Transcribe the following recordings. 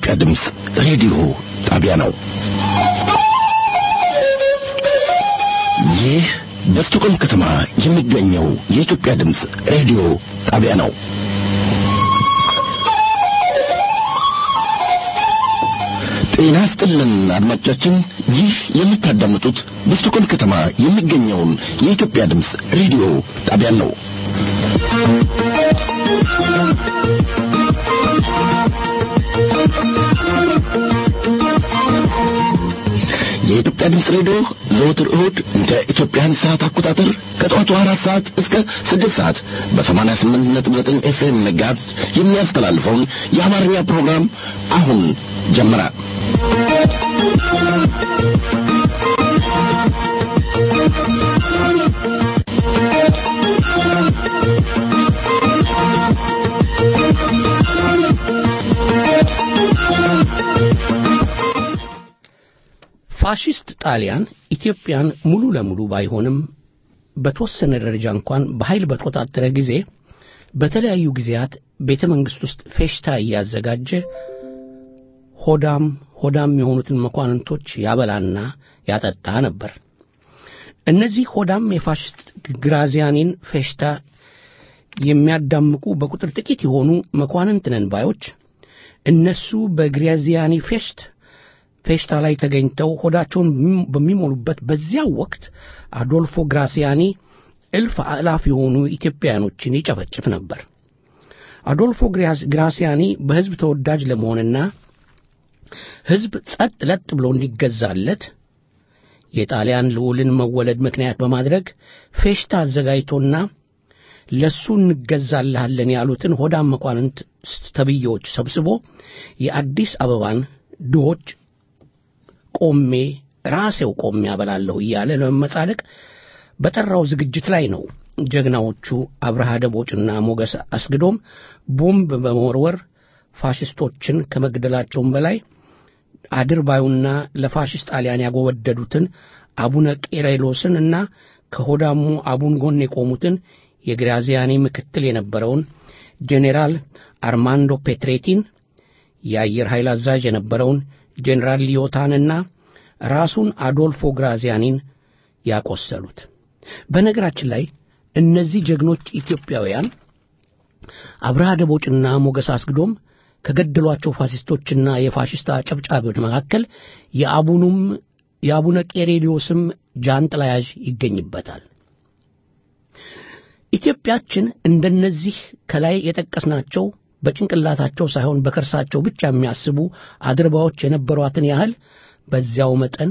የኢትዮጵያ ድምፅ ሬዲዮ ጣቢያ ነው። ይህ በስቶኮልም ከተማ የሚገኘው የኢትዮጵያ ድምፅ ሬዲዮ ጣቢያ ነው። ጤና ስጥልን አድማጮቻችን፣ ይህ የምታዳምጡት በስቶኮልም ከተማ የሚገኘውን የኢትዮጵያ ድምፅ ሬዲዮ ጣቢያን ነው። የኢትዮጵያ ድምፅ ሬዲዮ ዘወትር እሁድ እንደ ኢትዮጵያን ሰዓት አቆጣጠር ከጠዋቱ አራት ሰዓት እስከ ስድስት ሰዓት በሰማንያ ስምንት ነጥብ ዘጠኝ ኤፍኤም መጋዝ የሚያስተላልፈውን የአማርኛ ፕሮግራም አሁን ጀመረ። ፋሽስት ጣሊያን ኢትዮጵያን ሙሉ ለሙሉ ባይሆንም በተወሰነ ደረጃ እንኳን በኃይል በተቆጣጠረ ጊዜ በተለያዩ ጊዜያት ቤተ መንግሥት ውስጥ ፌሽታ እያዘጋጀ ሆዳም ሆዳም የሆኑትን መኳንንቶች ያበላና ያጠጣ ነበር። እነዚህ ሆዳም የፋሽስት ግራዚያኒን ፌሽታ የሚያዳምቁ በቁጥር ጥቂት የሆኑ መኳንንት ነን ባዮች እነሱ በግራዚያኒ ፌሽት ፌሽታ ላይ ተገኝተው ሆዳቸውን በሚሞሉበት በዚያው ወቅት አዶልፎ ግራሲያኒ እልፍ አእላፍ የሆኑ ኢትዮጵያውያኖችን ይጨፈጭፍ ነበር። አዶልፎ ግራሲያኒ በሕዝብ ተወዳጅ ለመሆንና ሕዝብ ጸጥ ለጥ ብሎ እንዲገዛለት የጣሊያን ልዑልን መወለድ ምክንያት በማድረግ ፌሽታ አዘጋጅቶና ለሱ እንገዛልሃለን ያሉትን ሆዳም መኳንንት ተብዬዎች ሰብስቦ የአዲስ አበባን ድሆች ቆሜ ራሴው ቆሜ ያበላለሁ እያለ ለመመጻደቅ በጠራው ዝግጅት ላይ ነው ጀግናዎቹ አብርሃ ደቦጭና ሞገስ አስግዶም ቦምብ በመወርወር ፋሽስቶችን ከመግደላቸውም በላይ አድርባዩና ለፋሽስት ጣሊያን ያጎወደዱትን አቡነ ቄሬሎስን እና ከሆዳሙ አቡን ጎን የቆሙትን የግራዚያኒ ምክትል የነበረውን ጄኔራል አርማንዶ ፔትሬቲን የአየር ኃይል አዛዥ የነበረውን ጄኔራል ሊዮታንና ራሱን አዶልፎ ግራዚያኒን ያቆሰሉት። በነገራችን ላይ እነዚህ ጀግኖች ኢትዮጵያውያን አብርሃ ደቦጭና ሞገስ አስግዶም ከገደሏቸው ፋሽስቶችና የፋሽስት አጨብጫቢዎች መካከል የአቡኑም የአቡነ ቄሬሊዮስም ጃንጥላ ያዥ ይገኝበታል። ኢትዮጵያችን እንደነዚህ ከላይ የጠቀስናቸው በጭንቅላታቸው ሳይሆን በከርሳቸው ብቻ የሚያስቡ አድርባዎች የነበሯትን ያህል በዚያው መጠን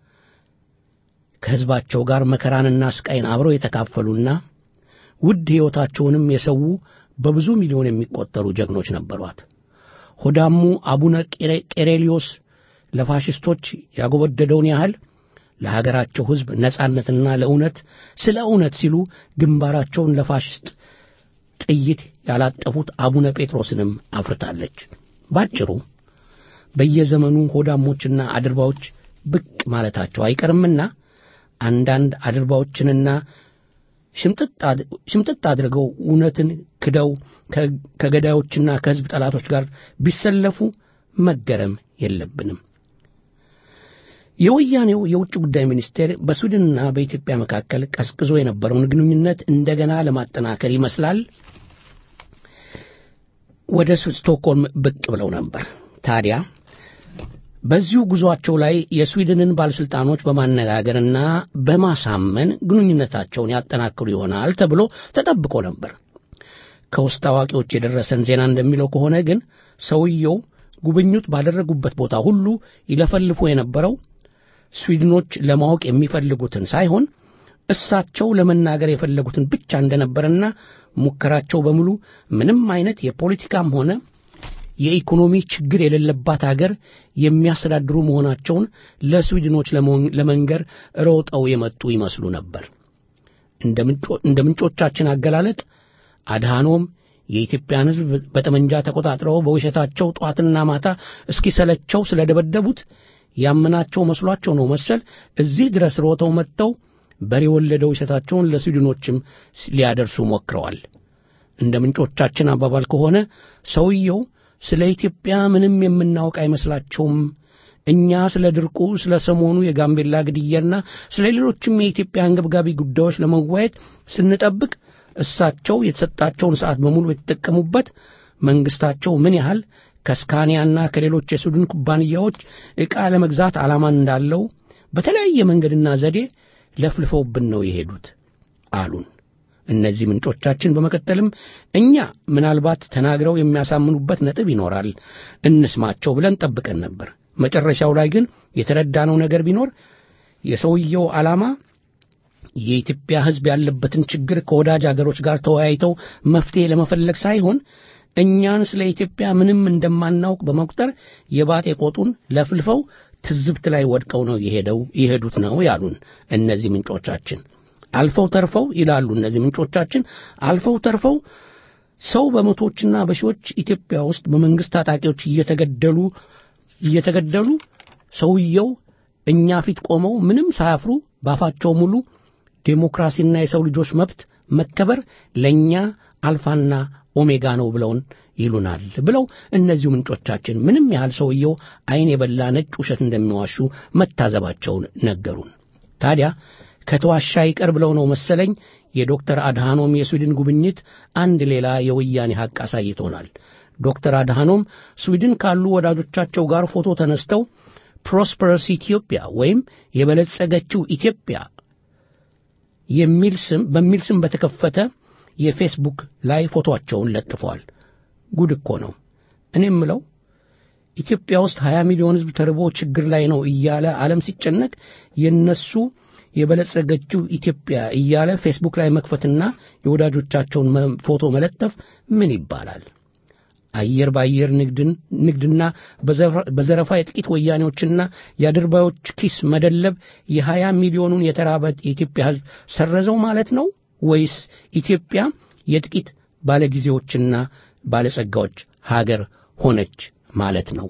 ከሕዝባቸው ጋር መከራንና ስቃይን አብረው የተካፈሉና ውድ ሕይወታቸውንም የሰዉ በብዙ ሚሊዮን የሚቆጠሩ ጀግኖች ነበሯት። ሆዳሙ አቡነ ቄሬሊዮስ ለፋሽስቶች ያጎበደደውን ያህል ለሀገራቸው ሕዝብ ነጻነትና ለእውነት ስለ እውነት ሲሉ ግንባራቸውን ለፋሽስት ጥይት ያላጠፉት አቡነ ጴጥሮስንም አፍርታለች። ባጭሩ በየዘመኑ ሆዳሞችና አድርባዎች ብቅ ማለታቸው አይቀርምና አንዳንድ አድርባዎችንና ሽምጥጥ አድርገው እውነትን ክደው ከገዳዮችና ከሕዝብ ጠላቶች ጋር ቢሰለፉ መገረም የለብንም። የወያኔው የውጭ ጉዳይ ሚኒስቴር በስዊድንና በኢትዮጵያ መካከል ቀዝቅዞ የነበረውን ግንኙነት እንደገና ለማጠናከር ይመስላል ወደ ስቶክሆልም ብቅ ብለው ነበር። ታዲያ በዚሁ ጉዞአቸው ላይ የስዊድንን ባለሥልጣኖች በማነጋገርና በማሳመን ግንኙነታቸውን ያጠናክሩ ይሆናል ተብሎ ተጠብቆ ነበር። ከውስጥ አዋቂዎች የደረሰን ዜና እንደሚለው ከሆነ ግን ሰውየው ጉብኝት ባደረጉበት ቦታ ሁሉ ይለፈልፉ የነበረው ስዊድኖች ለማወቅ የሚፈልጉትን ሳይሆን እሳቸው ለመናገር የፈለጉትን ብቻ እንደነበረና ሙከራቸው በሙሉ ምንም አይነት የፖለቲካም ሆነ የኢኮኖሚ ችግር የሌለባት አገር የሚያስተዳድሩ መሆናቸውን ለስዊድኖች ለመንገር ሮጠው የመጡ ይመስሉ ነበር። እንደ ምንጮቻችን አገላለጥ አድሃኖም የኢትዮጵያን ሕዝብ በጠመንጃ ተቆጣጥረው በውሸታቸው ጧትና ማታ እስኪሰለቸው ስለደበደቡት ያመናቸው መስሏቸው ነው መሰል እዚህ ድረስ ሮጠው መጥተው በሬ የወለደው ውሸታቸውን ለስዊድኖችም ሊያደርሱ ሞክረዋል። እንደ ምንጮቻችን አባባል ከሆነ ሰውየው ስለ ኢትዮጵያ ምንም የምናውቅ አይመስላቸውም። እኛ ስለ ድርቁ፣ ስለ ሰሞኑ የጋምቤላ ግድያና ስለ ሌሎችም የኢትዮጵያ አንገብጋቢ ጉዳዮች ለመወያየት ስንጠብቅ እሳቸው የተሰጣቸውን ሰዓት በሙሉ የተጠቀሙበት መንግስታቸው ምን ያህል ከስካኒያና ከሌሎች የሱድን ኩባንያዎች ዕቃ ለመግዛት ዓላማ እንዳለው በተለያየ መንገድና ዘዴ ለፍልፈውብን ነው የሄዱት አሉን። እነዚህ ምንጮቻችን በመቀጠልም እኛ ምናልባት ተናግረው የሚያሳምኑበት ነጥብ ይኖራል እንስማቸው ብለን ጠብቀን ነበር። መጨረሻው ላይ ግን የተረዳነው ነገር ቢኖር የሰውየው ዓላማ የኢትዮጵያ ሕዝብ ያለበትን ችግር ከወዳጅ አገሮች ጋር ተወያይተው መፍትሄ ለመፈለግ ሳይሆን እኛን ስለ ኢትዮጵያ ምንም እንደማናውቅ በመቁጠር የባጤ ቆጡን ለፍልፈው ትዝብት ላይ ወድቀው ነው የሄደው የሄዱት ነው ያሉን እነዚህ ምንጮቻችን። አልፈው ተርፈው ይላሉ እነዚህ ምንጮቻችን አልፈው ተርፈው ሰው በመቶዎችና በሺዎች ኢትዮጵያ ውስጥ በመንግስት ታጣቂዎች እየተገደሉ እየተገደሉ ሰውየው እኛ ፊት ቆመው ምንም ሳያፍሩ ባፋቸው ሙሉ ዴሞክራሲና የሰው ልጆች መብት መከበር ለእኛ አልፋና ኦሜጋ ነው ብለውን ይሉናል ብለው እነዚሁ ምንጮቻችን ምንም ያህል ሰውየው ዓይን የበላ ነጭ ውሸት እንደሚዋሹ መታዘባቸውን ነገሩን። ታዲያ ከተዋሻ ይቀር ብለው ነው መሰለኝ የዶክተር አድሃኖም የስዊድን ጉብኝት አንድ ሌላ የወያኔ ሐቅ አሳይቶናል። ዶክተር አድሃኖም ስዊድን ካሉ ወዳጆቻቸው ጋር ፎቶ ተነስተው ፕሮስፐረስ ኢትዮጵያ ወይም የበለጸገችው ኢትዮጵያ የሚል ስም በሚል ስም በተከፈተ የፌስቡክ ላይ ፎቶአቸውን ለጥፈዋል። ጉድ እኮ ነው። እኔ የምለው ኢትዮጵያ ውስጥ 20 ሚሊዮን ሕዝብ ተርቦ ችግር ላይ ነው እያለ ዓለም ሲጨነቅ የነሱ የበለጸገችው ኢትዮጵያ እያለ ፌስቡክ ላይ መክፈትና የወዳጆቻቸውን ፎቶ መለጠፍ ምን ይባላል? አየር በአየር ንግድና በዘረፋ የጥቂት ወያኔዎችና የአድርባዮች ኪስ መደለብ የሀያ ሚሊዮኑን የተራበ የኢትዮጵያ ሕዝብ ሰረዘው ማለት ነው ወይስ ኢትዮጵያ የጥቂት ባለጊዜዎችና ባለጸጋዎች ሀገር ሆነች ማለት ነው?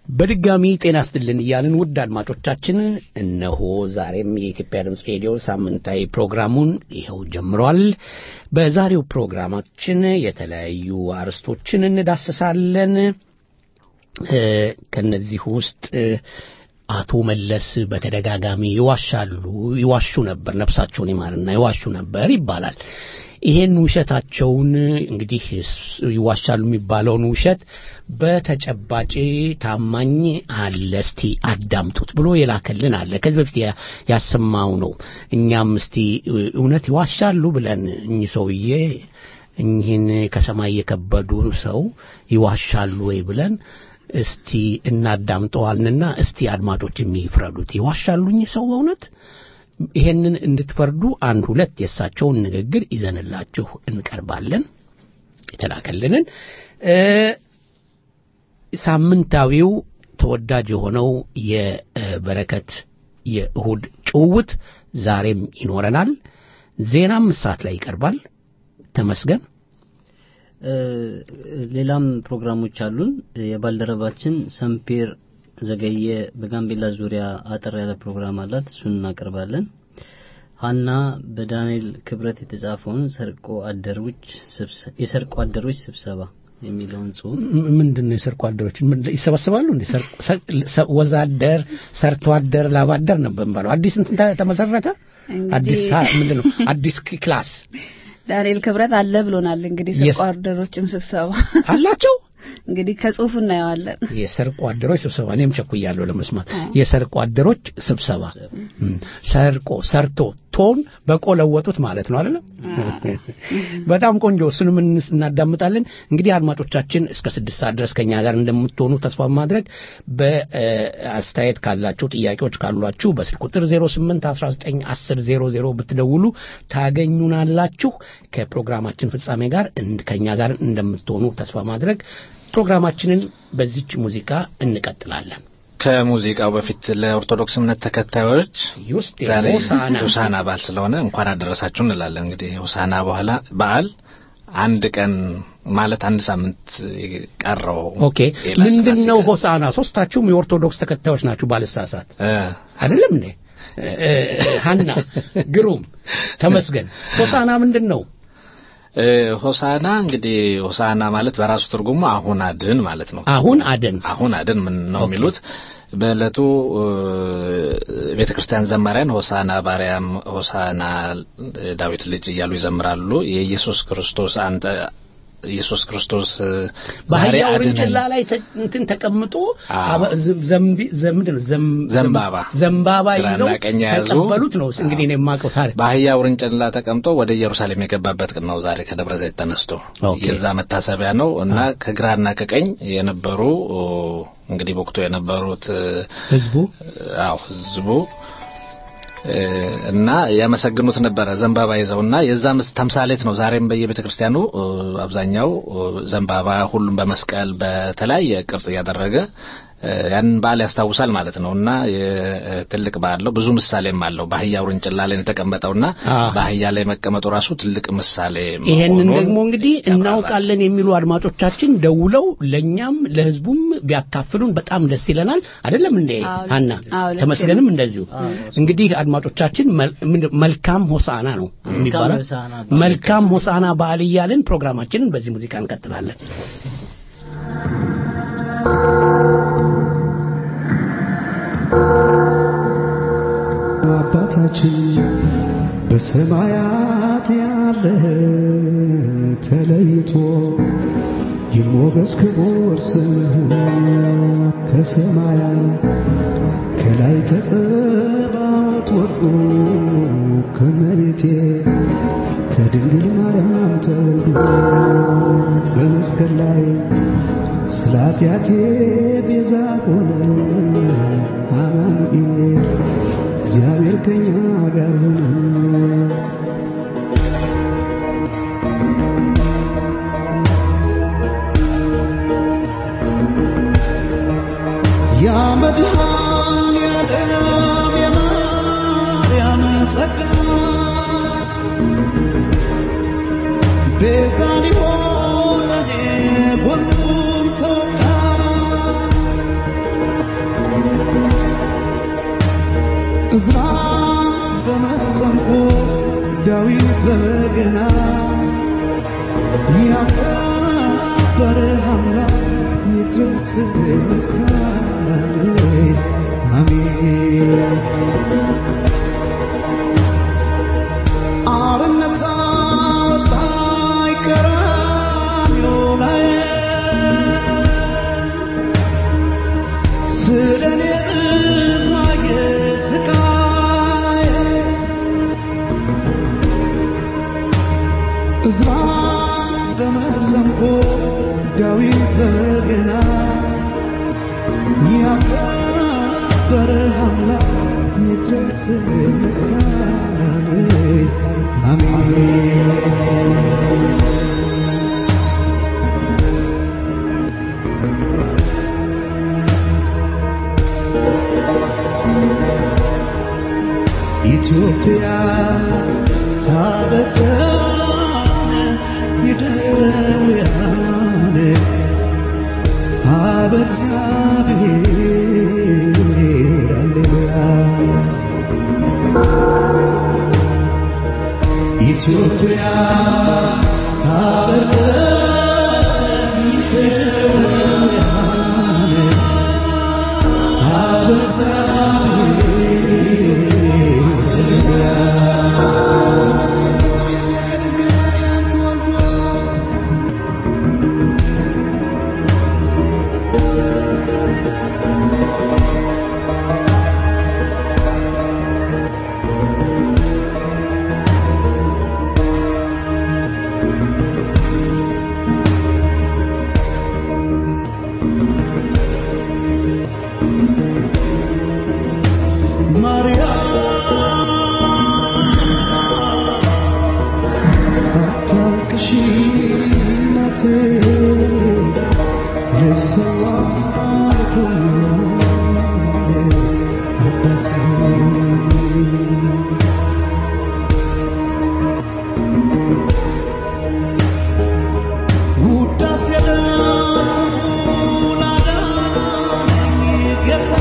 በድጋሚ ጤና ስትልን እያልን ውድ አድማጮቻችን እነሆ ዛሬም የኢትዮጵያ ድምፅ ሬዲዮ ሳምንታዊ ፕሮግራሙን ይኸው ጀምሯል። በዛሬው ፕሮግራማችን የተለያዩ አርዕስቶችን እንዳስሳለን። ከነዚህ ውስጥ አቶ መለስ በተደጋጋሚ ይዋሻሉ፣ ይዋሹ ነበር፣ ነፍሳቸውን ይማርና ይዋሹ ነበር ይባላል። ይሄን ውሸታቸውን እንግዲህ ይዋሻሉ የሚባለውን ውሸት በተጨባጭ ታማኝ አለ፣ እስቲ አዳምጡት ብሎ የላከልን አለ። ከዚህ በፊት ያሰማው ነው። እኛም እስቲ እውነት ይዋሻሉ ብለን እኚህ ሰውዬ እኚህን ከሰማይ የከበዱ ሰው ይዋሻሉ ወይ ብለን እስቲ እናዳምጠዋልንና እስቲ አድማጮች የሚፍረዱት ይዋሻሉ እኚህ ሰው በእውነት ይሄንን እንድትፈርዱ አንድ ሁለት የእሳቸውን ንግግር ይዘንላችሁ እንቀርባለን። የተላከልንን ሳምንታዊው ተወዳጅ የሆነው የበረከት የእሁድ ጭውውት ዛሬም ይኖረናል። ዜናም ሰዓት ላይ ይቀርባል። ተመስገን ሌላም ፕሮግራሞች አሉን። የባልደረባችን ሰምፔር ዘገየ በጋምቤላ ዙሪያ አጠር ያለ ፕሮግራም አላት። እሱን እናቀርባለን። ሀና በዳንኤል ክብረት የተጻፈውን ሰርቆ አደሮች የሰርቆ አደሮች ስብሰባ የሚለውን ጽሁፍ ምንድን ነው? የሰርቆ አደሮች ይሰበስባሉ እንዴ? ወዛደር፣ ሰርቶ አደር፣ ላባደር ነበር የሚባለው። አዲስ እንትን ተመሰረተ። አዲስ ምንድን ነው? አዲስ ክላስ ዳንኤል ክብረት አለ ብሎናል። እንግዲህ ሰርቆ አደሮችም ስብሰባ አላቸው። እንግዲህ ከጽሁፍ እናየዋለን። የሰርቆ አደሮች ስብሰባ እኔም ቸኩያለሁ ለመስማት። የሰርቆ አደሮች ስብሰባ ሰርቆ ሰርቶ ቶን በቆ ለወጡት ማለት ነው አይደለም? በጣም ቆንጆ። እሱንም እናዳምጣለን። እንግዲህ አድማጮቻችን እስከ ስድስት ሰዓት ድረስ ከኛ ጋር እንደምትሆኑ ተስፋ ማድረግ በአስተያየት ካላችሁ ጥያቄዎች ካሏችሁ በስልክ ቁጥር 08 19 10 00 ብትደውሉ ታገኙናላችሁ። ከፕሮግራማችን ፍጻሜ ጋር ከኛ ጋር እንደምትሆኑ ተስፋ ማድረግ ፕሮግራማችንን በዚች ሙዚቃ እንቀጥላለን። ከሙዚቃው በፊት ለኦርቶዶክስ እምነት ተከታዮች ውስጥ ዛሬ ሆሳዕና ሆሳዕና በዓል ስለሆነ እንኳን አደረሳችሁ እንላለን። እንግዲህ ሆሳዕና በኋላ በዓል አንድ ቀን ማለት አንድ ሳምንት ቀረው። ኦኬ ምንድን ነው ሆሳዕና? ሶስታችሁም የኦርቶዶክስ ተከታዮች ናችሁ ባልሳሳት አይደለም እንዴ? ሀና ግሩም፣ ተመስገን። ሆሳዕና ምንድን ነው? ሆሳና እንግዲህ ሆሳና ማለት በራሱ ትርጉሙ አሁን አድን ማለት ነው። አሁን አድን አሁን አድን ምን ነው የሚሉት? በዕለቱ ቤተ ክርስቲያን ዘማሪያን ሆሳና ባርያም፣ ሆሳና ዳዊት ልጅ እያሉ ይዘምራሉ። የኢየሱስ ክርስቶስ አንተ ኢየሱስ ክርስቶስ በአህያ ውርንጭላ ላይ እንትን ተቀምጦ ዘንባባ ዘንባባ ግራና ይዘው ቀኝ የያዙ ተቀበሉት ነው እንግዲህ እኔ የማውቀው ታሪክ። በአህያ ውርንጭላ ተቀምጦ ወደ ኢየሩሳሌም የገባበት ቀን ነው ዛሬ ከደብረ ዘይት ተነስቶ ኦኬ። የዛ መታሰቢያ ነው እና ከግራና ከቀኝ የነበሩ እንግዲህ በወቅቱ የነበሩት ህዝቡ አዎ ህዝቡ እና ያመሰግኑት ነበረ ዘንባባ ይዘውና የዛ ምስ ተምሳሌት ነው። ዛሬም በየቤተ ክርስቲያኑ አብዛኛው ዘንባባ ሁሉም በመስቀል በተለያየ ቅርጽ እያደረገ ያንን በዓል ያስታውሳል ማለት ነው እና ትልቅ በዓል ነው። ብዙ ምሳሌም አለው። በአህያ ውርንጭላ ላይ የተቀመጠውና አዎ። በአህያ ላይ መቀመጡ ራሱ ትልቅ ምሳሌ ይሄንን መሆኑን ደግሞ እንግዲህ ያብራራል። እናውቃለን የሚሉ አድማጮቻችን ደውለው ለእኛም ለህዝቡም ቢያካፍሉን በጣም ደስ ይለናል። አይደለም እንዴ አዎ፣ ሀና? አዎ፣ ልክ ተመስገንም ነው። እንደዚሁ። እንግዲህ አድማጮቻችን መል- ምንድን- መልካም ሆሳዕና ነው የሚባለው። ሆሳዕና በዓል። መልካም ሆሳዕና በዓል እያልን ፕሮግራማችንን በዚህ ሙዚቃ እንቀጥላለን። አባታችን በሰማያት ያለ ተለይቶ ይሞገስ ክቡር ስምህ ከሰማያት ከላይ ከጸባዖት ወርዶ ከመቤቴ ከድንግል ማርያም ተወልዶ በመስቀል ላይ ስለ ኃጢአቴ ቤዛ ሆነ አማኑኤል እግዚአብሔር ከኛ ጋር ሆነ። ያ መድኃኔዓለም የማርያም ጸጋ ቤዛ ሊሆን ለኔ ጎኑን ተወጋ እዝራ በመሰንቆ ዳዊት በበገና ያከበረ አምላክ ይድረስ ምስጋናህ አሜን አርነት አወጣኝ ቀራንዮ ላይ ስለ እኔ ብዙ ስቃይ እዝራ በመሰንቆ ዳዊት በበገና ያከበረ አምላክ ይድረስ ምስጋናህ አሜን ኢትዮጵያ ታበሰ ይደውያን አበ እግዚአብሔር ሃሌሉያ ኢትዮጵያ ታበሰ ይደውያን አበ አታልቅሺ እናቴ ልሰዋ አባቴ ውዳሴ ለስሙ ላዳነኝ ጌታ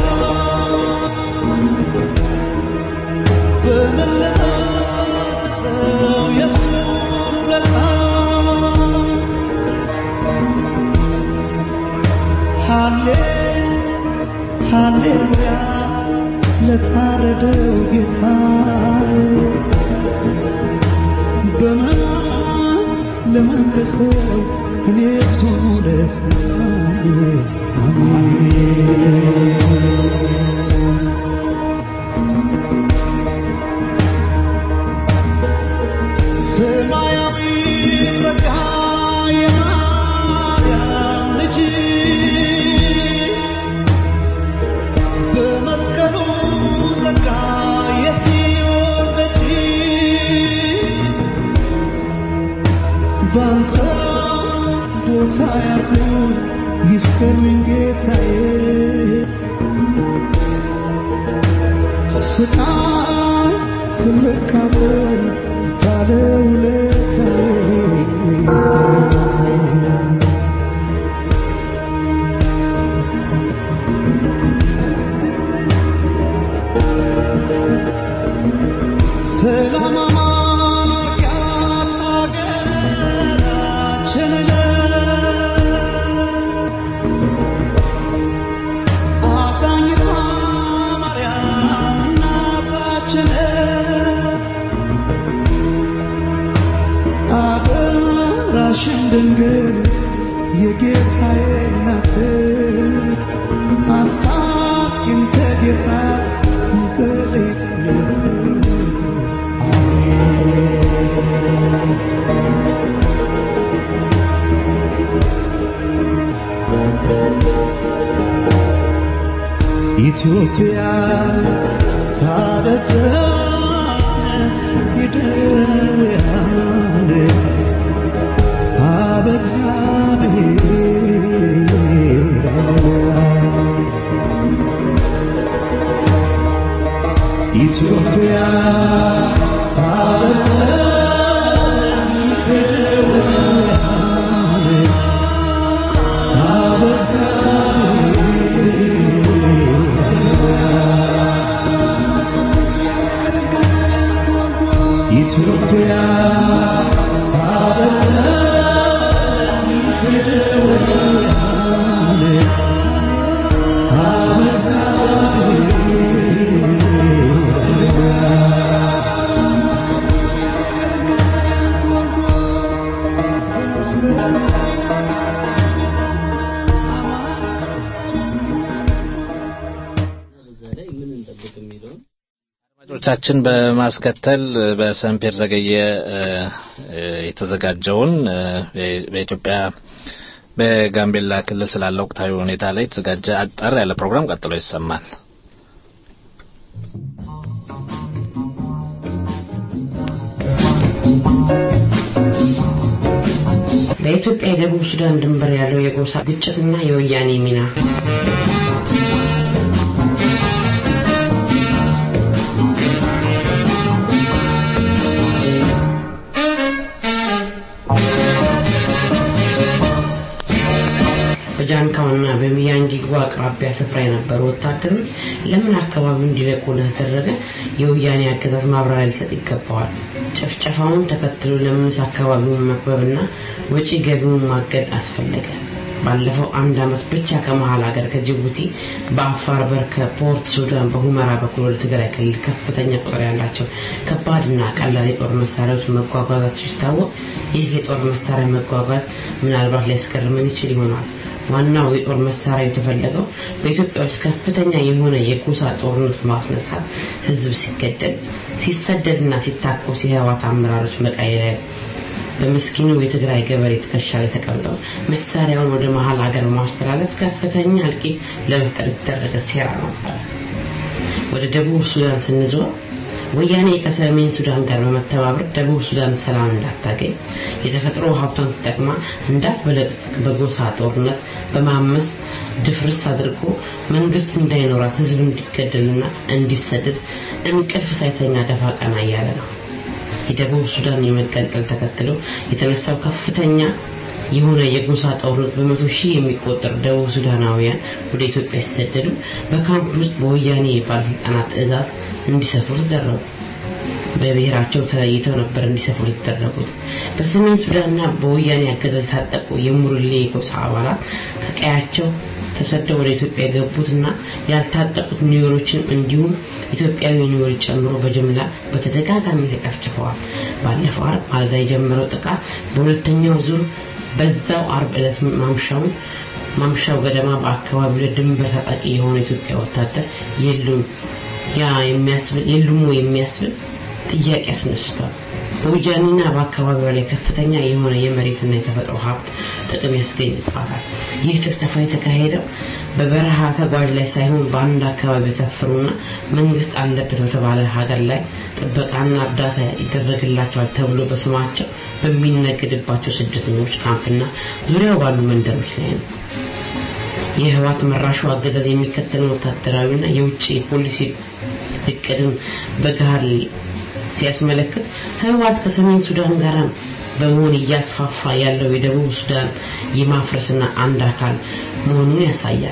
በመለሰው የሱ ውለታ ሃሌ ሃሌሉያ ለታረደው ጌታ በመና ለመለሰው እኔ እሱን ውለታ አሜን ሰማያዊ ጸጋ የማርያም ልጅ በመስቀሉ ጸጋ የሲኦል ደጅ ባንተ ቦታ ያሉ ይስከሩኝ ጌታዬ ስቃይ ልካፈል ባለውለታዬ ሰላም አማን አርጋት አገራችንን አዛኝቷ ማርያም እናታችን አደራሽን ድንግል የጌታዬ እናት አስታኪን ከጌታ ትንዘልነት ኢትዮጵያ ታበጽሕ ይደውያን አበ እግዚአብሔር ኢትዮጵያ ታበጽሕ ይደውያን አበ እግዚአብሔር አድማጮቻችን በማስከተል በሰምፔር ዘገየ የተዘጋጀውን በኢትዮጵያ በጋምቤላ ክልል ስላለ ወቅታዊ ሁኔታ ላይ የተዘጋጀ አጠር ያለ ፕሮግራም ቀጥሎ ይሰማል። በኢትዮጵያ የደቡብ ሱዳን ድንበር ያለው የጎሳ ግጭትና የወያኔ ሚና በጃንካውና በሚያንጊጉ አቅራቢያ ስፍራ የነበሩ ወታደሮች ለምን አካባቢውን እንዲለቁ እንደተደረገ የወያኔ አገዛዝ ማብራሪያ ሊሰጥ ይገባዋል። ጭፍጨፋውን ተከትሎ ለምንስ አካባቢውን መክበብና ወጪ ገቢውን ማገድ አስፈለገ? ባለፈው አንድ አመት ብቻ ከመሀል ሀገር ከጅቡቲ በአፋር በር ከፖርት ሱዳን በሁመራ በኩል ወደ ትግራይ ክልል ከፍተኛ ቁጥር ያላቸው ከባድና ቀላል የጦር መሳሪያዎች መጓጓዛቸው ሲታወቅ ይህ የጦር መሳሪያ መጓጓዝ ምናልባት ሊያስገርመን ይችል ይሆናል። ዋናው የጦር መሳሪያ የተፈለገው በኢትዮጵያ ውስጥ ከፍተኛ የሆነ የጎሳ ጦርነት ማስነሳት፣ ህዝብ ሲገደል፣ ሲሰደድና ሲታኮስ የህወሓት አመራሮች መቀሌ ላይ በምስኪኑ የትግራይ ገበሬ ትከሻ ላይ ተቀምጠው መሳሪያውን ወደ መሀል ሀገር ማስተላለፍ ከፍተኛ እልቂት ለመፍጠር የተደረገ ሴራ ነበር። ወደ ደቡብ ሱዳን ስንዞር ወያኔ ከሰሜን ሱዳን ጋር በመተባበር ደቡብ ሱዳን ሰላም እንዳታገኝ የተፈጥሮ ሀብቷን ተጠቅማ እንዳትበለጽግ በጎሳ ጦርነት በማመስ ድፍርስ አድርጎ መንግስት እንዳይኖራት ህዝብ እንዲገደልና እንዲሰደድ እንቅልፍ ሳይተኛ ደፋ ቀና እያለ ነው። የደቡብ ሱዳን የመገንጠል ተከትሎ የተነሳው ከፍተኛ የሆነ የጎሳ ጦርነት በመቶ ሺህ የሚቆጠሩ ደቡብ ሱዳናውያን ወደ ኢትዮጵያ ሲሰደዱ በካምፕ ውስጥ በወያኔ ባለስልጣናት ትዕዛዝ እንዲሰፍሩ ተደረጉ። በብሔራቸው ተለይተው ነበር እንዲሰፍሩ የተደረጉት። በሰሜን ሱዳንና በወያኔ አገዛዝ የታጠቁ የሙርሌ ጎሳ አባላት ከቀያቸው ተሰደው ወደ ኢትዮጵያ የገቡትና ያልታጠቁት ኒውዮሮችን እንዲሁም ኢትዮጵያዊ ኒውዮሮች ጨምሮ በጅምላ በተደጋጋሚ ተጨፍጭፈዋል። ባለፈው አርብ ማለዳ የጀመረው ጥቃት በሁለተኛው ዙር በዛው አርብ ዕለት ማምሻውን ማምሻው ገደማ በአካባቢው ላይ ድንበር ታጣቂ የሆነ ኢትዮጵያ ወታደር የሉም ያ የሚያስብል የሉም የሚያስብል ጥያቄ አስነስቷል። በውጃኒና በአካባቢዋ ላይ ከፍተኛ የሆነ የመሬትና የተፈጥሮ ሀብት ጥቅም ያስገኝባታል። ይህ ጭፍጨፋ የተካሄደው በበረሃ ተጓዥ ላይ ሳይሆን በአንድ አካባቢ የሰፈሩና መንግስት አለበት በተባለ ሀገር ላይ ጥበቃና እርዳታ ይደረግላቸዋል ተብሎ በስማቸው በሚነገድባቸው ስደተኞች ካምፕና ዙሪያው ባሉ መንደሮች ላይ ነው። የህወሓት መራሹ አገዛዝ የሚከተለው ወታደራዊና የውጭ ፖሊሲ እቅድን በጋር ሲያስመለክት ህወሓት ከሰሜን ሱዳን ጋር በመሆን እያስፋፋ ያለው የደቡብ ሱዳን የማፍረስና አንድ አካል መሆኑን ያሳያል።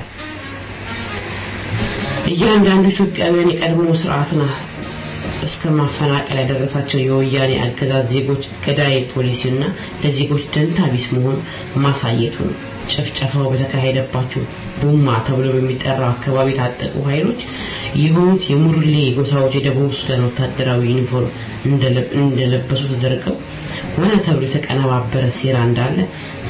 እያንዳንዱ ኢትዮጵያውያን የቀድሞ ስርዓትን እስከ ማፈናቀል ያደረሳቸው የወያኔ አገዛዝ ዜጎች ገዳይ ፖሊሲና ለዜጎች ደንታ ቢስ መሆን ማሳየቱ ነው። ጭፍጨፋው በተካሄደባቸው ቡማ ተብሎ በሚጠራው አካባቢ የታጠቁ ኃይሎች የሆኑት የሙርሌ ጎሳዎች የደቡብ ሱዳን ወታደራዊ ዩኒፎርም እንደለበሱ ተደርገው ሆነ ተብሎ የተቀነባበረ ሴራ እንዳለ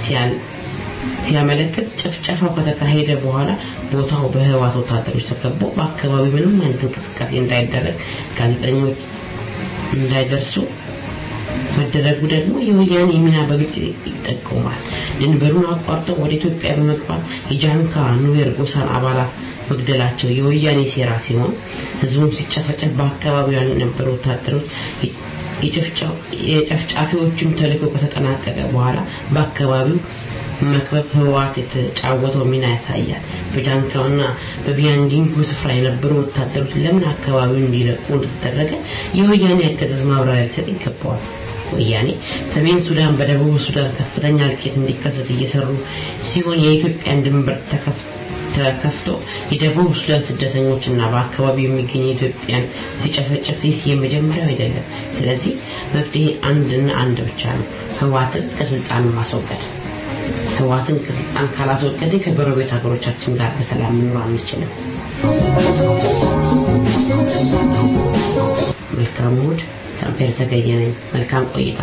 ሲያመለክት ጭፍጨፋው ከተካሄደ በኋላ ቦታው በህወሓት ወታደሮች ተከቦ በአካባቢው ምንም አይነት እንቅስቃሴ እንዳይደረግ ጋዜጠኞች እንዳይደርሱ መደረጉ ደግሞ የወያኔ ሚና በግልጽ ይጠቁማል። ድንበሩን አቋርጠው ወደ ኢትዮጵያ በመግባት የጃንካ ኑዌር ጎሳን አባላት መግደላቸው የወያኔ ሴራ ሲሆን ህዝቡም ሲጨፈጨፍ በአካባቢው የነበሩ ወታደሮች የጨፍጫፊዎቹም ተልእኮ ከተጠናቀቀ በኋላ በአካባቢው መክበብ ህወሓት የተጫወተው ሚና ያሳያል። በጃንካውና በቢያንዲንጉ ስፍራ የነበሩ ወታደሮች ለምን አካባቢውን እንዲለቁ እንደተደረገ የወያኔ አገዛዝ ማብራሪያ ሊሰጥ ይገባዋል። ወያኔ ሰሜን ሱዳን በደቡብ ሱዳን ከፍተኛ እልቂት እንዲከሰት እየሰሩ ሲሆን የኢትዮጵያን ድንበር ተከፍቶ የደቡብ ሱዳን ስደተኞችና በአካባቢው የሚገኙ ኢትዮጵያን ሲጨፈጨፍ ይህ የመጀመሪያው አይደለም። ስለዚህ መፍትሄ አንድና አንድ ብቻ ነው፣ ህወሓትን ከስልጣን ማስወገድ። ህወሓትን ከስልጣን ካላስወገድን ከጎረቤት ሀገሮቻችን ጋር በሰላም መኖር አንችልም። መልካም እሑድ። ሳምፔር ዘገየ ነኝ። መልካም ቆይታ።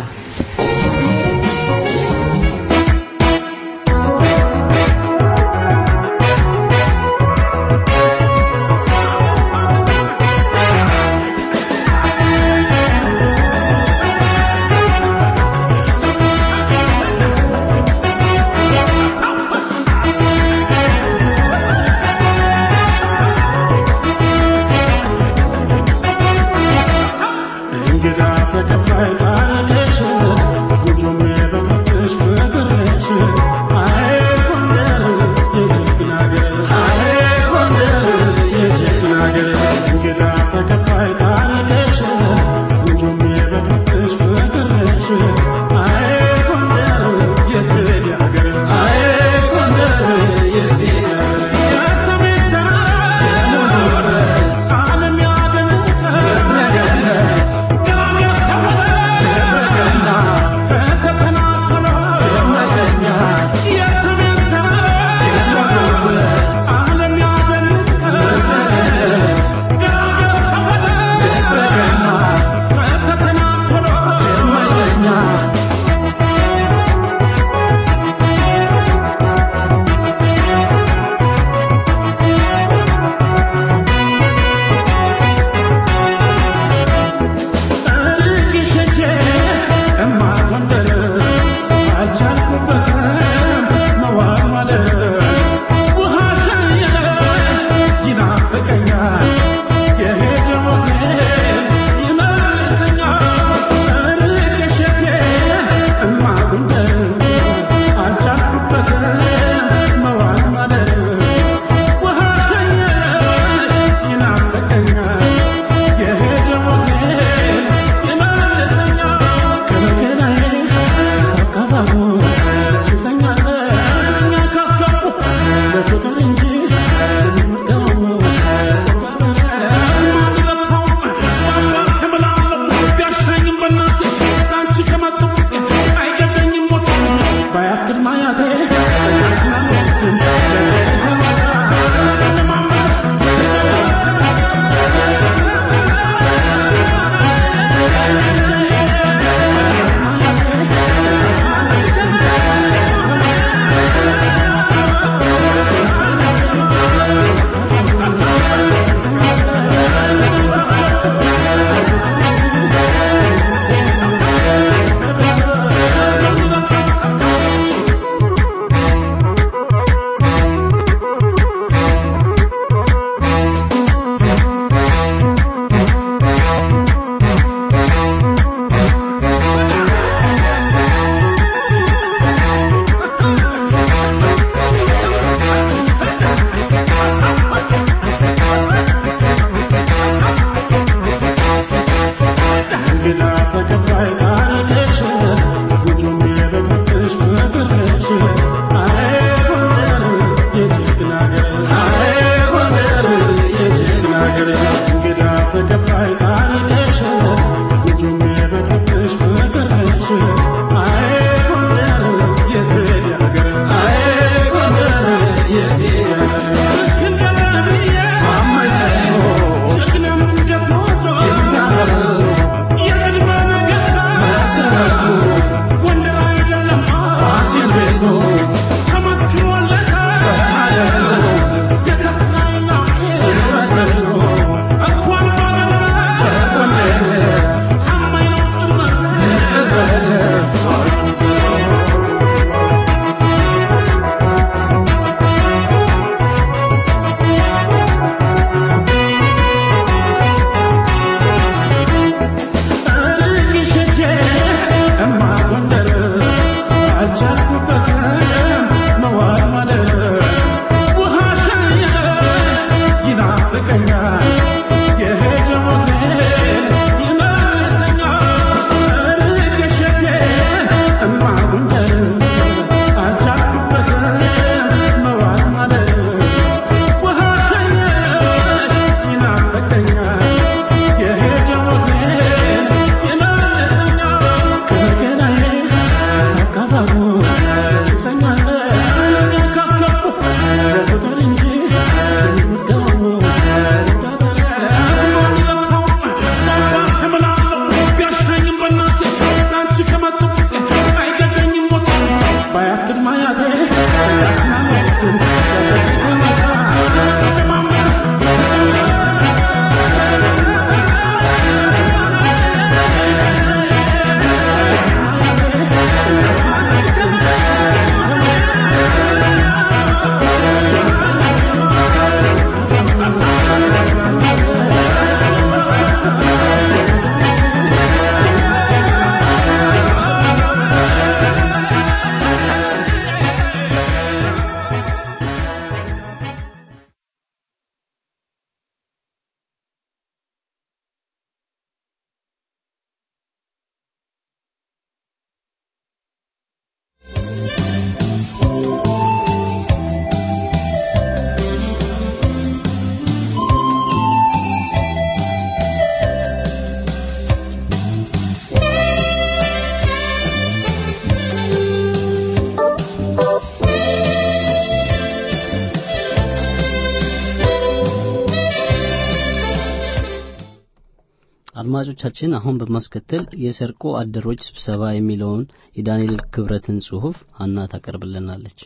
አድማጮቻችን አሁን በማስከተል የሰርቆ አደሮች ስብሰባ የሚለውን የዳንኤል ክብረትን ጽሑፍ ሀና ታቀርብልናለች።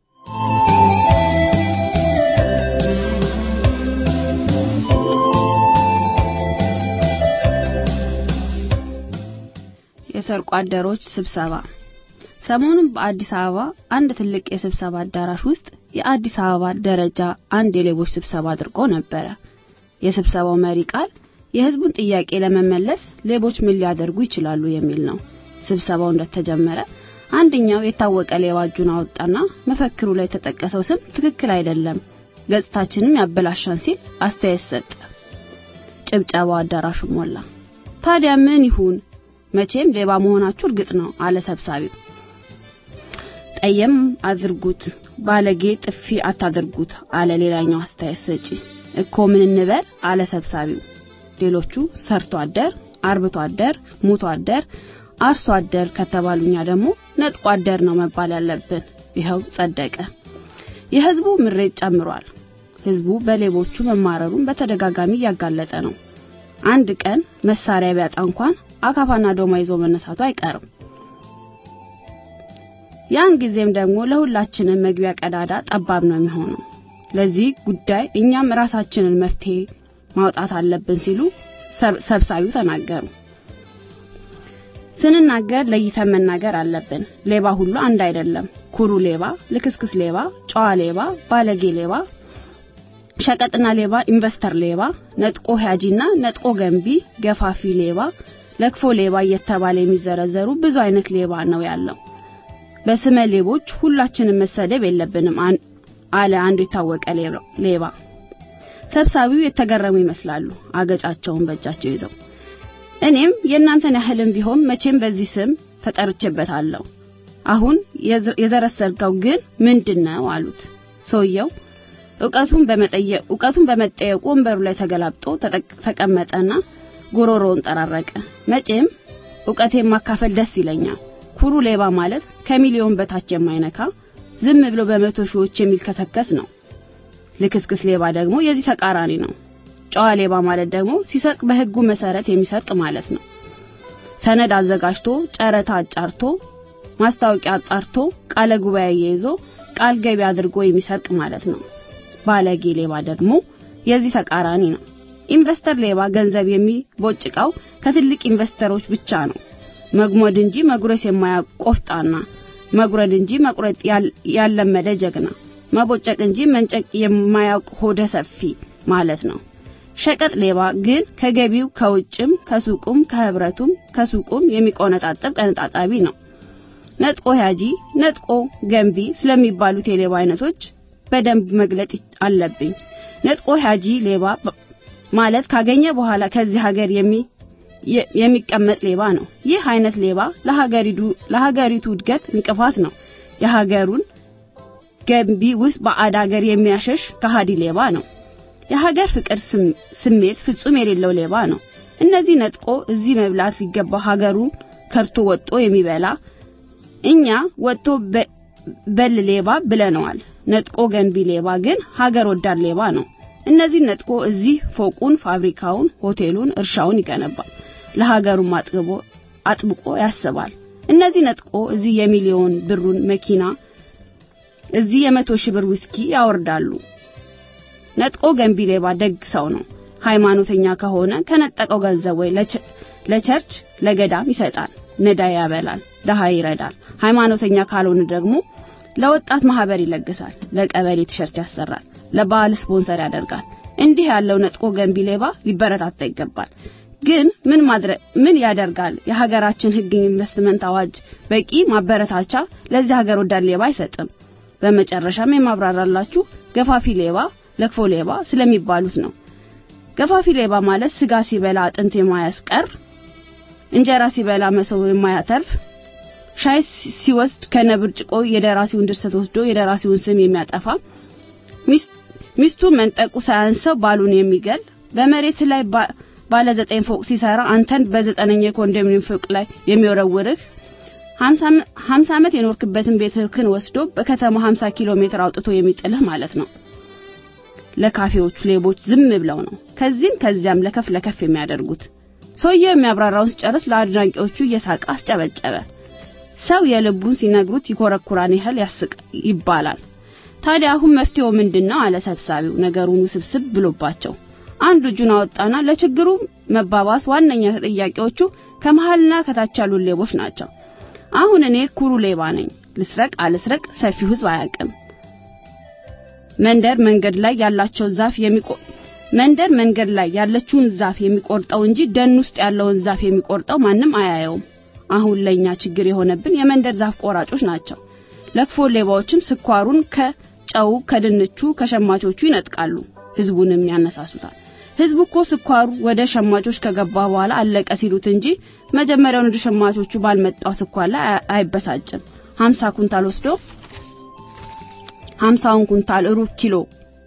የሰርቆ አደሮች ስብሰባ ሰሞኑን በአዲስ አበባ አንድ ትልቅ የስብሰባ አዳራሽ ውስጥ የአዲስ አበባ ደረጃ አንድ የሌቦች ስብሰባ አድርጎ ነበረ። የስብሰባው መሪ ቃል የሕዝቡን ጥያቄ ለመመለስ ሌቦች ምን ሊያደርጉ ይችላሉ የሚል ነው። ስብሰባው እንደተጀመረ አንደኛው የታወቀ ሌባ እጁን አወጣና መፈክሩ ላይ የተጠቀሰው ስም ትክክል አይደለም፣ ገጽታችንም ያበላሻን ሲል አስተያየት ሰጠ። ጭብጨባው አዳራሹ ሞላ። ታዲያ ምን ይሁን? መቼም ሌባ መሆናችሁ እርግጥ ነው አለ ሰብሳቢው። ጠየም አድርጉት፣ ባለጌ ጥፊ አታድርጉት አለ ሌላኛው አስተያየት ሰጪ። እኮ ምን እንበል አለ ሰብሳቢው። ሌሎቹ ሰርቶ አደር፣ አርብቶ አደር፣ ሙቶ አደር፣ አርሶ አደር ከተባሉኛ ደግሞ ነጥቆ አደር ነው መባል ያለብን። ይኸው ጸደቀ። የህዝቡ ምሬት ጨምሯል። ህዝቡ በሌቦቹ መማረሩን በተደጋጋሚ እያጋለጠ ነው። አንድ ቀን መሳሪያ ቢያጣ እንኳን አካፋና ዶማ ይዞ መነሳቱ አይቀርም። ያን ጊዜም ደግሞ ለሁላችንም መግቢያ ቀዳዳ ጠባብ ነው የሚሆነው። ለዚህ ጉዳይ እኛም ራሳችንን መፍትሄ ማውጣት አለብን ሲሉ ሰብሳቢው ተናገሩ። ስንናገር ለይተን መናገር አለብን። ሌባ ሁሉ አንድ አይደለም። ኩሩ ሌባ፣ ልክስክስ ሌባ፣ ጨዋ ሌባ፣ ባለጌ ሌባ፣ ሸቀጥና ሌባ፣ ኢንቨስተር ሌባ፣ ነጥቆ ሂያጂና ነጥቆ ገንቢ፣ ገፋፊ ሌባ፣ ለክፎ ሌባ እየተባለ የሚዘረዘሩ ብዙ አይነት ሌባ ነው ያለው። በስመ ሌቦች ሁላችንም መሰደብ የለብንም አለ አንዱ የታወቀ ሌባ። ሰብሳቢው የተገረሙ ይመስላሉ አገጫቸውን በእጃቸው ይዘው። እኔም የእናንተን ያህልም ቢሆን መቼም በዚህ ስም ተጠርቼበታለሁ። አሁን የዘረሰርከው ግን ምንድነው አሉት። ሰውየው እውቀቱን በመጠየቅ እውቀቱን በመጠየቁ ወንበሩ ላይ ተገላብጦ ተቀመጠና ጉሮሮውን ጠራረቀ። መቼም እውቀቴን ማካፈል ደስ ይለኛል። ኩሩ ሌባ ማለት ከሚሊዮን በታች የማይነካ ዝም ብሎ በመቶ ሺዎች የሚልከሰከስ ነው። ልክስክስ ሌባ ደግሞ የዚህ ተቃራኒ ነው። ጨዋ ሌባ ማለት ደግሞ ሲሰርቅ በሕጉ መሰረት የሚሰርቅ ማለት ነው። ሰነድ አዘጋጅቶ ጨረታ አጫርቶ ማስታወቂያ አጣርቶ ቃለ ጉባኤ ይዞ ቃል ገቢ አድርጎ የሚሰርቅ ማለት ነው። ባለጌ ሌባ ደግሞ የዚህ ተቃራኒ ነው። ኢንቨስተር ሌባ ገንዘብ የሚቦጭቀው ከትልቅ ኢንቨስተሮች ብቻ ነው። መግሞድ እንጂ መጉረስ የማያውቅ ቆፍጣና፣ መጉረድ እንጂ መቁረጥ ያለመደ ጀግና፣ መቦጨቅ እንጂ መንጨቅ የማያውቅ ሆደ ሰፊ ማለት ነው። ሸቀጥ ሌባ ግን ከገቢው ከውጭም ከሱቁም ከህብረቱም ከሱቁም የሚቆነጣጠብ ቀነጣጣቢ ነው። ነጥቆ ያጂ፣ ነጥቆ ገንቢ ስለሚባሉት የሌባ አይነቶች በደንብ መግለጥ አለብኝ። ነጥቆ ያጂ ሌባ ማለት ካገኘ በኋላ ከዚህ ሀገር የሚ የሚቀመጥ ሌባ ነው። ይህ አይነት ሌባ ለሀገሪቱ ለሀገሪቱ እድገት እንቅፋት ነው። የሀገሩን ገንቢ ውስጥ ባዕድ ሀገር የሚያሸሽ ከሃዲ ሌባ ነው። የሀገር ፍቅር ስሜት ፍጹም የሌለው ሌባ ነው። እነዚህ ነጥቆ እዚህ መብላት ሲገባ ሀገሩን ከርቶ ወጦ የሚበላ እኛ ወጥቶ በል ሌባ ብለነዋል። ነጥቆ ገንቢ ሌባ ግን ሀገር ወዳድ ሌባ ነው። እነዚህ ነጥቆ እዚህ ፎቁን፣ ፋብሪካውን፣ ሆቴሉን፣ እርሻውን ይገነባል። ለሀገሩም አጥግቦ አጥብቆ ያስባል። እነዚህ ነጥቆ እዚህ የሚሊዮን ብሩን መኪና እዚህ የመቶ ሺህ ብር ውስኪ ያወርዳሉ። ነጥቆ ገንቢ ሌባ ደግ ሰው ነው። ሃይማኖተኛ ከሆነ ከነጠቀው ገንዘብ ወይ ለቸርች ለገዳም ይሰጣል፣ ነዳይ ያበላል፣ ደሃ ይረዳል። ሃይማኖተኛ ካልሆነ ደግሞ ለወጣት ማህበር ይለግሳል፣ ለቀበሌ ቲሸርት ያሰራል፣ ለባህል ስፖንሰር ያደርጋል። እንዲህ ያለው ነጥቆ ገንቢ ሌባ ሊበረታታ ይገባል። ግን ምን ማድረግ ምን ያደርጋል? የሀገራችን ሕግ ኢንቨስትመንት አዋጅ በቂ ማበረታቻ ለዚህ ሀገር ወዳድ ሌባ አይሰጥም። በመጨረሻም የማብራራላችሁ ገፋፊ ሌባ፣ ለክፎ ሌባ ስለሚባሉት ነው። ገፋፊ ሌባ ማለት ስጋ ሲበላ አጥንት የማያስቀር፣ እንጀራ ሲበላ መሶብ የማያተርፍ፣ ሻይ ሲወስድ ከነብርጭቆ የደራሲውን ድርሰት ወስዶ የደራሲውን ስም የሚያጠፋ፣ ሚስቱ መንጠቁ ሳያንሰው ባሉን የሚገል፣ በመሬት ላይ ባለ ዘጠኝ ፎቅ ሲሰራ አንተን በዘጠነኛ የኮንዶሚኒየም ፎቅ ላይ የሚወረውርህ ሀምሳ ዓመት የኖርክበትን ቤትህን ወስዶ በከተማ 50 ኪሎ ሜትር አውጥቶ የሚጥልህ ማለት ነው። ለካፌዎቹ ሌቦች ዝም ብለው ነው ከዚህም ከዚያም ለከፍ ለከፍ የሚያደርጉት። ሰውየው የሚያብራራውን ሲጨርስ ለአድናቂዎቹ እየሳቀ አስጨበጨበ። ሰው የልቡን ሲነግሩት ይኮረኩራን ያህል ያስቅ ይባላል። ታዲያ አሁን መፍትሄው ምንድነው? አለ ሰብሳቢው ነገሩን ውስብስብ ብሎባቸው። አንዱ እጁን አወጣና ለችግሩ መባባስ ዋነኛ ተጠያቂዎቹ ከመሃልና ከታች ያሉ ሌቦች ናቸው። አሁን እኔ ኩሩ ሌባ ነኝ። ልስረቅ አልስረቅ ሰፊው ሕዝብ አያውቅም። መንደር መንገድ ላይ ያላቸው ዛፍ የሚቆ መንደር መንገድ ላይ ያለችውን ዛፍ የሚቆርጠው እንጂ ደን ውስጥ ያለውን ዛፍ የሚቆርጠው ማንም አያየውም። አሁን ለኛ ችግር የሆነብን የመንደር ዛፍ ቆራጮች ናቸው። ለክፎ ሌባዎችም ስኳሩን ከጨው ከድንቹ ከሸማቾቹ ይነጥቃሉ፣ ህዝቡንም ያነሳሱታል። ህዝቡ እኮ ስኳሩ ወደ ሸማቾች ከገባ በኋላ አለቀ ሲሉት እንጂ መጀመሪያውን ወደ ሸማቾቹ ባልመጣው ስኳር ላይ አይበሳጭም። 50 ኩንታል ወስዶ 50ውን ኩንታል ሩብ ኪሎ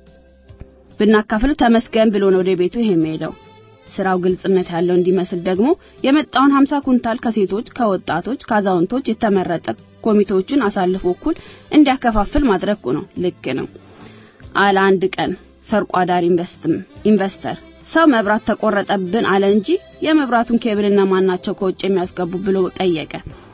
ብናካፍል ተመስገን ብሎ ነው ወደ ቤቱ ይሄ የሚሄደው። ስራው ግልጽነት ያለው እንዲመስል ደግሞ የመጣውን 50 ኩንታል ከሴቶች፣ ከወጣቶች፣ ከአዛውንቶች የተመረጠ ኮሚቴዎችን አሳልፎ እኩል እንዲያከፋፍል ማድረጉ ነው። ልክ ነው አለ አንድ ቀን ሰርቆ አዳሪ ኢንቨስተር። ሰው መብራት ተቆረጠብን አለ እንጂ የመብራቱን ኬብልና ማናቸው ከውጭ የሚያስገቡ ብሎ ጠየቀ።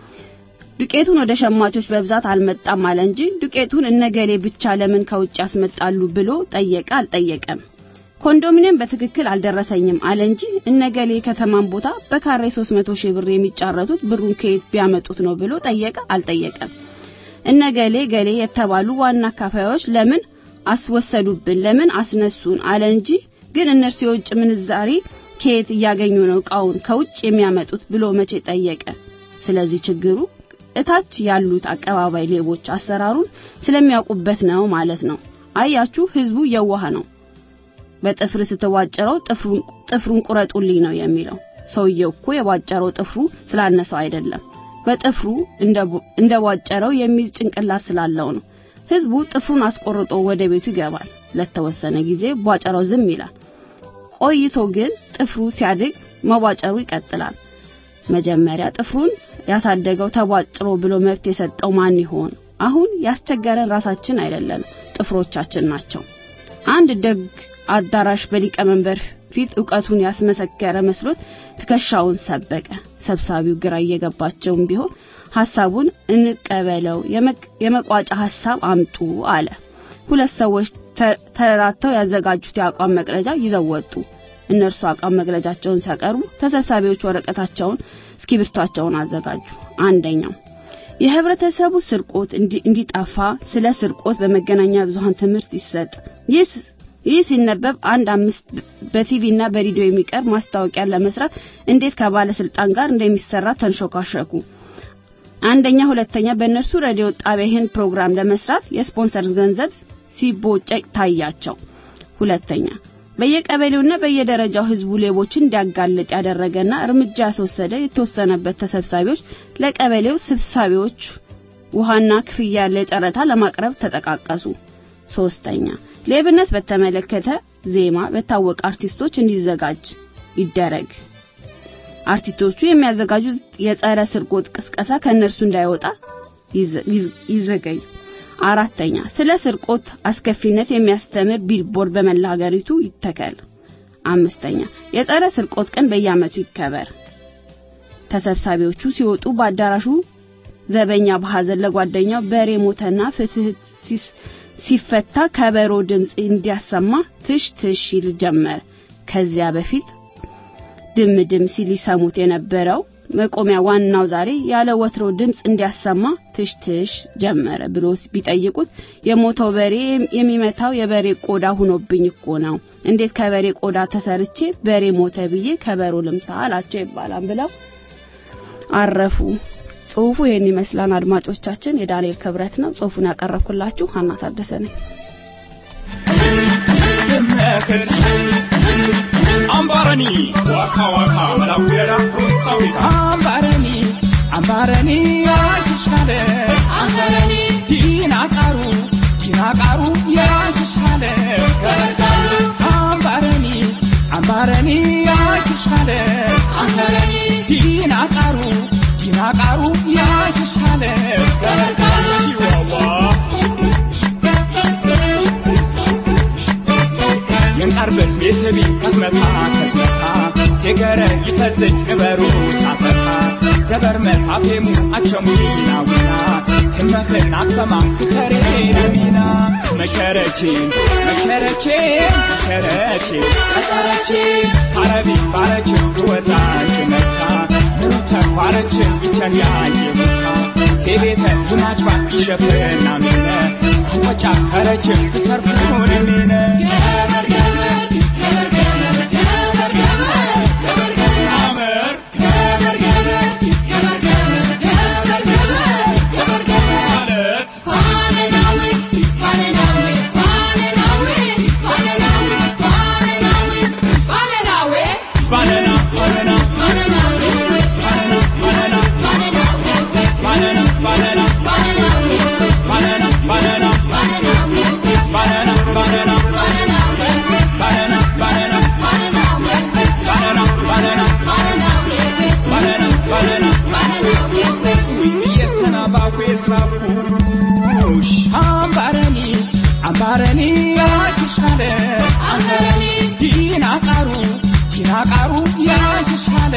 ዱቄቱን ወደ ሸማቾች በብዛት አልመጣም አለ እንጂ ዱቄቱን እነገሌ ብቻ ለምን ከውጭ ያስመጣሉ ብሎ ጠየቀ አልጠየቀም። ኮንዶሚኒየም በትክክል አልደረሰኝም አለ እንጂ እነገሌ ከተማን ቦታ በካሬ 300 ሺህ ብር የሚጫረቱት ብሩን ከየት ቢያመጡት ነው ብሎ ጠየቀ አልጠየቀም። እነገሌ ገሌ የተባሉ ዋና አካፋዮች ለምን አስወሰዱብን ለምን አስነሱን አለ እንጂ ግን እነርሱ የውጭ ምንዛሪ ከየት እያገኙ ነው እቃውን ከውጭ የሚያመጡት ብሎ መቼ ጠየቀ። ስለዚህ ችግሩ እታች ያሉት አቀባባይ ሌቦች አሰራሩን ስለሚያውቁበት ነው ማለት ነው። አያችሁ፣ ህዝቡ የዋህ ነው። በጥፍር ስትዋጨረው ጥፍሩን ጥፍሩን ቁረጡልኝ ነው የሚለው። ሰውየው እኮ የዋጨረው ጥፍሩ ስላነሰው አይደለም፣ በጥፍሩ እንደ ዋጨረው የሚል ጭንቅላት ስላለው ነው። ህዝቡ ጥፍሩን አስቆርጦ ወደ ቤቱ ይገባል። ለተወሰነ ጊዜ ቧጨረው ዝም ይላል። ቆይቶ ግን ጥፍሩ ሲያድግ መቧጨሩ ይቀጥላል። መጀመሪያ ጥፍሩን ያሳደገው ተቧጭሮ ብሎ መብት የሰጠው ማን ይሆን? አሁን ያስቸገረን ራሳችን አይደለንም፣ ጥፍሮቻችን ናቸው። አንድ ደግ አዳራሽ በሊቀመንበር ፊት ዕውቀቱን ያስመሰከረ መስሎት ትከሻውን ሰበቀ። ሰብሳቢው ግራ እየገባቸውም ቢሆን ሐሳቡን እንቀበለው፣ የመቋጫ ሐሳብ አምጡ አለ። ሁለት ሰዎች ተረራተው ያዘጋጁት የአቋም መግለጫ ይዘው ወጡ። እነርሱ አቋም መግለጫቸውን ሲያቀርቡ ተሰብሳቢዎች ወረቀታቸውን፣ እስክሪብቷቸውን አዘጋጁ። አንደኛው የህብረተሰቡ ስርቆት እንዲጠፋ ስለ ስርቆት በመገናኛ ብዙሃን ትምህርት ይሰጥ። ይህ ሲነበብ አንድ አምስት በቲቪ እና በሬዲዮ የሚቀርብ ማስታወቂያ ለመስራት እንዴት ከባለስልጣን ጋር እንደሚሰራ ተንሾካሸኩ። አንደኛ፣ ሁለተኛ በእነርሱ ሬዲዮ ጣቢያ ይህን ፕሮግራም ለመስራት የስፖንሰር ገንዘብ ሲቦጨቅ ታያቸው። ሁለተኛ በየቀበሌውና በየደረጃው ህዝቡ ሌቦችን እንዲያጋልጥ ያደረገና እርምጃ ያስወሰደ የተወሰነበት ተሰብሳቢዎች ለቀበሌው ስብሳቢዎች ውሃና ክፍያ ያለ ጨረታ ለማቅረብ ተጠቃቀሱ። ሶስተኛ ሌብነት በተመለከተ ዜማ በታወቀ አርቲስቶች እንዲዘጋጅ ይደረግ። አርቲስቶቹ የሚያዘጋጁት የጸረ ስርቆት ቅስቀሳ ከእነርሱ እንዳይወጣ ይዘገይ። አራተኛ ስለ ስርቆት አስከፊነት የሚያስተምር ቢልቦርድ በመላ ሀገሪቱ ይተከል። አምስተኛ የጸረ ስርቆት ቀን በየዓመቱ ይከበር። ተሰብሳቢዎቹ ሲወጡ በአዳራሹ ዘበኛ በሐዘን ለጓደኛው በሬ ሞተና ፍትህ ሲፈታ ከበሮ ድምፅ እንዲያሰማ ትሽ ትሽ ይል ጀመር። ከዚያ በፊት ድም ድም ሲል ይሰሙት የነበረው መቆሚያ ዋናው ዛሬ ያለ ወትሮ ድምፅ እንዲያሰማ ትሽ ትሽ ጀመረ ብሎ ቢጠይቁት የሞተው በሬ የሚመታው የበሬ ቆዳ ሁኖብኝ እኮ ነው። እንዴት ከበሬ ቆዳ ተሰርቼ በሬ ሞተ ብዬ ከበሮ ልምታ አላቸው ይባላል ብለው አረፉ። ጽሁፉ ይህን ይመስላል። አድማጮቻችን፣ የዳንኤል ክብረት ነው። ጽሁፉን ያቀረብኩላችሁ ሀና ታደሰ ነኝ። አምባረኒ ዋካ ዋካ መላኩየዳ ፕሮስታዊታ አምባረኒ አምባረኒ ያሽሻለ አምባረኒ ዲናቃሩ ዲናቃሩ ያሽሻለ አምባረኒ አምባረኒ ያሽሻለ አምባረኒ ዲናቃሩ ዲናቃሩ ያሽሻለ ሺዋዋ የንቃርበስ ቤተቢ ከስመታ ከስመታ የገረ ይፈዝጅ ግበሩ ታፈታ ዘበር መታፌሙ አቸሙና ቡና ትመኽን አትሰማ ትሰሬ ለሚና መሸረቼ መሸረቼ መሸረቼ ቀጠረቼ ሳረቢ ባረች ትወጣች መታ ምሩ ተኳረች ይቸን ያየሙታ ቴቤተ ይማጭባ ይሸፍና ሚነ አንቆጫ ከረች ትሰርፉን ሚነ አመር ማለት ባነና ባነና ባነና ባነና ባነና ባነና ባነና ባነና ባነና ባነና ባነና ባነና ባነና ባነና ባነና የሰናባዌ ስራፉሽ አምባረኒ አምባረኒ ያችሻለ ዲናቃሩ ዲናቃሩ ያችሻለ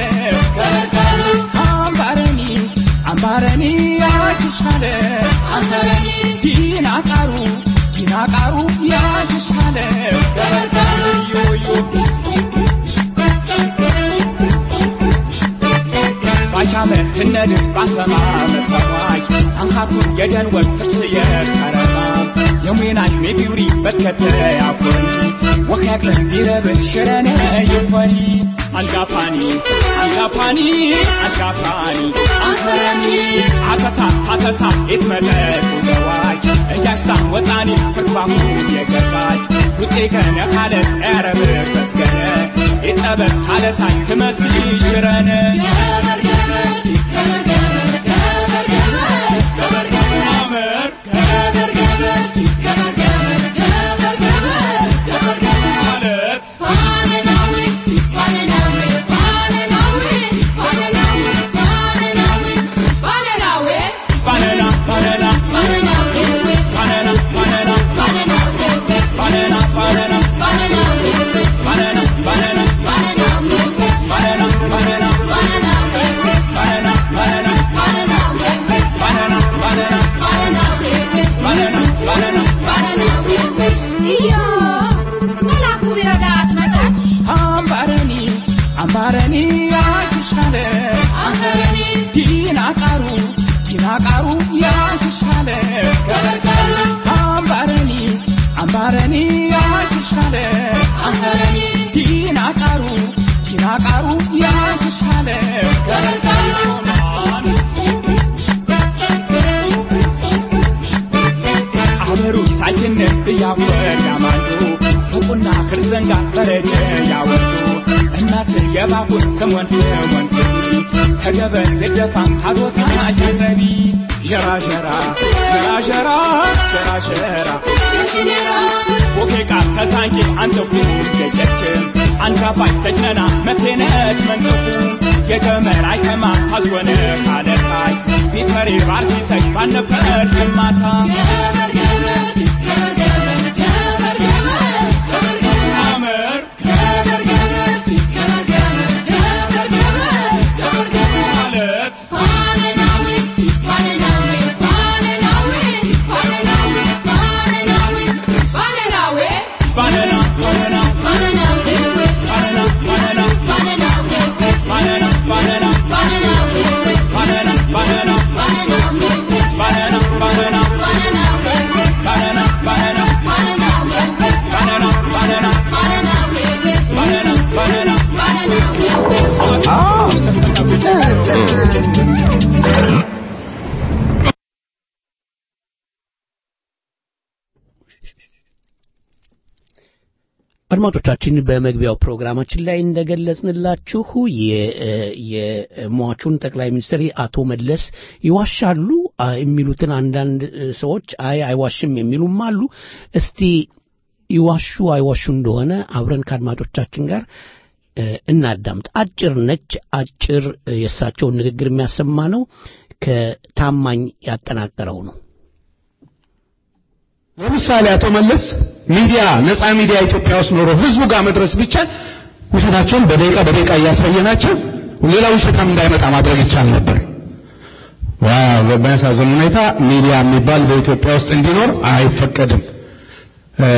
አምባረኒ አምባረኒ ያችሻለ ዲናቃሩ ዲናቃሩ ያችሻለ ዮዮ ባሻመ ትነድፍ ባሰማ መሰዋይ አንኻቱን የደን ወቅ ትክስየ ተረማ የሙናሽ ሜቢውሪ በትከተ ያኮኒ ወኸያቅለን ቢረብን ሽረነ ይኮኒ አንጋፋኒ አንጋፋኒ አንጋፋኒ አንኸረኒ አተታ አተታ የትመጠቁ ገዋይ እያሳ ወጣኒ ፍርባሁ የገባች ውጤ ገነ ካለት ያረብር በስገነ የጠበት ካለታኝ ትመስል ሽረነ አመር ማለት ባነና ባነና ባነና ባነና ባነና ባነና ባነና ባነና ባነና ባነና ባነና ባነና ባነና ባነና አምባረኒ አምባረኒ ያሽሻለ ዲናቃሩ ዲናቃሩ ያሽሻለ አምባረኒ አምባረኒ ያሽሻለ ዲናቃሩ ዲናቃሩ ያሽሻለ አበሩ ሳይነት እያወር ያማሉ ቡቁና ክርስዘንጋ በረጀ ያወጡ እናት የባቡር ስሞን ስሞን ትቢ ከገበር ልደፋም ታቦታ ይረቢ ዠራ ዠራ ዠራ ዠራ ዠራ ዠራ ቦኬቃ ከሳንኪ አንተኩ የጀችም አንጋፋሽ ተጭነና መቴነት መንጠፉ የገመር አይከማ ታዝወነ ካለታይ ቢፈሪ ባርኪተሽ ባነበር ግማታ አመር ማለት ባነና ባነና ባነና ባነና ባነና ባነና ባነና ባነና ባነና ባነና ባነና ባነና ባነና አድማጮቻችን በመግቢያው ፕሮግራማችን ላይ እንደገለጽንላችሁ የ- የሟቹን ጠቅላይ ሚኒስትር አቶ መለስ ይዋሻሉ አ- የሚሉትን አንዳንድ እ፣ ሰዎች አይ አይዋሽም የሚሉም አሉ። እስቲ ይዋሹ አይዋሹ እንደሆነ አብረን ከአድማጮቻችን ጋር እ፣ እናዳምጥ። አጭር ነች። አጭር እ፣ የእሳቸውን ንግግር የሚያሰማ ነው። ከታማኝ ያጠናቀረው ነው። ለምሳሌ አቶ መለስ ሚዲያ ነፃ ሚዲያ ኢትዮጵያ ውስጥ ኖሮ ህዝቡ ጋር መድረስ ቢቻል ውሸታቸውን በደቂቃ በደቂቃ እያሳየናቸው ሌላ ውሸታም እንዳይመጣ ማድረግ ይቻል ነበር። ዋ በሚያሳዝን ሁኔታ ሚዲያ የሚባል በኢትዮጵያ ውስጥ እንዲኖር አይፈቀድም። እ፣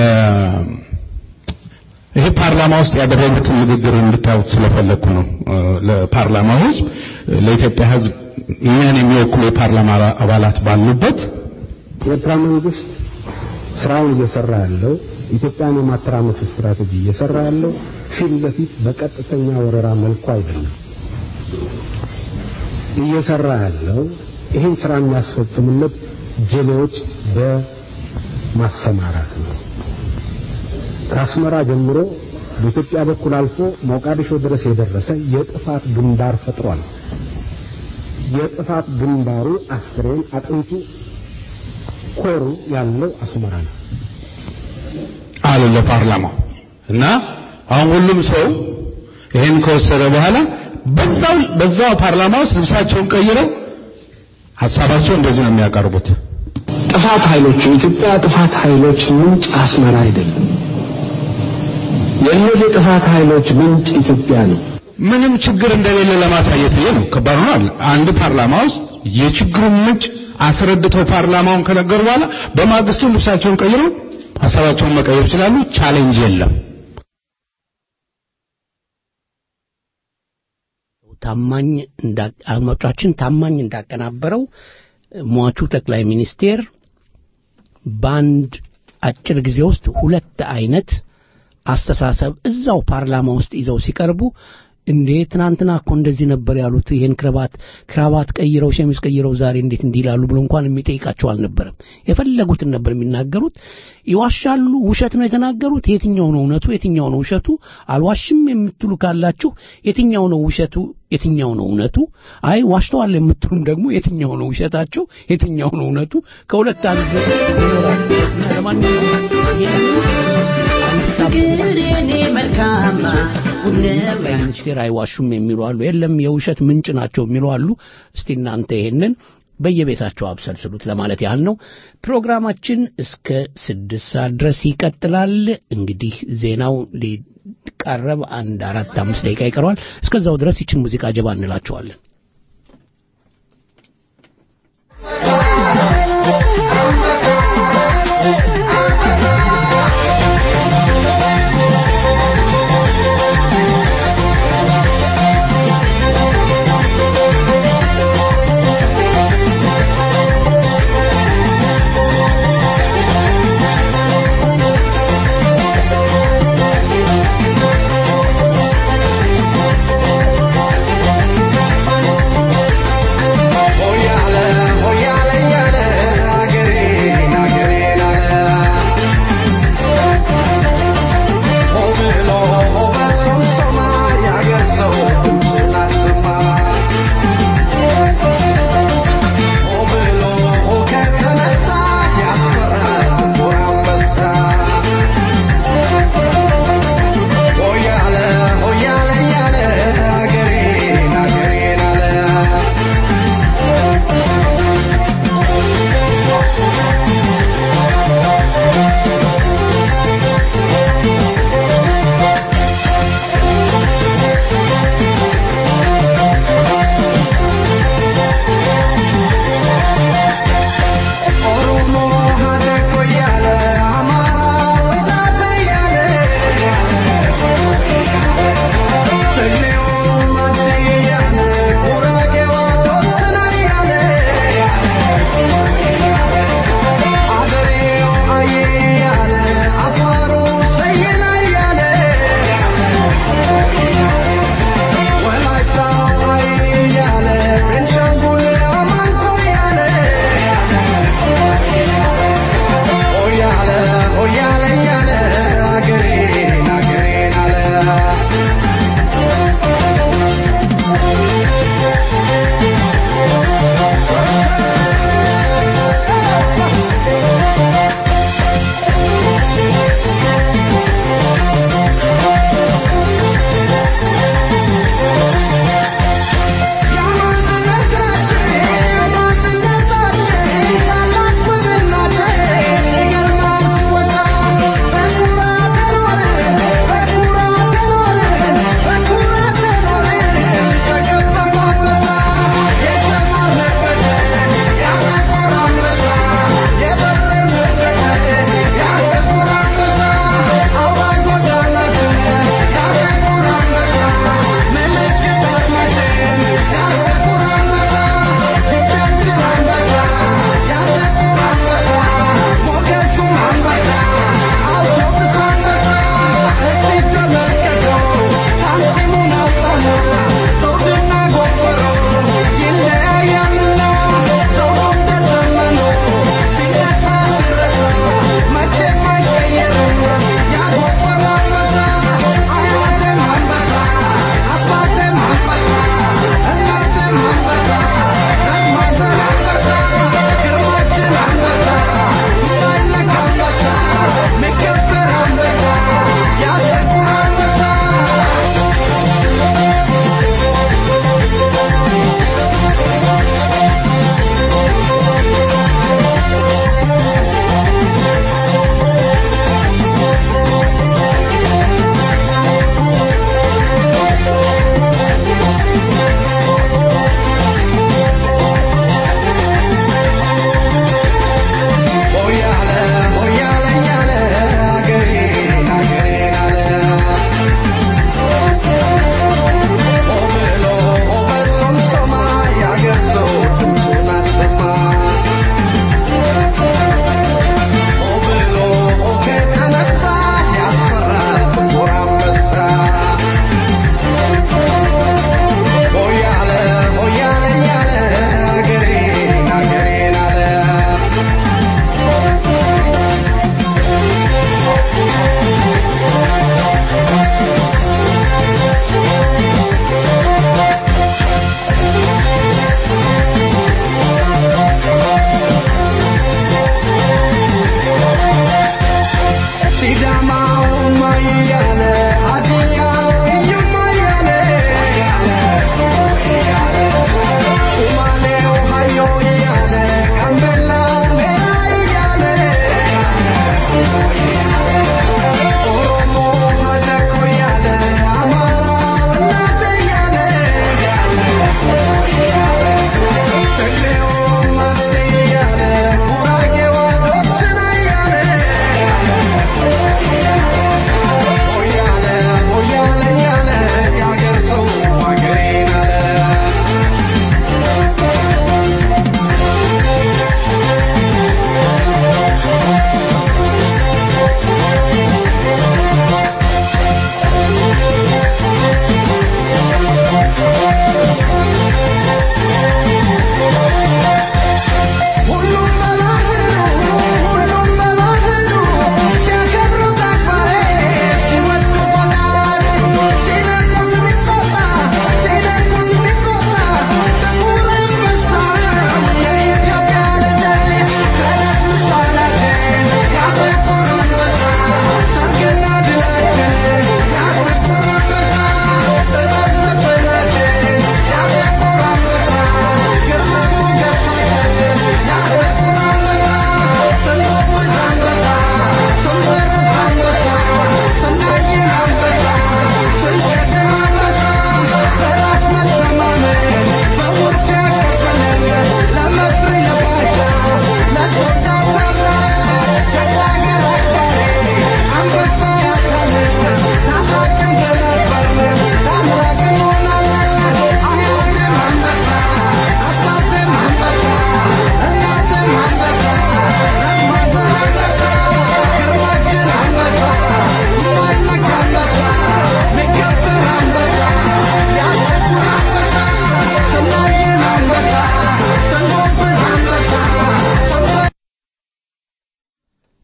ይሄ ፓርላማ ውስጥ ያደረጉትን ንግግር እንድታዩት ስለፈለግኩ ነው። እ፣ ለፓርላማው ሕዝብ ለኢትዮጵያ ሕዝብ እኛን የሚወክሉ የፓርላማ አባላት ባሉበት የኤርትራ መንግስት ስራውን እየሰራ ያለው ኢትዮጵያን የማተራመስ ስትራቴጂ እየሰራ ያለው ፊት ለፊት በቀጥተኛ ወረራ መልኩ አይደለም። እየሰራ ያለው ይህን ስራ የሚያስፈጽሙለት ጀሌዎች በማሰማራት ነው። ከአስመራ ጀምሮ በኢትዮጵያ በኩል አልፎ ሞቃዲሾ ድረስ የደረሰ የጥፋት ግንባር ፈጥሯል። የጥፋት ግንባሩ አስክሬን አጥንቱ ኮሩ ያለው አስመራ ነው። አሉ ለፓርላማው እና አሁን ሁሉም ሰው ይሄን ከወሰደ በኋላ በዛው በዛው ፓርላማ ውስጥ ልብሳቸውን ቀይረው ሀሳባቸው እንደዚህ ነው የሚያቀርቡት። ጥፋት ኃይሎች የኢትዮጵያ ጥፋት ኃይሎች ምንጭ አስመራ አይደለም። የእነዚህ ጥፋት ኃይሎች ምንጭ ኢትዮጵያ ነው። ምንም ችግር እንደሌለ ለማሳየት ይሄ ነው ከባድ ነው አይደል? አንድ ፓርላማ ውስጥ የችግሩን ምንጭ አስረድተው ፓርላማውን ከነገሩ በኋላ በማግስቱ ልብሳቸውን ቀይረው ሀሳባቸውን መቀየር ይችላሉ። ቻሌንጅ የለም። ታማኝ እንዳ- አድማጮቻችን ታማኝ እንዳቀናበረው ሟቹ ጠቅላይ ሚኒስቴር በአንድ አጭር ጊዜ ውስጥ ሁለት አይነት አስተሳሰብ እዛው ፓርላማ ውስጥ ይዘው ሲቀርቡ እንዴ ትናንትና እኮ እንደዚህ ነበር ያሉት ይሄን ክራባት ክራባት ቀይረው ሸሚዝ ቀይረው ዛሬ እንዴት እንዲህ ይላሉ ብሎ እንኳን የሚጠይቃቸው አልነበረም የፈለጉትን ነበር የሚናገሩት ይዋሻሉ ውሸት ነው የተናገሩት የትኛው ነው እውነቱ የትኛው ነው ውሸቱ አልዋሽም የምትሉ ካላችሁ የትኛው ነው ውሸቱ የትኛው ነው እውነቱ አይ ዋሽተዋል የምትሉም ደግሞ የትኛው ነው ውሸታቸው የትኛው ነው እውነቱ ከሁለት አንዱ ለማንኛውም ጠቅላይ ሚኒስቴር አይዋሹም የሚሉ አሉ። የለም የውሸት ምንጭ ናቸው የሚሉ አሉ። እስቲ እናንተ ይሄንን በየቤታቸው አብሰልስሉት ለማለት ያህል ነው። ፕሮግራማችን እስከ ስድስት ሰዓት ድረስ ይቀጥላል። እንግዲህ ዜናው ሊቃረብ አንድ አራት አምስት ደቂቃ ይቀረዋል። እስከዛው ድረስ ይችን ሙዚቃ ጀባ እንላቸዋለን። ሆያለ ሆያለ ያለ አገሬ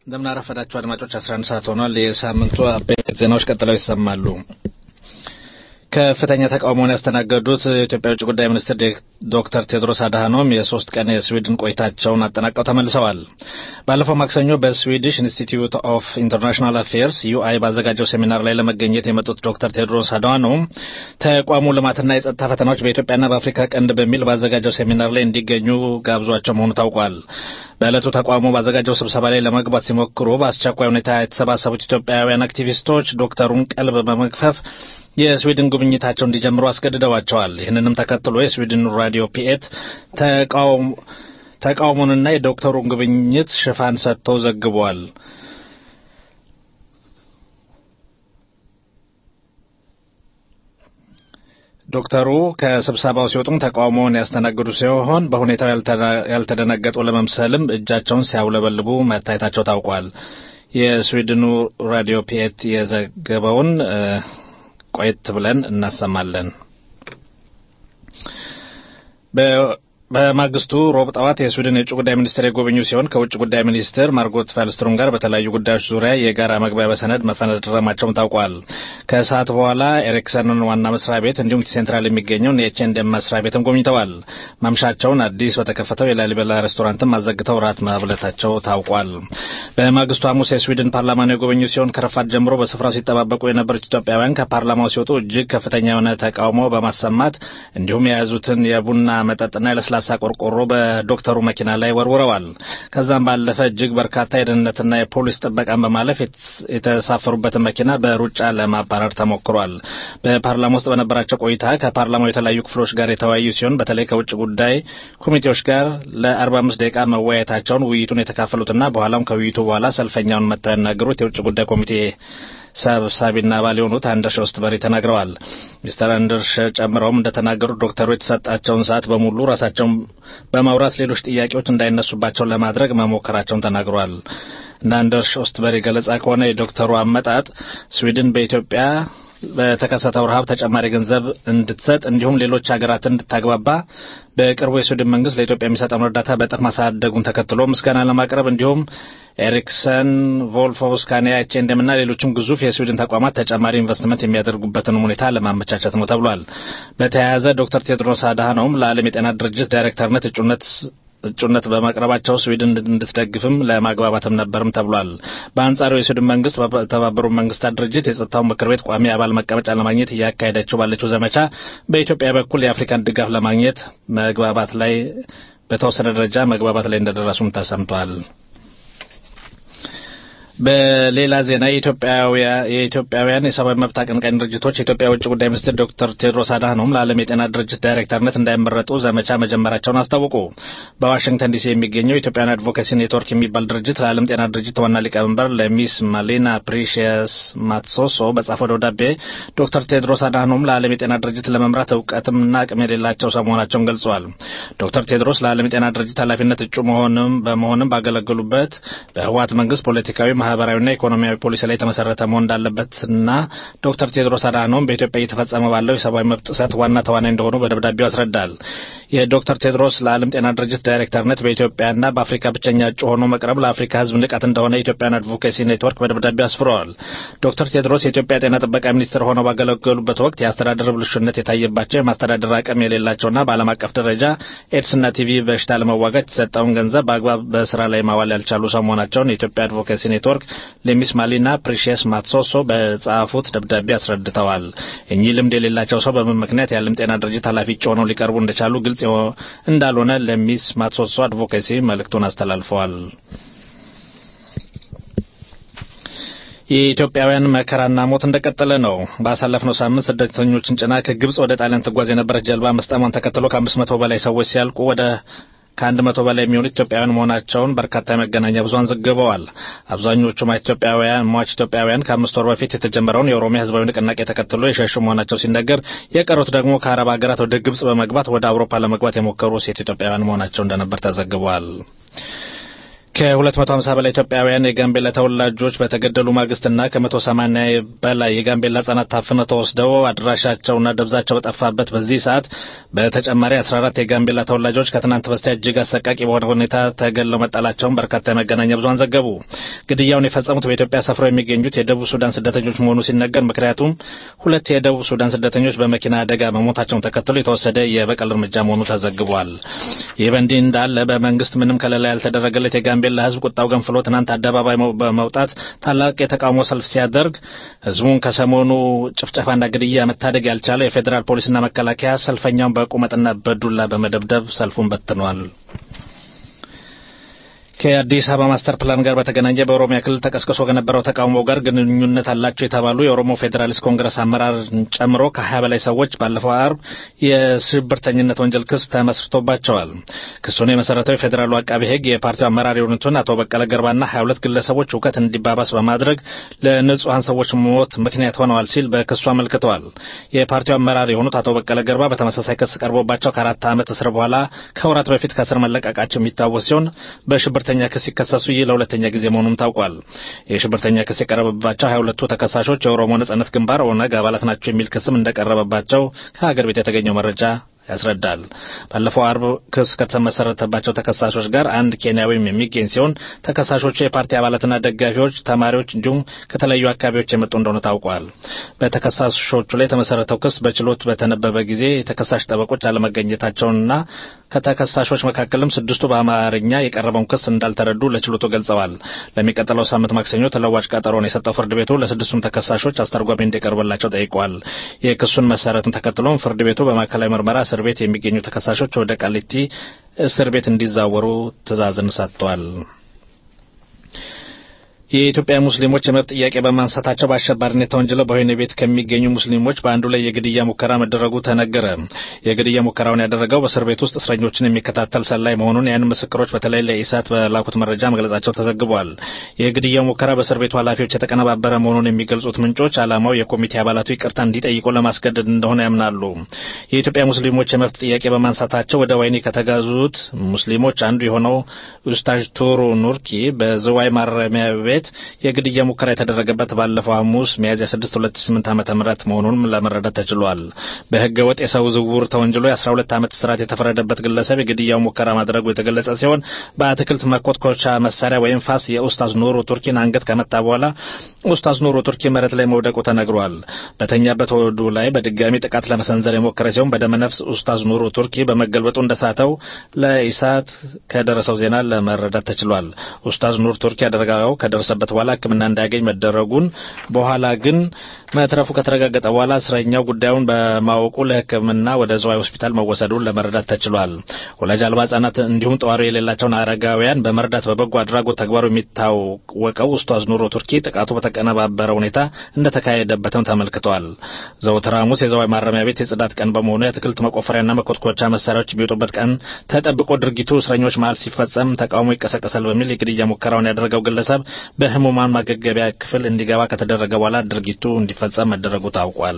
እንደምን አረፈዳችሁ አድማጮች 11 ሰዓት ሆኗል የሳምንቱ አበይት ዜናዎች ቀጥለው ይሰማሉ ከፍተኛ ተቃውሞውን ያስተናገዱት የኢትዮጵያ ውጭ ጉዳይ ሚኒስትር ዶክተር ቴድሮስ አድሃኖም የሶስት ቀን የስዊድን ቆይታቸውን አጠናቀው ተመልሰዋል። ባለፈው ማክሰኞ በስዊዲሽ ኢንስቲትዩት ኦፍ ኢንተርናሽናል አፌርስ ዩአይ ባዘጋጀው ሴሚናር ላይ ለመገኘት የመጡት ዶክተር ቴድሮስ አድሃኖም ተቋሙ ልማትና የጸጥታ ፈተናዎች በኢትዮጵያና በአፍሪካ ቀንድ በሚል ባዘጋጀው ሴሚናር ላይ እንዲገኙ ጋብዟቸው መሆኑ ታውቋል። በዕለቱ ተቋሙ ባዘጋጀው ስብሰባ ላይ ለመግባት ሲሞክሩ በአስቸኳይ ሁኔታ የተሰባሰቡት ኢትዮጵያውያን አክቲቪስቶች ዶክተሩን ቀልብ በመግፈፍ የስዊድን ጉብኝታቸው እንዲጀምሩ አስገድደዋቸዋል። ይህንንም ተከትሎ የስዊድን ራዲዮ ፒኤት ተቃውሞንና የዶክተሩን ጉብኝት ሽፋን ሰጥቶ ዘግቧል። ዶክተሩ ከስብሰባው ሲወጡም ተቃውሞውን ያስተናግዱ ሲሆን በሁኔታው ያልተደነገጡ ለመምሰልም እጃቸውን ሲያውለበልቡ መታየታቸው ታውቋል። የስዊድኑ ራዲዮ ፒኤት የዘገበውን ቆየት ብለን እናሰማለን። በማግስቱ ሮብ ጠዋት የስዊድን የውጭ ጉዳይ ሚኒስትር የጎበኙ ሲሆን ከውጭ ጉዳይ ሚኒስትር ማርጎት ፋልስትሮም ጋር በተለያዩ ጉዳዮች ዙሪያ የጋራ መግባቢያ ሰነድ መፈረማቸውም ታውቋል። ከሰዓት በኋላ ኤሪክሰንን ዋና መስሪያ ቤት እንዲሁም ሴንትራል የሚገኘውን የኤችኤንድኤም መስሪያ ቤትም ጎብኝተዋል። ማምሻቸውን አዲስ በተከፈተው የላሊበላ ሬስቶራንትም አዘግተው ራት ማብለታቸው ታውቋል። በማግስቱ ሐሙስ የስዊድን ፓርላማን የጎበኙ ሲሆን ከረፋት ጀምሮ በስፍራው ሲጠባበቁ የነበሩት ኢትዮጵያውያን ከፓርላማው ሲወጡ እጅግ ከፍተኛ የሆነ ተቃውሞ በማሰማት እንዲሁም የያዙትን የቡና መጠጥና የለስላሳ ቆርቆሮ በዶክተሩ መኪና ላይ ወርውረዋል። ከዛም ባለፈ እጅግ በርካታ የደህንነትና የፖሊስ ጥበቃን በማለፍ የተሳፈሩበትን መኪና በሩጫ ለማባረር ተሞክሯል። በፓርላማ ውስጥ በነበራቸው ቆይታ ከፓርላማው የተለያዩ ክፍሎች ጋር የተወያዩ ሲሆን በተለይ ከውጭ ጉዳይ ኮሚቴዎች ጋር ለ45 ደቂቃ መወያየታቸውን ውይይቱን የተካፈሉትና በኋላም ከውይይቱ በኋላ ሰልፈኛውን መጥተው ያናገሩት የውጭ ጉዳይ ኮሚቴ ሰብሳቢና አባል የሆኑት አንደርሽ ኦስትበሪ ተናግረዋል። ሚስተር አንደርሽ ጨምረውም እንደተናገሩት ዶክተሩ የተሰጣቸውን ሰዓት በሙሉ ራሳቸውን በማውራት ሌሎች ጥያቄዎች እንዳይነሱባቸው ለማድረግ መሞከራቸውን ተናግረዋል። እንደ አንደርሽ ኦስትበሪ ገለጻ ከሆነ የዶክተሩ አመጣጥ ስዊድን በኢትዮጵያ በተከሰተው ረሃብ ተጨማሪ ገንዘብ እንድትሰጥ እንዲሁም ሌሎች ሀገራትን እንድታግባባ በቅርቡ የስዊድን መንግስት ለኢትዮጵያ የሚሰጠውን እርዳታ በእጥፍ ማሳደጉን ተከትሎ ምስጋና ለማቅረብ እንዲሁም ኤሪክሰን፣ ቮልፎ፣ ስካኒያ፣ ኤችኤንድኤም እና ሌሎችም ግዙፍ የስዊድን ተቋማት ተጨማሪ ኢንቨስትመንት የሚያደርጉበትን ሁኔታ ለማመቻቸት ነው ተብሏል። በተያያዘ ዶክተር ቴድሮስ አድሃኖም ለዓለም የጤና ድርጅት ዳይሬክተርነት እጩነት እጩነት በማቅረባቸው ስዊድን እንድትደግፍም ለማግባባትም ነበርም ተብሏል። በአንጻሩ የስዊድን መንግስት በተባበሩት መንግስታት ድርጅት የጸጥታው ምክር ቤት ቋሚ አባል መቀመጫ ለማግኘት እያካሄደችው ባለችው ዘመቻ በኢትዮጵያ በኩል የአፍሪካን ድጋፍ ለማግኘት መግባባት ላይ በተወሰነ ደረጃ መግባባት ላይ እንደደረሱም ተሰምቷል። በሌላ ዜና የኢትዮጵያውያን የሰብአዊ መብት አቀንቃኝ ድርጅቶች የኢትዮጵያ ውጭ ጉዳይ ሚኒስትር ዶክተር ቴድሮስ አድሃኖም ለዓለም የጤና ድርጅት ዳይሬክተርነት እንዳይመረጡ ዘመቻ መጀመራቸውን አስታወቁ። በዋሽንግተን ዲሲ የሚገኘው ኢትዮጵያን አድቮኬሲ ኔትወርክ የሚባል ድርጅት ለዓለም ጤና ድርጅት ዋና ሊቀመንበር ለሚስ ማሌና ፕሪሺየስ ማትሶሶ በጻፈው ደብዳቤ ዶክተር ቴድሮስ አድሃኖም ለዓለም የጤና ድርጅት ለመምራት እውቀትምና አቅም የሌላቸው ሰው መሆናቸውን ገልጸዋል። ዶክተር ቴድሮስ ለዓለም የጤና ድርጅት ኃላፊነት እጩ መሆንም በመሆንም ባገለገሉበት በህወሓት መንግስት ፖለቲካዊ ማህበራዊና ኢኮኖሚያዊ ፖሊሲ ላይ የተመሰረተ መሆን እንዳለበትና ዶክተር ቴድሮስ አድሃኖም በኢትዮጵያ እየተፈጸመ ባለው የሰብአዊ መብት ጥሰት ዋና ተዋናይ እንደሆኑ በደብዳቤው ያስረዳል። የዶክተር ቴድሮስ ለዓለም ጤና ድርጅት ዳይሬክተርነት በኢትዮጵያና በአፍሪካ ብቸኛ እጩ ሆኖ መቅረብ ለአፍሪካ ህዝብ ንቀት እንደሆነ የኢትዮጵያን አድቮኬሲ ኔትወርክ በደብዳቤው አስፍረዋል። ዶክተር ቴድሮስ የኢትዮጵያ ጤና ጥበቃ ሚኒስትር ሆነው ባገለገሉበት ወቅት የአስተዳደር ብልሹነት የታየባቸው የማስተዳደር አቅም የሌላቸውና በዓለም አቀፍ ደረጃ ኤድስና ቲቪ በሽታ ለመዋጋት የተሰጠውን ገንዘብ በአግባብ በስራ ላይ ማዋል ያልቻሉ ሰው መሆናቸውን የኢትዮጵያ አድቮኬሲ ኔትወርክ ለሚስ ማሊና ፕሪሺየስ ማትሶሶ በጻፉት ደብዳቤ አስረድተዋል። እኚህ ልምድ የሌላቸው ሰው በምን ምክንያት የዓለም ጤና ድርጅት ኃላፊ እጩ ሆነው ሊቀርቡ እንደቻሉ ግልጽ እንዳልሆነ ለሚስ ማትሶሶ አድቮኬሲ መልእክቱን አስተላልፈዋል። የኢትዮጵያውያን መከራና ሞት እንደቀጠለ ነው። ባሳለፍነው ሳምንት ስደተኞችን ጭና ከግብጽ ወደ ጣሊያን ትጓዝ የነበረች ጀልባ መስጠሟን ተከትሎ ከአምስት መቶ በላይ ሰዎች ሲያልቁ ወደ ከአንድ መቶ በላይ የሚሆኑ ኢትዮጵያውያን መሆናቸውን በርካታ የመገናኛ ብዙኃን ዘግበዋል። አብዛኞቹ ኢትዮጵያውያን ሟች ኢትዮጵያውያን ከአምስት ወር በፊት የተጀመረውን የኦሮሚያ ሕዝባዊ ንቅናቄ ተከትሎ የሸሹ መሆናቸው ሲነገር፣ የቀሩት ደግሞ ከአረብ ሀገራት ወደ ግብጽ በመግባት ወደ አውሮፓ ለመግባት የሞከሩ ሴት ኢትዮጵያውያን መሆናቸው እንደነበር ተዘግቧል። ከ250 በላይ ኢትዮጵያውያን የጋምቤላ ተወላጆች በተገደሉ ማግስትና ከ180 በላይ የጋምቤላ ሕጻናት ታፍነው ተወስደው አድራሻቸውና ደብዛቸው በጠፋበት በዚህ ሰዓት በተጨማሪ 14 የጋምቤላ ተወላጆች ከትናንት በስቲያ እጅግ አሰቃቂ በሆነ ሁኔታ ተገለው መጣላቸውን በርካታ የመገናኛ ብዙኃን ዘገቡ። ግድያውን የፈጸሙት በኢትዮጵያ ሰፍረው የሚገኙት የደቡብ ሱዳን ስደተኞች መሆኑ ሲነገር፣ ምክንያቱም ሁለት የደቡብ ሱዳን ስደተኞች በመኪና አደጋ መሞታቸውን ተከትሎ የተወሰደ የበቀል እርምጃ መሆኑ ተዘግቧል። ይህ በእንዲህ እንዳለ በመንግስት ምንም ከለላ ያልተደረገለት የጋምቤላ ህዝብ ቁጣው ገንፍሎ ትናንት አደባባይ በመውጣት ታላቅ የተቃውሞ ሰልፍ ሲያደርግ ህዝቡን ከሰሞኑ ጭፍጨፋና ግድያ መታደግ ያልቻለው የፌዴራል ፖሊስና መከላከያ ሰልፈኛውን በቁመጥና በዱላ በመደብደብ ሰልፉን በትኗል። ከአዲስ አበባ ማስተር ፕላን ጋር በተገናኘ በኦሮሚያ ክልል ተቀስቅሶ ከነበረው ተቃውሞ ጋር ግንኙነት አላቸው የተባሉ የኦሮሞ ፌዴራሊስት ኮንግረስ አመራርን ጨምሮ ከሀያ በላይ ሰዎች ባለፈው አርብ የሽብርተኝነት ወንጀል ክስ ተመስርቶባቸዋል። ክሱን የመሰረተው የፌዴራሉ አቃቤ ሕግ የፓርቲው አመራር የሆኑትን አቶ በቀለ ገርባና ሀያ ሁለት ግለሰቦች እውከት እንዲባባስ በማድረግ ለንጹሐን ሰዎች ሞት ምክንያት ሆነዋል ሲል በክሱ አመልክተዋል። የፓርቲው አመራር የሆኑት አቶ በቀለ ገርባ በተመሳሳይ ክስ ቀርቦባቸው ከአራት ዓመት እስር በኋላ ከወራት በፊት ከእስር መለቀቃቸው የሚታወስ ሲሆን በሽብር ሽብርተኛ ክስ ሲከሰሱ ይህ ለሁለተኛ ጊዜ መሆኑም ታውቋል። የሽብርተኛ ክስ የቀረበባቸው ሀያ ሁለቱ ተከሳሾች የኦሮሞ ነጻነት ግንባር ኦነግ አባላት ናቸው የሚል ክስም እንደቀረበባቸው ከሀገር ቤት የተገኘው መረጃ ያስረዳል። ባለፈው አርብ ክስ ከተመሰረተባቸው ተከሳሾች ጋር አንድ ኬንያዊም የሚገኝ ሲሆን ተከሳሾቹ የፓርቲ አባላትና ደጋፊዎች፣ ተማሪዎች እንዲሁም ከተለያዩ አካባቢዎች የመጡ እንደሆነ ታውቋል። በተከሳሾቹ ላይ የተመሰረተው ክስ በችሎት በተነበበ ጊዜ የተከሳሽ ጠበቆች አለመገኘታቸውንና ከተከሳሾች መካከልም ስድስቱ በአማርኛ የቀረበውን ክስ እንዳልተረዱ ለችሎቱ ገልጸዋል። ለሚቀጥለው ሳምንት ማክሰኞ ተለዋጭ ቀጠሮን የሰጠው ፍርድ ቤቱ ለስድስቱም ተከሳሾች አስተርጓሚ እንዲቀርብላቸው ጠይቋል። የክሱን መሰረትን ተከትሎም ፍርድ ቤቱ በማዕከላዊ ምርመራ እስር ቤት የሚገኙ ተከሳሾች ወደ ቃሊቲ እስር ቤት እንዲዛወሩ ትዕዛዝን ሰጥቷል። የኢትዮጵያ ሙስሊሞች የመብት ጥያቄ በማንሳታቸው በአሸባሪነት ተወንጅለው በወህኒ ቤት ከሚገኙ ሙስሊሞች በአንዱ ላይ የግድያ ሙከራ መደረጉ ተነገረ። የግድያ ሙከራውን ያደረገው በእስር ቤት ውስጥ እስረኞችን የሚከታተል ሰላይ መሆኑን ያን ምስክሮች በተለይ ለኢሳት በላኩት መረጃ መግለጻቸው ተዘግቧል። የግድያው ሙከራ በእስር ቤቱ ኃላፊዎች የተቀነባበረ መሆኑን የሚገልጹት ምንጮች ዓላማው የኮሚቴ አባላቱ ይቅርታ እንዲጠይቁ ለማስገደድ እንደሆነ ያምናሉ። የኢትዮጵያ ሙስሊሞች የመብት ጥያቄ በማንሳታቸው ወደ ወህኒ ከተጋዙት ሙስሊሞች አንዱ የሆነው ኡስታዝ ቱሩ ኑርኪ በዝዋይ ማረሚያ ቤት የግድያ ሙከራ የተደረገበት ባለፈው ሐሙስ ሚያዝያ 6 2008 ዓመተ ምህረት መሆኑንም ለመረዳት ተችሏል። በሕገ ወጥ የሰው ዝውውር ተወንጅሎ የ12 ዓመት እስራት የተፈረደበት ግለሰብ የግድያው ሙከራ ማድረጉ የተገለጸ ሲሆን በአትክልት መኮትኮቻ መሳሪያ ወይም ፋስ የኡስታዝ ኑሩ ቱርኪን አንገት ከመታ በኋላ ኡስታዝ ኑሩ ቱርኪ መሬት ላይ መውደቁ ተነግሯል። በተኛበት ወዱ ላይ በድጋሚ ጥቃት ለመሰንዘር የሞከረ ሲሆን በደመነፍስ ኡስታዝ ኑሩ ቱርኪ በመገልበጡ እንደሳተው ለኢሳት ከደረሰው ዜና ለመረዳት ተችሏል። ኡስታዝ ኑር ቱርኪ አደረጋው ከደረሰበት በኋላ ሕክምና እንዳያገኝ መደረጉን በኋላ ግን መትረፉ ከተረጋገጠ በኋላ እስረኛው ጉዳዩን በማወቁ ለሕክምና ወደ ዝዋይ ሆስፒታል መወሰዱን ለመረዳት ተችሏል። ወላጅ አልባ ሕጻናት እንዲሁም ጠዋሪ የሌላቸውን አረጋውያን በመርዳት በበጎ አድራጎት ተግባሩ የሚታወቀው ኡስታዝ ኑሮ ቱርኪ ጥቃቱ በተቀነባበረ ሁኔታ እንደተካሄደበትም ተመልክቷል። ዘወትር ሐሙስ የዝዋይ ማረሚያ ቤት የጽዳት ቀን በመሆኑ የአትክልት መቆፈሪያና መኮትኮቻ መሳሪያዎች የሚወጡበት ቀን ተጠብቆ ድርጊቱ እስረኞች መሀል ሲፈጸም ተቃውሞ ይቀሰቀሳል በሚል የግድያ ሙከራውን ያደረገው ግለሰብ በህሙማን ማገገቢያ ክፍል እንዲገባ ከተደረገ በኋላ ድርጊቱ እንዲፈጸም መደረጉ ታውቋል።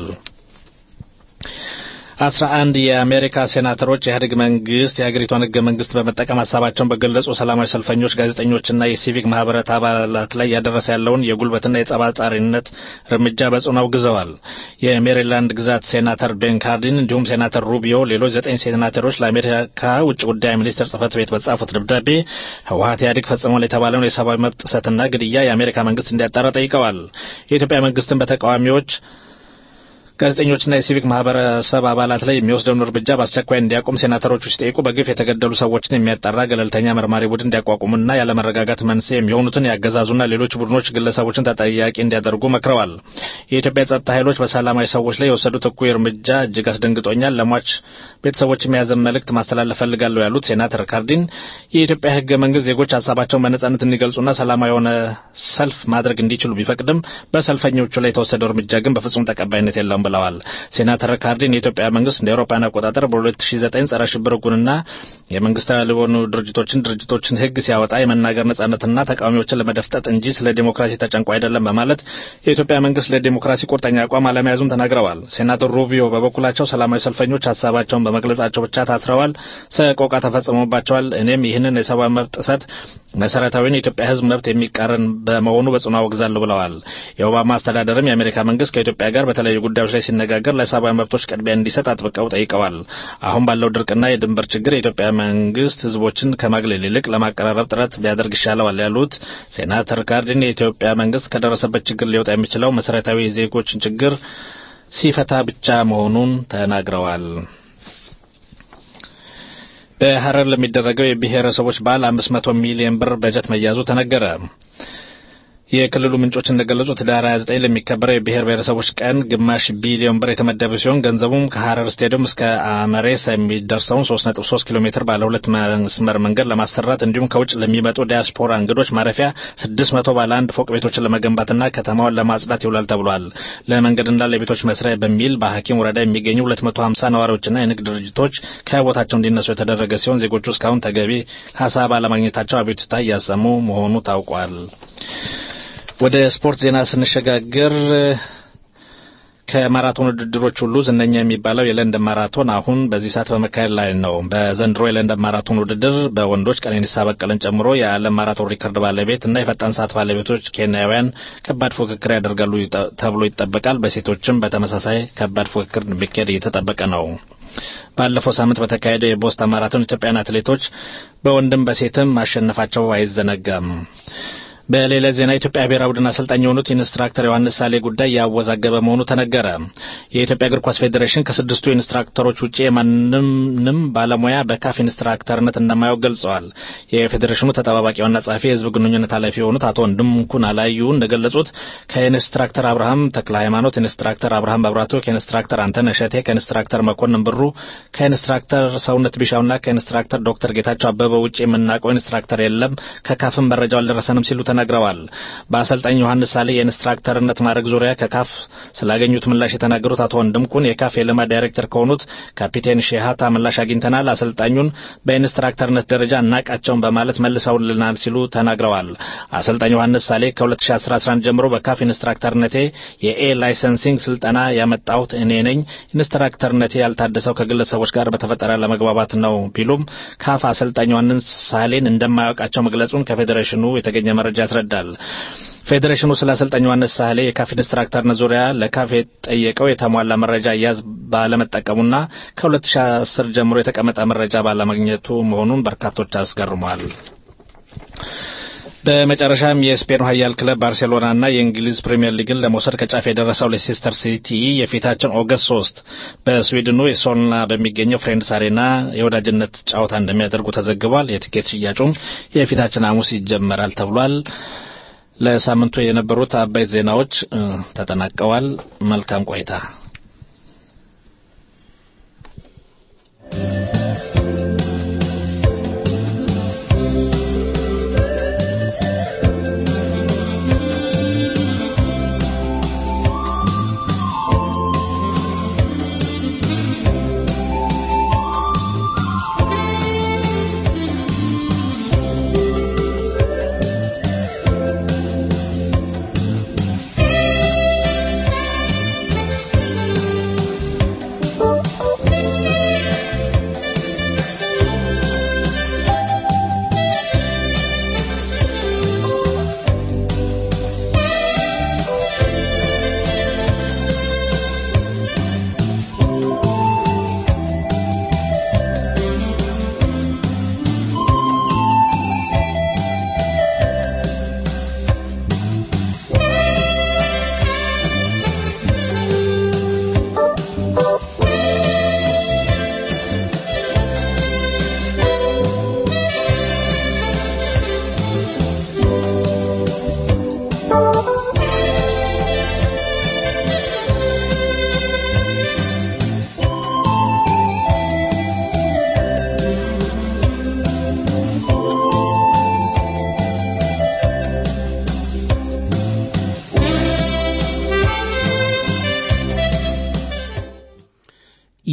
አስራ አንድ የአሜሪካ ሴናተሮች የኢህአዴግ መንግስት የሀገሪቷን ህገ መንግስት በመጠቀም ሀሳባቸውን በገለጹ ሰላማዊ ሰልፈኞች፣ ጋዜጠኞችና የሲቪክ ማህበራት አባላት ላይ ያደረሰ ያለውን የጉልበትና የጸባጫሪነት እርምጃ በጽኑ አውግዘዋል። የሜሪላንድ ግዛት ሴናተር ቤን ካርዲን እንዲሁም ሴናተር ሩቢዮ፣ ሌሎች ዘጠኝ ሴናተሮች ለአሜሪካ ውጭ ጉዳይ ሚኒስቴር ጽህፈት ቤት በጻፉት ደብዳቤ ህወሀት ኢህአዴግ ፈጽሟል የተባለውን የሰብአዊ መብት ጥሰትና ግድያ የአሜሪካ መንግስት እንዲያጣራ ጠይቀዋል። የኢትዮጵያ መንግስትን በተቃዋሚዎች ጋዜጠኞችና የሲቪክ ማህበረሰብ አባላት ላይ የሚወስደውን እርምጃ በአስቸኳይ እንዲያቆም ሴናተሮቹ ሲጠይቁ በግፍ የተገደሉ ሰዎችን የሚያጣራ ገለልተኛ መርማሪ ቡድን እንዲያቋቁሙና ያለመረጋጋት መንስኤ የሚሆኑትን ያገዛዙና ሌሎች ቡድኖች ግለሰቦችን ተጠያቂ እንዲያደርጉ መክረዋል። የኢትዮጵያ የጸጥታ ኃይሎች በሰላማዊ ሰዎች ላይ የወሰዱት እኩይ እርምጃ እጅግ አስደንግጦኛል፣ ለሟች ቤተሰቦች የያዘን መልእክት ማስተላለፍ ፈልጋለሁ ያሉት ሴናተር ካርዲን የኢትዮጵያ ህገ መንግስት ዜጎች ሀሳባቸውን በነጻነት እንዲገልጹና ሰላማዊ የሆነ ሰልፍ ማድረግ እንዲችሉ ቢፈቅድም በሰልፈኞቹ ላይ የተወሰደው እርምጃ ግን በፍጹም ተቀባይነት የለውም ብለዋል። ሴናተር ካርዲን የኢትዮጵያ መንግስት እንደ አውሮፓውያን አቆጣጠር በ2009 ጸረ ሽብር ሕጉንና የመንግስታዊ ያልሆኑ ድርጅቶችን ድርጅቶችን ህግ ሲያወጣ የመናገር ነጻነትና ተቃዋሚዎችን ለመደፍጠጥ እንጂ ስለ ዴሞክራሲ ተጨንቆ አይደለም በማለት የኢትዮጵያ መንግስት ለዴሞክራሲ ቁርጠኛ አቋም አለመያዙን ተናግረዋል። ሴናተር ሩቢዮ በበኩላቸው ሰላማዊ ሰልፈኞች ሀሳባቸውን በመግለጻቸው ብቻ ታስረዋል፣ ሰቆቃ ተፈጽሞባቸዋል። እኔም ይህንን የሰብአዊ መብት ጥሰት መሰረታዊን የኢትዮጵያ ህዝብ መብት የሚቃረን በመሆኑ በጽኑ አወግዛለሁ ብለዋል። የኦባማ አስተዳደርም የአሜሪካ መንግስት ከኢትዮጵያ ጋር በተለያዩ ጉዳዮች ላይ ሲነጋገር ለሰብአዊ መብቶች ቅድሚያ እንዲሰጥ አጥብቀው ጠይቀዋል። አሁን ባለው ድርቅና የድንበር ችግር የኢትዮጵያ መንግስት ህዝቦችን ከማግለል ይልቅ ለማቀራረብ ጥረት ቢያደርግ ይሻለዋል ያሉት ሴናተር ካርዲን የኢትዮጵያ መንግስት ከደረሰበት ችግር ሊወጣ የሚችለው መሰረታዊ የዜጎችን ችግር ሲፈታ ብቻ መሆኑን ተናግረዋል። በሐረር ለሚደረገው የብሔረሰቦች በዓል 500 ሚሊዮን ብር በጀት መያዙ ተነገረ። የክልሉ ምንጮች እንደገለጹት ህዳር 29 ለሚከበረው የብሔር ብሔረሰቦች ቀን ግማሽ ቢሊዮን ብር የተመደበ ሲሆን ገንዘቡም ከሐረር ስቴዲየም እስከ አመሬሳ የሚደርሰውን 3.3 ኪሎ ሜትር ባለ ሁለት መስመር መንገድ ለማሰራት እንዲሁም ከውጭ ለሚመጡ ዲያስፖራ እንግዶች ማረፊያ 600 ባለ አንድ ፎቅ ቤቶችን ለመገንባትና ከተማውን ለማጽዳት ይውላል ተብሏል። ለመንገድና ለቤቶች መስሪያ በሚል በሐኪም ወረዳ የሚገኙ 250 ነዋሪዎችና የንግድ ድርጅቶች ከቦታቸው እንዲነሱ የተደረገ ሲሆን ዜጎቹ እስካሁን ተገቢ ካሳ ባለማግኘታቸው አቤቱታ እያሰሙ መሆኑ ታውቋል። ወደ ስፖርት ዜና ስንሸጋገር ከማራቶን ውድድሮች ሁሉ ዝነኛ የሚባለው የለንደን ማራቶን አሁን በዚህ ሰዓት በመካሄድ ላይ ነው። በዘንድሮ የለንደን ማራቶን ውድድር በወንዶች ቀነኒሳ በቀለን ጨምሮ የዓለም ማራቶን ሪከርድ ባለቤት እና የፈጣን ሰዓት ባለቤቶች ኬንያውያን ከባድ ፉክክር ያደርጋሉ ተብሎ ይጠበቃል። በሴቶችም በተመሳሳይ ከባድ ፉክክር እንደሚካሄድ እየተጠበቀ ነው። ባለፈው ሳምንት በተካሄደው የቦስተን ማራቶን ኢትዮጵያውያን አትሌቶች በወንድም በሴትም ማሸነፋቸው አይዘነጋም። በሌላ ዜና የኢትዮጵያ ብሔራዊ ቡድን አሰልጣኝ የሆኑት ኢንስትራክተር ዮሐንስ ሳሌ ጉዳይ ያወዛገበ መሆኑ ተነገረ። የኢትዮጵያ እግር ኳስ ፌዴሬሽን ከስድስቱ ኢንስትራክተሮች ውጭ የማንንም ባለሙያ በካፍ ኢንስትራክተርነት እንደማያውቅ ገልጸዋል። የፌዴሬሽኑ ተጠባባቂ ዋና ጸሐፊ የህዝብ ግንኙነት ኃላፊ የሆኑት አቶ ወንድምኩን አላዩ እንደገለጹት ከኢንስትራክተር አብርሃም ተክለ ሃይማኖት፣ ኢንስትራክተር አብርሃም መብራቱ፣ ከኢንስትራክተር አንተነህ እሸቴ፣ ከኢንስትራክተር መኮንን ብሩ፣ ከኢንስትራክተር ሰውነት ቢሻውና ከኢንስትራክተር ዶክተር ጌታቸው አበበ ውጭ የምናውቀው ኢንስትራክተር የለም፣ ከካፍም መረጃው አልደረሰንም ሲሉ ተናግረዋል። በአሰልጣኝ ዮሐንስ ሳሌ የኢንስትራክተርነት ማዕረግ ዙሪያ ከካፍ ስላገኙት ምላሽ የተናገሩት አቶ ወንድምኩን የካፍ የልማት ዳይሬክተር ከሆኑት ካፒቴን ሼሃታ ምላሽ አግኝተናል፣ አሰልጣኙን በኢንስትራክተርነት ደረጃ እናቃቸውን በማለት መልሰውልናል ሲሉ ተናግረዋል። አሰልጣኝ ዮሐንስ ሳሌ ከ2011 ጀምሮ በካፍ ኢንስትራክተርነቴ የኤ ላይሰንሲንግ ስልጠና ያመጣሁት እኔ ነኝ። ኢንስትራክተርነቴ ያልታደሰው ከግለሰቦች ጋር በተፈጠረ ለመግባባት ነው ቢሉም ካፍ አሰልጣኝ ዮሐንስ ሳሌን እንደማያውቃቸው መግለጹን ከፌዴሬሽኑ የተገኘ መረጃ ያስረዳል። ፌዴሬሽኑ ስለ አሰልጣኝ ዮሐንስ ሳህሌ የካፍ ኢንስትራክተርነት ዙሪያ ለካፍ የጠየቀው የተሟላ መረጃ እያዝ ባለመጠቀሙና ከ2010 ጀምሮ የተቀመጠ መረጃ ባለማግኘቱ መሆኑን በርካቶች አስገርሟል። በመጨረሻም የስፔኑ ኃያል ክለብ ባርሴሎናና የእንግሊዝ ፕሪምየር ሊግን ለመውሰድ ከጫፍ የደረሰው ሌሴስተር ሲቲ የፊታችን ኦገስት ሶስት በስዊድኑ የሶልና በሚገኘው ፍሬንድስ አሬና የወዳጅነት ጨዋታ እንደሚያደርጉ ተዘግቧል። የትኬት ሽያጩም የፊታችን ሐሙስ ይጀመራል ተብሏል። ለሳምንቱ የነበሩት አበይት ዜናዎች ተጠናቀዋል። መልካም ቆይታ። Thank you.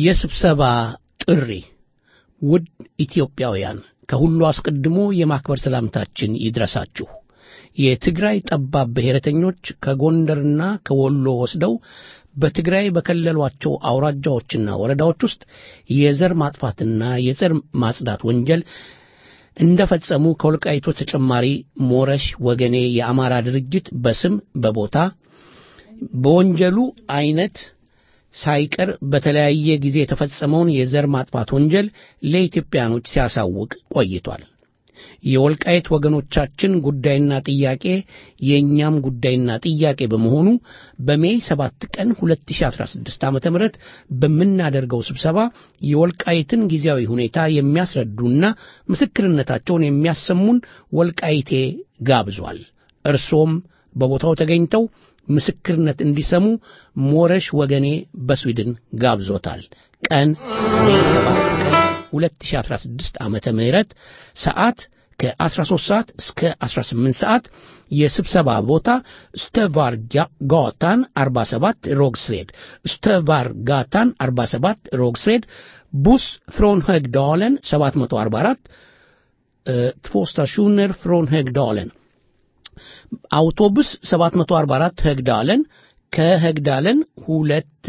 የስብሰባ ጥሪ ውድ ኢትዮጵያውያን ከሁሉ አስቀድሞ የማክበር ሰላምታችን ይድረሳችሁ። የትግራይ ጠባብ ብሔረተኞች ከጎንደርና ከወሎ ወስደው በትግራይ በከለሏቸው አውራጃዎችና ወረዳዎች ውስጥ የዘር ማጥፋትና የዘር ማጽዳት ወንጀል እንደፈጸሙ ከወልቃይቶች ተጨማሪ ሞረሽ ወገኔ የአማራ ድርጅት በስም በቦታ በወንጀሉ አይነት ሳይቀር በተለያየ ጊዜ የተፈጸመውን የዘር ማጥፋት ወንጀል ለኢትዮጵያኖች ሲያሳውቅ ቆይቷል። የወልቃይት ወገኖቻችን ጉዳይና ጥያቄ የእኛም ጉዳይና ጥያቄ በመሆኑ በሜይ 7 ቀን 2016 ዓ.ም በምናደርገው ስብሰባ የወልቃይትን ጊዜያዊ ሁኔታ የሚያስረዱና ምስክርነታቸውን የሚያሰሙን ወልቃይቴ ጋብዟል። እርሶም በቦታው ተገኝተው ምስክርነት እንዲሰሙ ሞረሽ ወገኔ በስዊድን ጋብዞታል። ቀን ሜይ 7 ቀን 2016 ዓመተ ምህረት ሰዓት ከ13 ሰዓት እስከ 18 ሰዓት የስብሰባ ቦታ ስተቫር ጋታን 47 ሮግስሬድ ስተቫር ጋታን 47 ሮግስሬድ ቡስ ፍሮን högdalen 744 två stationer från högdalen አውቶቡስ 744 högdalen ከhögdalen ሁለት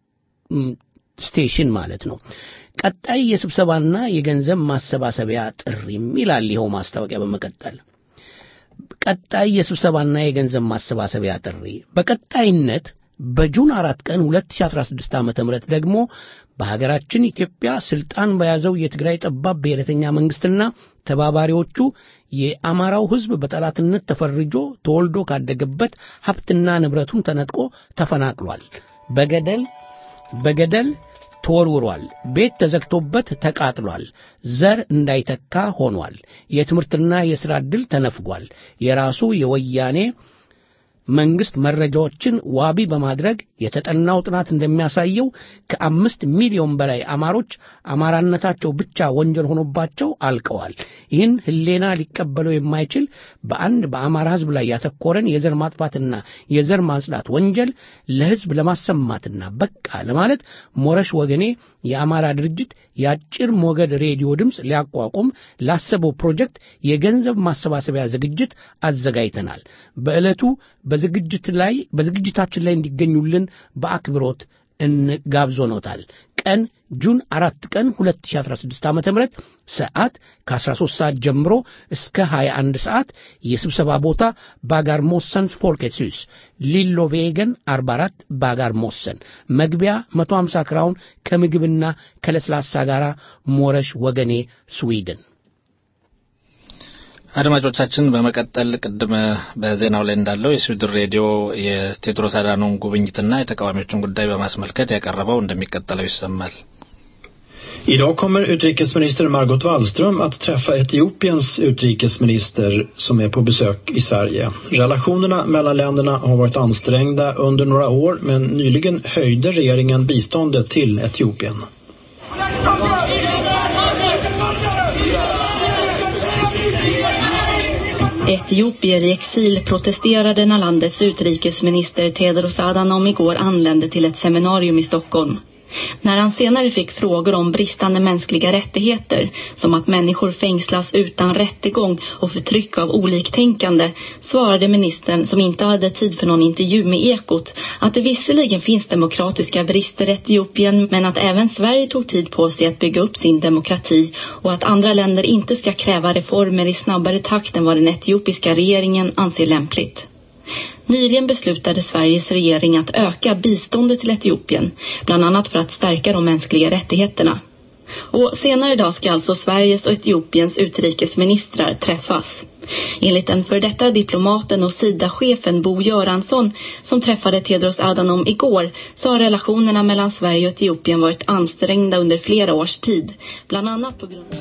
ስቴሽን ማለት ነው። ቀጣይ የስብሰባና የገንዘብ ማሰባሰቢያ ጥሪም ይላል ይኸው ማስታወቂያ በመቀጠል ቀጣይ የስብሰባና የገንዘብ ማሰባሰቢያ ጥሪ በቀጣይነት በጁን አራት ቀን 2016 ዓ ም ደግሞ በሀገራችን ኢትዮጵያ ስልጣን በያዘው የትግራይ ጠባብ ብሔረተኛ መንግስትና ተባባሪዎቹ የአማራው ሕዝብ በጠላትነት ተፈርጆ ተወልዶ ካደገበት ሀብትና ንብረቱን ተነጥቆ ተፈናቅሏል። በገደል በገደል ተወርውሯል። ቤት ተዘግቶበት ተቃጥሏል። ዘር እንዳይተካ ሆኗል። የትምህርትና የሥራ ዕድል ተነፍጓል። የራሱ የወያኔ መንግስት መረጃዎችን ዋቢ በማድረግ የተጠናው ጥናት እንደሚያሳየው ከአምስት ሚሊዮን በላይ አማሮች አማራነታቸው ብቻ ወንጀል ሆኖባቸው አልቀዋል። ይህን ህሌና ሊቀበለው የማይችል በአንድ በአማራ ህዝብ ላይ ያተኮረን የዘር ማጥፋትና የዘር ማጽዳት ወንጀል ለህዝብ ለማሰማትና በቃ ለማለት ሞረሽ ወገኔ የአማራ ድርጅት የአጭር ሞገድ ሬዲዮ ድምፅ ሊያቋቁም ላሰበው ፕሮጀክት የገንዘብ ማሰባሰቢያ ዝግጅት አዘጋጅተናል። በዕለቱ በዝግጅት ላይ በዝግጅታችን ላይ እንዲገኙልን በአክብሮት እንጋብዞኖታል። ቀን ጁን አራት ቀን 2016 ዓ ም ሰዓት ከ13 ሰዓት ጀምሮ እስከ 21 ሰዓት የስብሰባ ቦታ ባጋር ሞሰንስ ፎልኬትስ ሊሎ ቬገን 44 ባጋር ሞሰን መግቢያ 150 ክራውን ከምግብና ከለስላሳ ጋር ሞረሽ ወገኔ ስዊድን አድማጮቻችን በመቀጠል ቅድም በዜናው ላይ እንዳለው የስዊድን ሬዲዮ የቴድሮስ አዳኖን ጉብኝትና የተቃዋሚዎችን ጉዳይ በማስመልከት ያቀረበው እንደሚቀጠለው ይሰማል። Idag kommer utrikesminister Margot Wallström att träffa Etiopiens utrikesminister som är på besök i Sverige. Relationerna mellan länderna har varit ansträngda under några år men nyligen höjde regeringen biståndet till Etiopien. Etiopier i exil protesterade när landets utrikesminister Tedros Adhanom igår anlände till ett seminarium i Stockholm. När han senare fick frågor om bristande mänskliga rättigheter, som att människor fängslas utan rättegång och förtryck av oliktänkande, svarade ministern, som inte hade tid för någon intervju med Ekot, att det visserligen finns demokratiska brister i Etiopien, men att även Sverige tog tid på sig att bygga upp sin demokrati och att andra länder inte ska kräva reformer i snabbare takt än vad den etiopiska regeringen anser lämpligt. Nyligen beslutade Sveriges regering att öka biståndet till Etiopien, bland annat för att stärka de mänskliga rättigheterna. Och senare idag ska alltså Sveriges och Etiopiens utrikesministrar träffas. Enligt den för detta diplomaten och SIDA-chefen Bo Göransson som träffade Tedros Adhanom igår så har relationerna mellan Sverige och Etiopien varit ansträngda under flera års tid. Bland annat på grund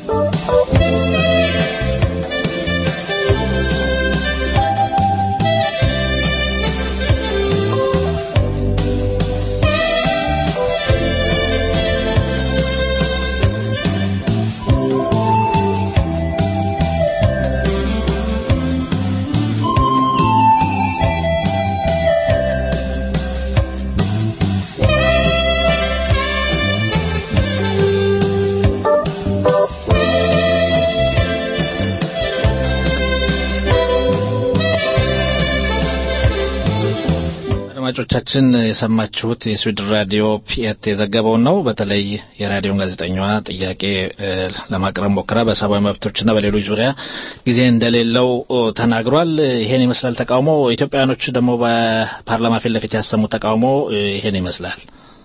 አድማጮቻችን የሰማችሁት የስዊድን ራዲዮ ፒኤት የዘገበውን ነው። በተለይ የራዲዮን ጋዜጠኛዋ ጥያቄ እ፣ ለማቅረብ ሞክራ በሰብአዊ መብቶችና በሌሎች ዙሪያ ጊዜ እንደሌለው ኦ፣ ተናግሯል። ይሄን ይመስላል ተቃውሞ። ኢትዮጵያውያኖች ደግሞ በፓርላማ ፊት ለፊት ያሰሙት ተቃውሞ እ፣ ይሄን ይመስላል።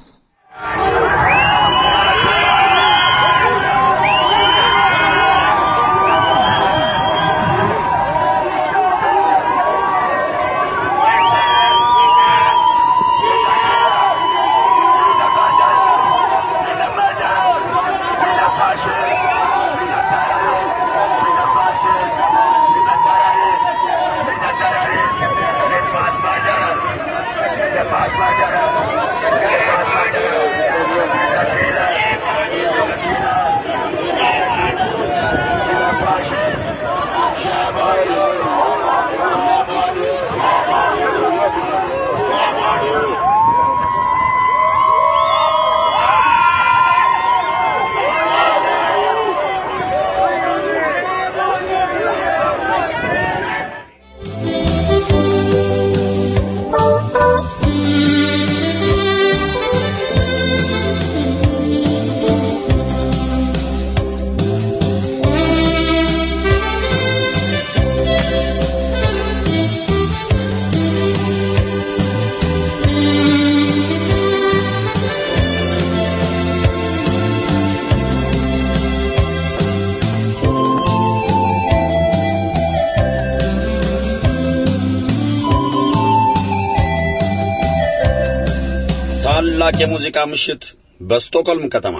ታላቅ የሙዚቃ ምሽት በስቶክሆልም ከተማ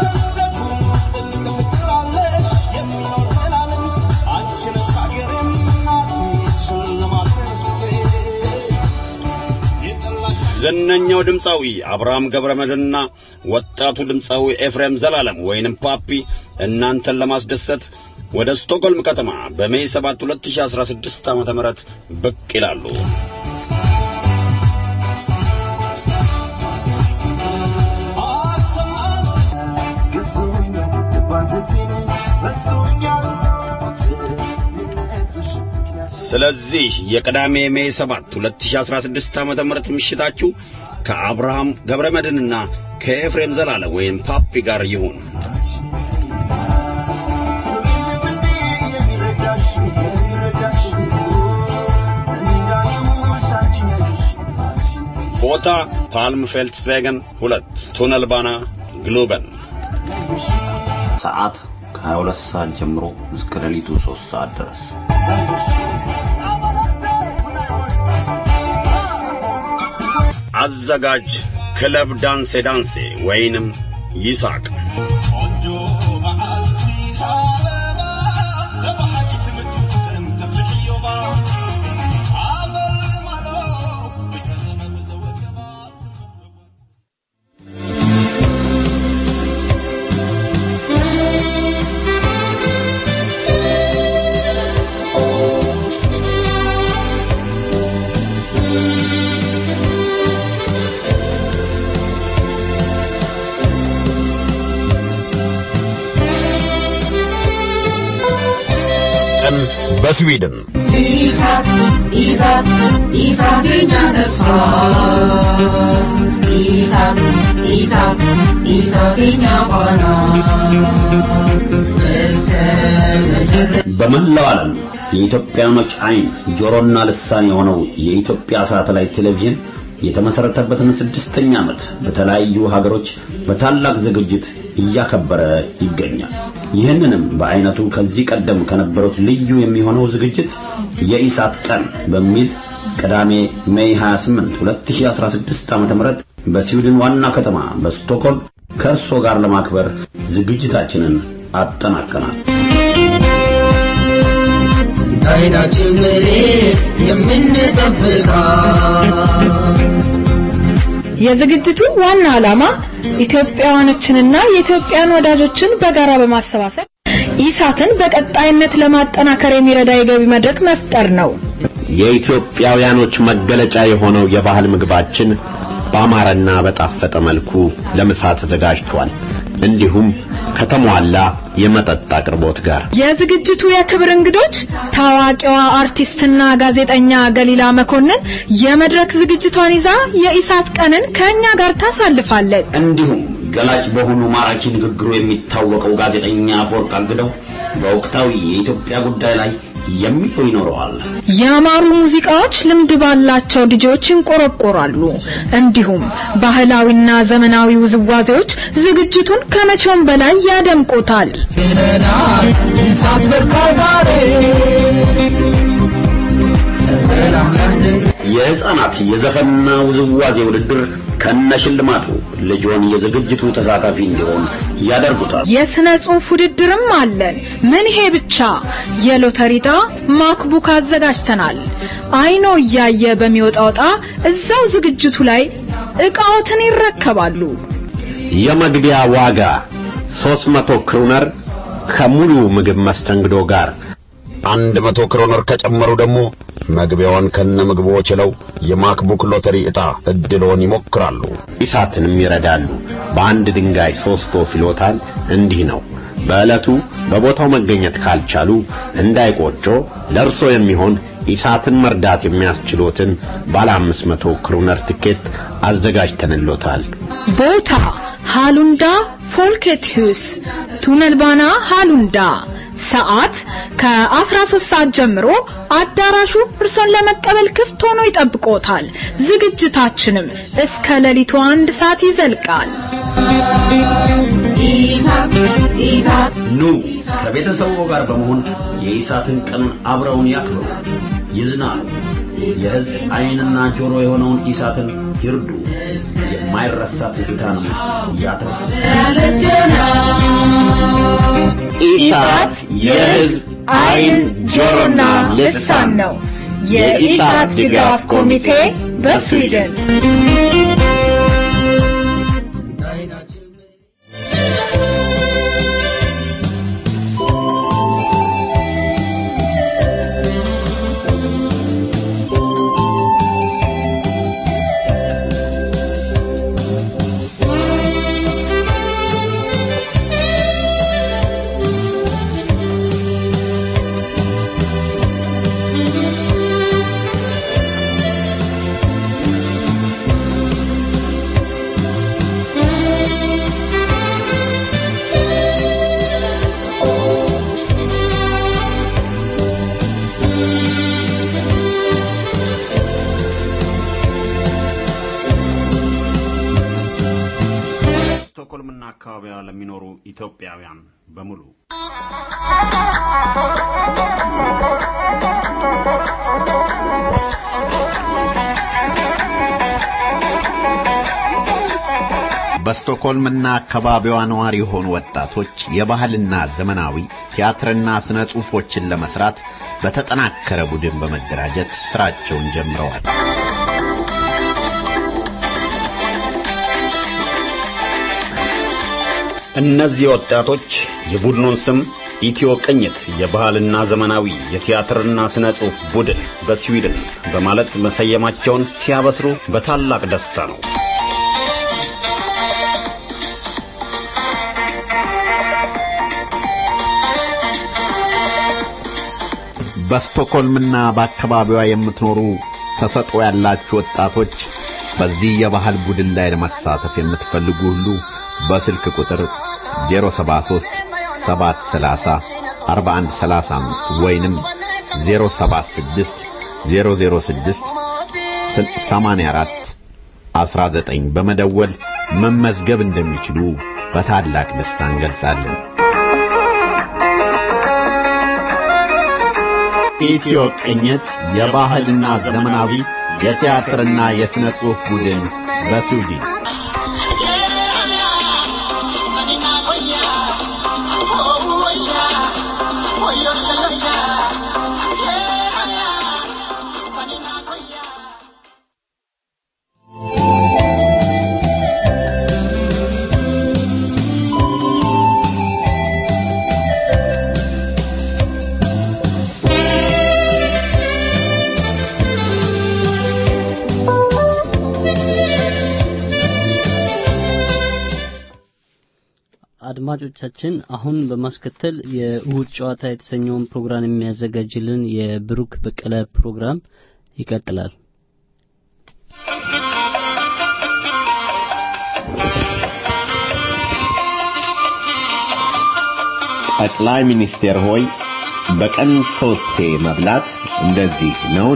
ዝነኛው ድምፃዊ አብርሃም ገብረመድህንና ወጣቱ ድምፃዊ ኤፍሬም ዘላለም ወይንም ፓፒ እናንተን ለማስደሰት ወደ ስቶክሆልም ከተማ በሜይ 7 2016 ዓ.ም ብቅ ይላሉ። ስለዚህ የቅዳሜ ሜይ 7 2016 ዓመተ ምህረት ምሽታችሁ ከአብርሃም ገብረመድህንና ከኤፍሬም ዘላለም ወይም ፓፒ ጋር ይሁን። ቦታ ፓልም ፌልትስቬገን ሁለት ቱነል ባና ግሎበን ሰዓት ከ22 ሰዓት ጀምሮ እስከ ሌሊቱ 3 ሰዓት ድረስ አዘጋጅ ክለብ ዳንሴ ዳንሴ ወይንም ይሳቅ ቀን በስዊድን ኢሳት ኢሳት ኢሳት የኛ ተስፋ ኢሳት ኢሳት ኢሳት የኛ ፋና እስከ መጨረሻ በመላው ዓለም የኢትዮጵያኖች አይን ጆሮና ልሳን የሆነው የኢትዮጵያ ሳተላይት ቴሌቪዥን የተመሰረተበትን ስድስተኛ ዓመት በተለያዩ ሀገሮች በታላቅ ዝግጅት እያከበረ ይገኛል። ይህንንም በአይነቱ ከዚህ ቀደም ከነበሩት ልዩ የሚሆነው ዝግጅት የኢሳት ቀን በሚል ቅዳሜ ሜይ 28 2016 ዓ.ም በስዊድን ዋና ከተማ በስቶክሆልም ከእርሶ ጋር ለማክበር ዝግጅታችንን አጠናቀናል። አይናችን ብሌን የምንጠብቃት የዝግጅቱ ዋና ዓላማ ኢትዮጵያውያኖችንና የኢትዮጵያን ወዳጆችን በጋራ በማሰባሰብ ኢሳትን በቀጣይነት ለማጠናከር የሚረዳ የገቢ መድረክ መፍጠር ነው። የኢትዮጵያውያኖች መገለጫ የሆነው የባህል ምግባችን በአማረና በጣፈጠ መልኩ ለምሳ ተዘጋጅቷል። እንዲሁም ከተሟላ የመጠጥ አቅርቦት ጋር የዝግጅቱ የክብር እንግዶች ታዋቂዋ አርቲስትና ጋዜጠኛ ገሊላ መኮንን የመድረክ ዝግጅቷን ይዛ የኢሳት ቀንን ከእኛ ጋር ታሳልፋለች። እንዲሁም ገላጭ በሆኑ ማራኪ ንግግሩ የሚታወቀው ጋዜጠኛ አፈወርቅ አግደው በወቅታዊ የኢትዮጵያ ጉዳይ ላይ የሚለው ይኖረዋል። ያማሩ ሙዚቃዎች ልምድ ባላቸው ልጆች ይንቆረቆራሉ። እንዲሁም ባህላዊና ዘመናዊ ውዝዋዜዎች ዝግጅቱን ከመቼውም በላይ ያደምቁታል። እሳት በርካታሬ የህፃናት የዘፈንና ውዝዋዜ ውድድር ከነሽልማቱ ልጆን የዝግጅቱ ተሳታፊ እንዲሆን ያደርጉታል። የስነ ጽሑፍ ውድድርም አለን። ምን ይሄ ብቻ! የሎተሪ ዕጣ ማክቡክ አዘጋጅተናል። አይኖ እያየ በሚወጣው ዕጣ እዛው ዝግጅቱ ላይ ዕቃዎትን ይረከባሉ። የመግቢያ ዋጋ 300 ክሩነር ከሙሉ ምግብ መስተንግዶ ጋር አንድ መቶ ክሮነር ከጨመሩ ደግሞ መግቢያውን ከነ ምግቡ ችለው የማክቡክ ሎተሪ ዕጣ እድሎን ይሞክራሉ። ኢሳትንም ይረዳሉ። በአንድ ድንጋይ ሶስት ወፍ ይሎታል። እንዲህ ነው። በዕለቱ በቦታው መገኘት ካልቻሉ እንዳይቆጮ ለእርሶ የሚሆን ኢሳትን መርዳት የሚያስችሎትን ባለ አምስት መቶ ክሩነር ትኬት አዘጋጅተንሎታል። ቦታ ሃሉንዳ ፎልኬትሁስ ቱነልባና ሃሉንዳ ሰዓት ከ13 ሰዓት ጀምሮ አዳራሹ እርሶን ለመቀበል ክፍት ሆኖ ይጠብቆታል። ዝግጅታችንም እስከ ሌሊቱ አንድ ሰዓት ይዘልቃል። ኢሳት ኢሳት ኑ ከቤተሰቡ ጋር በመሆን የኢሳትን ቀን አብረውን ያክብሩ፣ ይዝናኑ። የሕዝብ ዓይንና ጆሮ የሆነውን ኢሳትን ይርዱ። የማይረሳ ትዝታንም ያትርፉ። ኢሳት የሕዝብ ዓይን ጆሮና ልሳን ነው። የኢሳት ድጋፍ ኮሚቴ በስዊድን ስቶክሆልምና አካባቢዋ ለሚኖሩ ኢትዮጵያውያን በሙሉ በስቶክሆልምና አካባቢዋ ነዋሪ የሆኑ ወጣቶች የባህልና ዘመናዊ ቲያትርና ስነ ጽሑፎችን ለመስራት በተጠናከረ ቡድን በመደራጀት ስራቸውን ጀምረዋል። እነዚህ ወጣቶች የቡድኑን ስም ኢትዮ ቅኝት የባህልና ዘመናዊ የቲያትርና ስነ ጽሑፍ ቡድን በስዊድን በማለት መሰየማቸውን ሲያበስሩ በታላቅ ደስታ ነው። በስቶክሆልምና በአካባቢዋ የምትኖሩ ተሰጥኦ ያላችሁ ወጣቶች በዚህ የባህል ቡድን ላይ ለመሳተፍ የምትፈልጉ ሁሉ በስልክ ቁጥር 073 730 4135 ወይንም 076 006 84 19 በመደወል መመዝገብ እንደሚችሉ በታላቅ ደስታ እንገልጻለን። ኢትዮ ቅኝት የባህልና ዘመናዊ የቲያትርና የሥነ ጽሑፍ ቡድን በስዊድን Thank አድማጮቻችን አሁን በማስከተል የእሁድ ጨዋታ የተሰኘውን ፕሮግራም የሚያዘጋጅልን የብሩክ በቀለ ፕሮግራም ይቀጥላል። ጠቅላይ ሚኒስቴር ሆይ በቀን ሶስቴ መብላት እንደዚህ ነውን?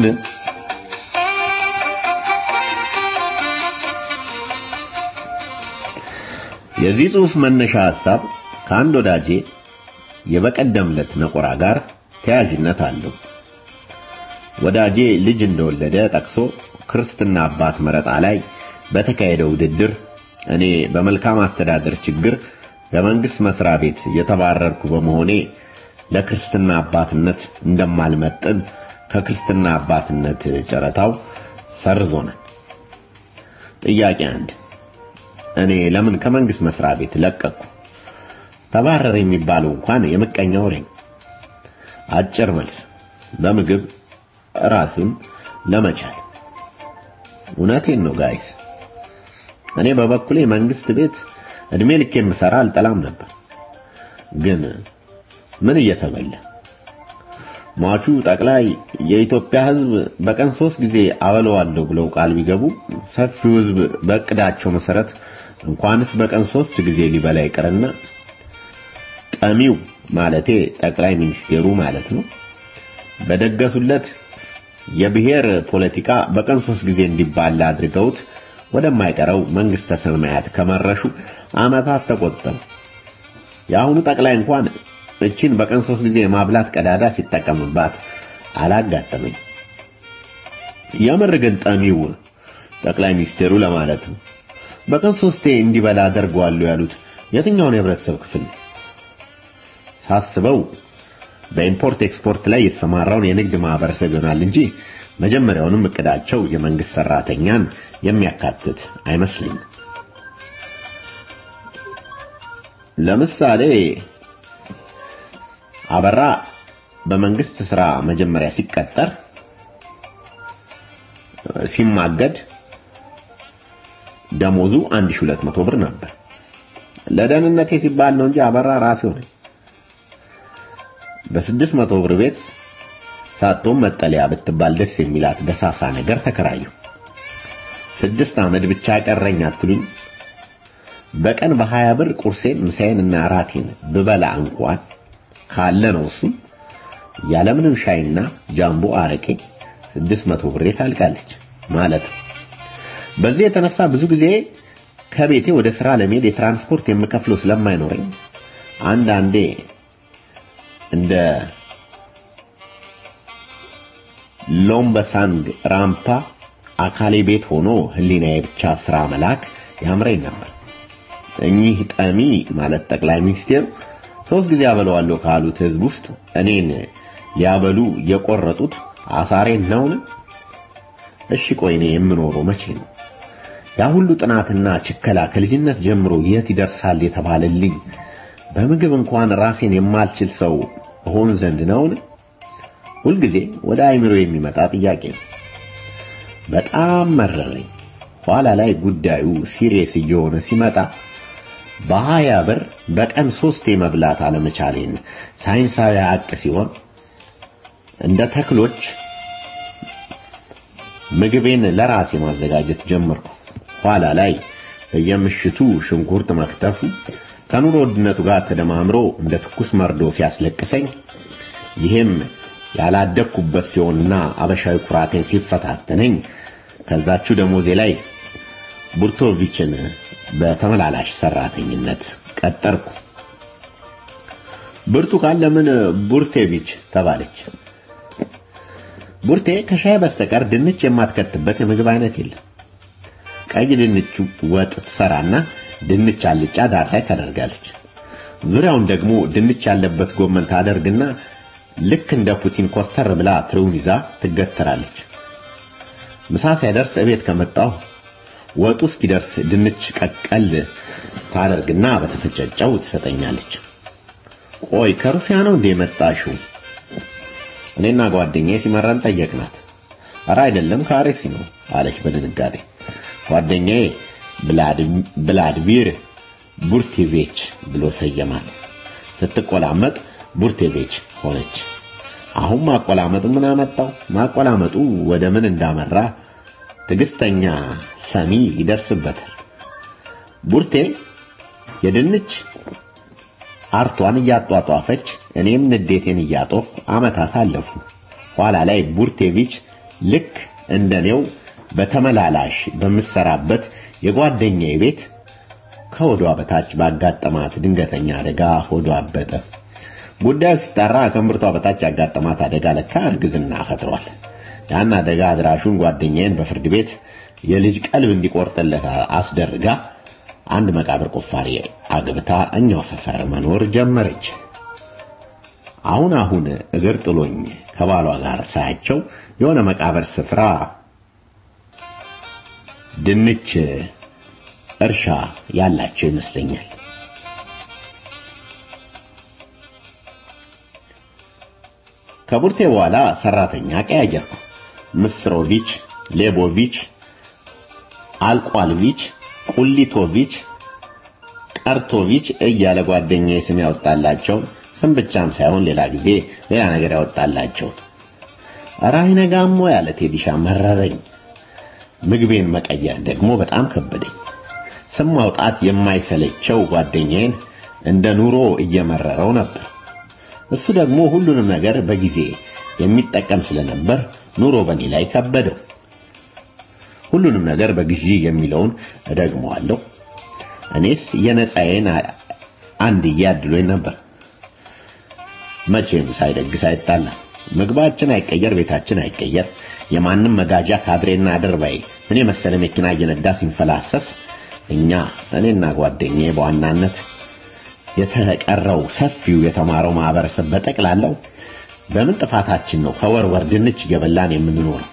የዚህ ጽሑፍ መነሻ ሐሳብ ከአንድ ወዳጄ የበቀደምለት ነቆራ ጋር ተያያዥነት አለው። ወዳጄ ልጅ እንደወለደ ጠቅሶ ክርስትና አባት መረጣ ላይ በተካሄደው ውድድር እኔ በመልካም አስተዳደር ችግር በመንግስት መስሪያ ቤት የተባረርኩ በመሆኔ ለክርስትና አባትነት እንደማልመጥን ከክርስትና አባትነት ጨረታው ሰርዞናል። ጥያቄ አንድ እኔ ለምን ከመንግስት መስሪያ ቤት ለቀቅኩ? ተባረረ የሚባለው እንኳን የምቀኛ ወሬ ነው። አጭር መልስ በምግብ ራስን ለመቻል። እውነቴን ነው ጋይስ። እኔ በበኩሌ መንግስት ቤት እድሜ ልክ የምሰራ አልጠላም ነበር። ግን ምን እየተበላ ሟቹ ጠቅላይ የኢትዮጵያ ሕዝብ በቀን ሶስት ጊዜ አበለዋለሁ ብለው ቃል ቢገቡ ሰፊው ሕዝብ በእቅዳቸው መሰረት እንኳንስ በቀን ሶስት ጊዜ ሊበላ ይቅርና ጠሚው ማለቴ ጠቅላይ ሚኒስቴሩ ማለት ነው በደገሱለት የብሔር ፖለቲካ በቀን ሶስት ጊዜ እንዲባላ አድርገውት ወደማይቀረው መንግስተ ሰማያት ከመረሹ አመታት ተቆጠሩ። የአሁኑ ጠቅላይ እንኳን እቺን በቀን ሶስት ጊዜ የማብላት ቀዳዳ ሲጠቀምባት አላጋጠመኝ። የምር ግን ጠሚው ጠቅላይ ሚኒስቴሩ ለማለት ነው። በቀን ሶስቴ እንዲበላ አደርገዋለሁ ያሉት የትኛውን የህብረተሰብ ክፍል ሳስበው በኢምፖርት ኤክስፖርት ላይ የተሰማራውን የንግድ ማህበረሰብ ይሆናል እንጂ መጀመሪያውንም እቅዳቸው የመንግስት ሰራተኛን የሚያካትት አይመስልኝም። ለምሳሌ አበራ በመንግስት ስራ መጀመሪያ ሲቀጠር ሲማገድ ደሞዙ 1200 ብር ነበር። ለደህንነቴ ሲባል ነው እንጂ አበራ ራሴው ነኝ። በስድስት መቶ ብር ቤት ሳቶም መጠለያ ብትባል ደስ የሚላት ደሳሳ ነገር ተከራየሁ። ስድስት አመድ ብቻ ቀረኝ አትሉኝ? በቀን በሀያ ብር ቁርሴን ምሳዬን እና እራቴን ብበላ እንኳን ካለ ነው እሱ ያለምንም ሻይና ጃምቦ አረቄ ስድስት መቶ ብሬ ታልቃለች ማለት ነው። በዚህ የተነሳ ብዙ ጊዜ ከቤቴ ወደ ስራ ለመሄድ የትራንስፖርት የምከፍለው ስለማይኖረኝ አንዳንዴ እንደ ሎምበሳንግ ራምፓ አካሌ ቤት ሆኖ ህሊናዬ ብቻ ስራ መላክ ያምረኝ ነበር። እኚህ ጠሚ ማለት ጠቅላይ ሚኒስቴር ሶስት ጊዜ አበለዋለሁ ካሉት ህዝብ ውስጥ እኔን ሊያበሉ የቆረጡት አሳሬን ነውን? እሺ ቆይ እኔ የምኖረው መቼ ነው? ያ ሁሉ ጥናትና ችከላ ከልጅነት ጀምሮ የት ይደርሳል የተባለልኝ በምግብ እንኳን ራሴን የማልችል ሰው ሆን ዘንድ ነውን? ሁልጊዜ ወደ አይምሮ የሚመጣ ጥያቄ ነው። በጣም መረረኝ። ኋላ ላይ ጉዳዩ ሲሪየስ እየሆነ ሲመጣ በሀያ ብር በቀን ሶስቴ መብላት አለመቻሌን ሳይንሳዊ ሀቅ ሲሆን እንደ ተክሎች ምግቤን ለራሴ ማዘጋጀት ጀመርኩ። ኋላ ላይ በየምሽቱ ሽንኩርት መክተፉ ከኑሮ ውድነቱ ጋር ተደማምሮ እንደ ትኩስ መርዶ ሲያስለቅሰኝ ይህም ያላደግኩበት ሲሆንና አበሻዊ ኩራቴን ሲፈታተነኝ ከዛችሁ ደሞዜ ላይ ቡርቶቪችን በተመላላሽ ሰራተኝነት ቀጠርኩ። ብርቱካን ለምን ቡርቴቪች ተባለች? ቡርቴ ከሻይ በስተቀር ድንች የማትከትበት የምግብ አይነት የለም። ቀይ ድንች ወጥ ትሰራና ድንች አልጫ ዳር ላይ ታደርጋለች። ዙሪያውን ደግሞ ድንች ያለበት ጎመን ታደርግና ልክ እንደ ፑቲን ኮስተር ብላ ትርውን ይዛ ትገተራለች። ምሳ ሳይደርስ እቤት ከመጣሁ ወጡ እስኪደርስ ድንች ቀቀል ታደርግና በተፈጨጨው ትሰጠኛለች። ቆይ ከሩሲያ ነው እንደ የመጣሽው? እኔና ጓደኛዬ ሲመራን ጠየቅናት። ኧረ አይደለም ከአርሲ ነው አለች በድንጋጤ። ጓደኛዬ ብላድሚር ቡርቴቬች ብሎ ሰየማት። ስትቆላመጥ ቡርቴቬች ሆነች። አሁን ማቆላመጡ ምን አመጣው? ማቆላመጡ ወደ ምን እንዳመራ ትዕግስተኛ ሰሚ ይደርስበታል። ቡርቴ የድንች አርቷን እያጧጧፈች እኔም ንዴቴን እያጦፍ አመታት አለፉ። ኋላ ላይ ቡርቴቪች ልክ እንደኔው በተመላላሽ በምሰራበት የጓደኛዬ ቤት ከሆዷ በታች ባጋጠማት ድንገተኛ አደጋ ሆዷ አበጠ። ጉዳዩ ሲጣራ ከእምብርቷ በታች ያጋጠማት አደጋ ለካ እርግዝና ፈጥሯል። ያን አደጋ አድራሹን ጓደኛዬን በፍርድ ቤት የልጅ ቀልብ እንዲቆርጥለት አስደርጋ አንድ መቃብር ቆፋሪ አግብታ እኛው ሰፈር መኖር ጀመረች። አሁን አሁን እግር ጥሎኝ ከባሏ ጋር ሳያቸው የሆነ መቃብር ስፍራ ድንች እርሻ ያላቸው ይመስለኛል። ከቡርቴ በኋላ ሰራተኛ ቀያየርኩ። ምስሮቪች፣ ሌቦቪች፣ አልቋልቪች፣ ቁሊቶቪች፣ ቀርቶቪች እያለ ጓደኛዬ ስም ያወጣላቸው ስም ብቻም ሳይሆን ሌላ ጊዜ ሌላ ነገር ያወጣላቸው። ኧረ አይነጋሞ ያለ ቴዲሻ መረረኝ። ምግቤን መቀየር ደግሞ በጣም ከበደኝ። ስም ማውጣት የማይሰለቸው ጓደኛዬን እንደ ኑሮ እየመረረው ነበር። እሱ ደግሞ ሁሉንም ነገር በጊዜ የሚጠቀም ስለነበር ኑሮ በኔ ላይ ከበደው። ሁሉንም ነገር በግዢ የሚለውን እደግመዋለሁ። እኔስ የነፃዬን አንድዬ አድሎኝ ነበር። መቼም ሳይደግስ አይጣላ። ምግባችን አይቀየር፣ ቤታችን አይቀየር። የማንም መጋጃ ካድሬና አድርባይ እኔ መሰለ መኪና እየነዳ ሲንፈላሰስ እኛ እኔና ጓደኛዬ በዋናነት የተቀረው ሰፊው የተማረው ማህበረሰብ በጠቅላላው በምን ጥፋታችን ነው ከወር ወር ድንች ገበላን የምንኖረው?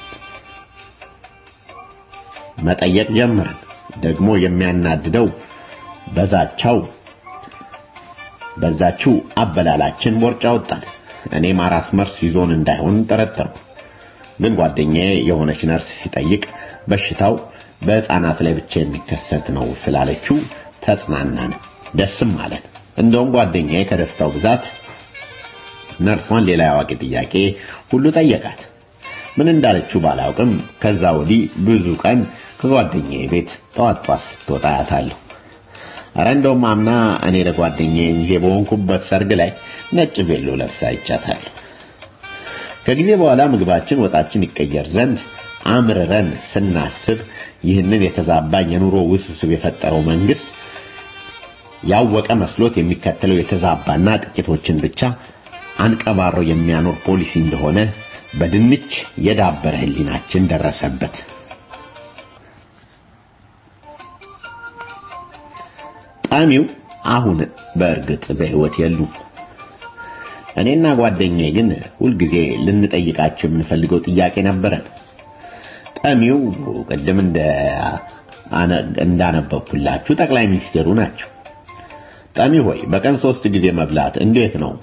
መጠየቅ ጀመርን። ደግሞ የሚያናድደው በዛቻው በዛችው አበላላችን ቦርጫ ወጣን። እኔም አራስ መርስ ይዞን እንዳይሆን ጠረጠርኩ። ግን ጓደኛዬ የሆነች ነርስ ሲጠይቅ በሽታው በህፃናት ላይ ብቻ የሚከሰት ነው ስላለችው ተጽናናን፣ ደስም አለን። እንደውም ጓደኛዬ ከደስታው ብዛት ነርሷን ሌላ ያዋቂ ጥያቄ ሁሉ ጠየቃት። ምን እንዳለችው ባላውቅም ከዛ ወዲህ ብዙ ቀን ከጓደኛዬ ቤት ጠዋት ጠዋት ስትወጣ አያታለሁ። ኧረ እንደውም አምና እኔ ለጓደኛዬ ሚዜ በሆንኩበት ሰርግ ላይ ነጭ ቬሎ ለብሳ አይቻታለሁ። ከጊዜ በኋላ ምግባችን ወጣችን ይቀየር ዘንድ አምርረን ስናስብ ይህንን የተዛባኝ የኑሮ ውስብስብ የፈጠረው መንግስት ያወቀ መስሎት የሚከተለው የተዛባና ጥቂቶችን ብቻ አንቀባሮ የሚያኖር ፖሊሲ እንደሆነ በድንች የዳበረ ህሊናችን ደረሰበት። ጣሚው አሁን በእርግጥ በህይወት የሉም። እኔና ጓደኛዬ ግን ሁልጊዜ ልንጠይቃቸው የምንፈልገው ጥያቄ ነበረን። ጠሚው ቅድም እንደ እንዳነበብኩላችሁ ጠቅላይ ሚኒስቴሩ ናቸው። ጠሚ ሆይ በቀን ሶስት ጊዜ መብላት እንዴት ነው?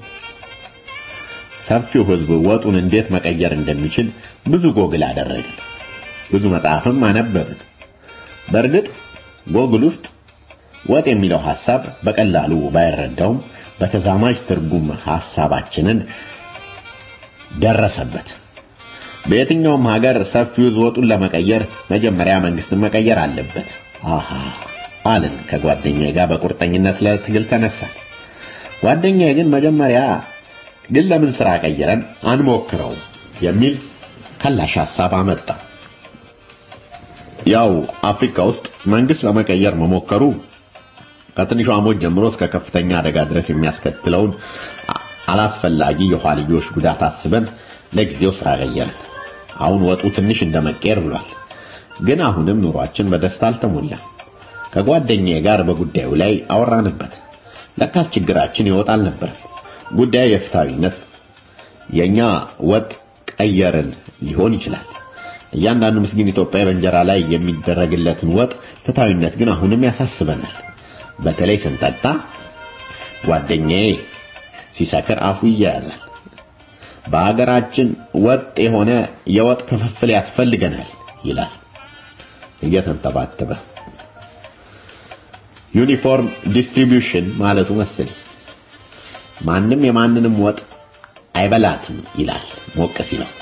ሰፊው ህዝብ ወጡን እንዴት መቀየር እንደሚችል ብዙ ጎግል አደረግን። ብዙ መጽሐፍም አነበብን። በእርግጥ ጎግል ውስጥ ወጥ የሚለው ሐሳብ በቀላሉ ባይረዳውም በተዛማጅ ትርጉም ሐሳባችንን ደረሰበት። በየትኛውም ሀገር ሰፊው ህዝብ ወጡን ለመቀየር መጀመሪያ መንግስትን መቀየር አለበት። አሃ አልን ከጓደኛዬ ጋር በቁርጠኝነት ለትግል ተነሳን። ጓደኛዬ ግን መጀመሪያ ግን ለምን ስራ ቀይረን አንሞክረው የሚል ከላሽ ሐሳብ አመጣ። ያው አፍሪካ ውስጥ መንግስት ለመቀየር መሞከሩ ከትንሿ ሞት ጀምሮ እስከ ከፍተኛ አደጋ ድረስ የሚያስከትለውን አላስፈላጊ የኋልዮሽ ጉዳት አስበን ለጊዜው ስራ ቀየርን። አሁን ወጡ ትንሽ እንደመቀየር ብሏል። ግን አሁንም ኑሯችን በደስታ አልተሞላም። ከጓደኛዬ ጋር በጉዳዩ ላይ አወራንበት። ለካስ ችግራችን ይወጣ አልነበረም። ጉዳዩ የፍትሃዊነት የኛ ወጥ ቀየርን ሊሆን ይችላል። እያንዳንዱ ምስኪን ኢትዮጵያዊ በእንጀራ ላይ የሚደረግለትን ወጥ ፍትሃዊነት ግን አሁንም ያሳስበናል። በተለይ ስንጠጣ ጓደኛዬ ሲሰክር አፉ ይያያዛል። በሀገራችን ወጥ የሆነ የወጥ ክፍፍል ያስፈልገናል ይላል እየተንተባተበ። ዩኒፎርም ዲስትሪቢዩሽን ማለቱ መሰለኝ። ማንም የማንንም ወጥ አይበላትም ይላል ሞቅ ሲለው።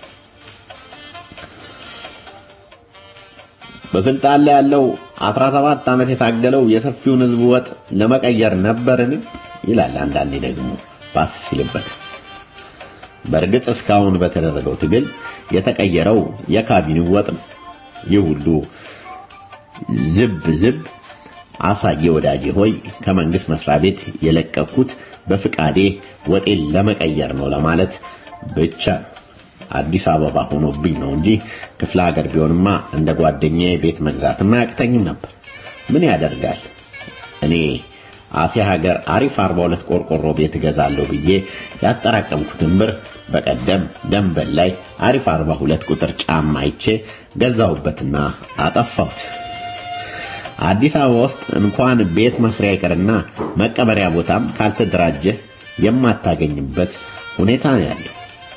በስልጣን ላይ ያለው 17 ዓመት የታገለው የሰፊውን ህዝብ ወጥ ለመቀየር ነበርን ይላል አንዳንዴ ደግሞ ባስ ሲልበት። በእርግጥ እስካሁን በተደረገው ትግል የተቀየረው የካቢኔው ወጥ ነው። ይህ ሁሉ ዝብ ዝብ አሳየ ወዳጄ ሆይ ከመንግስት መስሪያ ቤት የለቀኩት በፍቃዴ ወጤን ለመቀየር ነው ለማለት ብቻ ነው። አዲስ አበባ ሆኖብኝ ነው እንጂ ክፍለ ሀገር ቢሆንማ እንደ ጓደኛዬ ቤት መግዛትም አያቅተኝም ነበር። ምን ያደርጋል እኔ አሴ ሀገር አሪፍ 42 ቆርቆሮ ቤት እገዛለሁ ብዬ ያጠራቀምኩትን ብር በቀደም ደንበል ላይ አሪፍ 42 ቁጥር ጫማ አይቼ ገዛሁበትና አጠፋሁት። አዲስ አበባ ውስጥ እንኳን ቤት መስሪያ ይቅርና መቀበሪያ ቦታም ካልተደራጀ የማታገኝበት ሁኔታ ነው ያለው።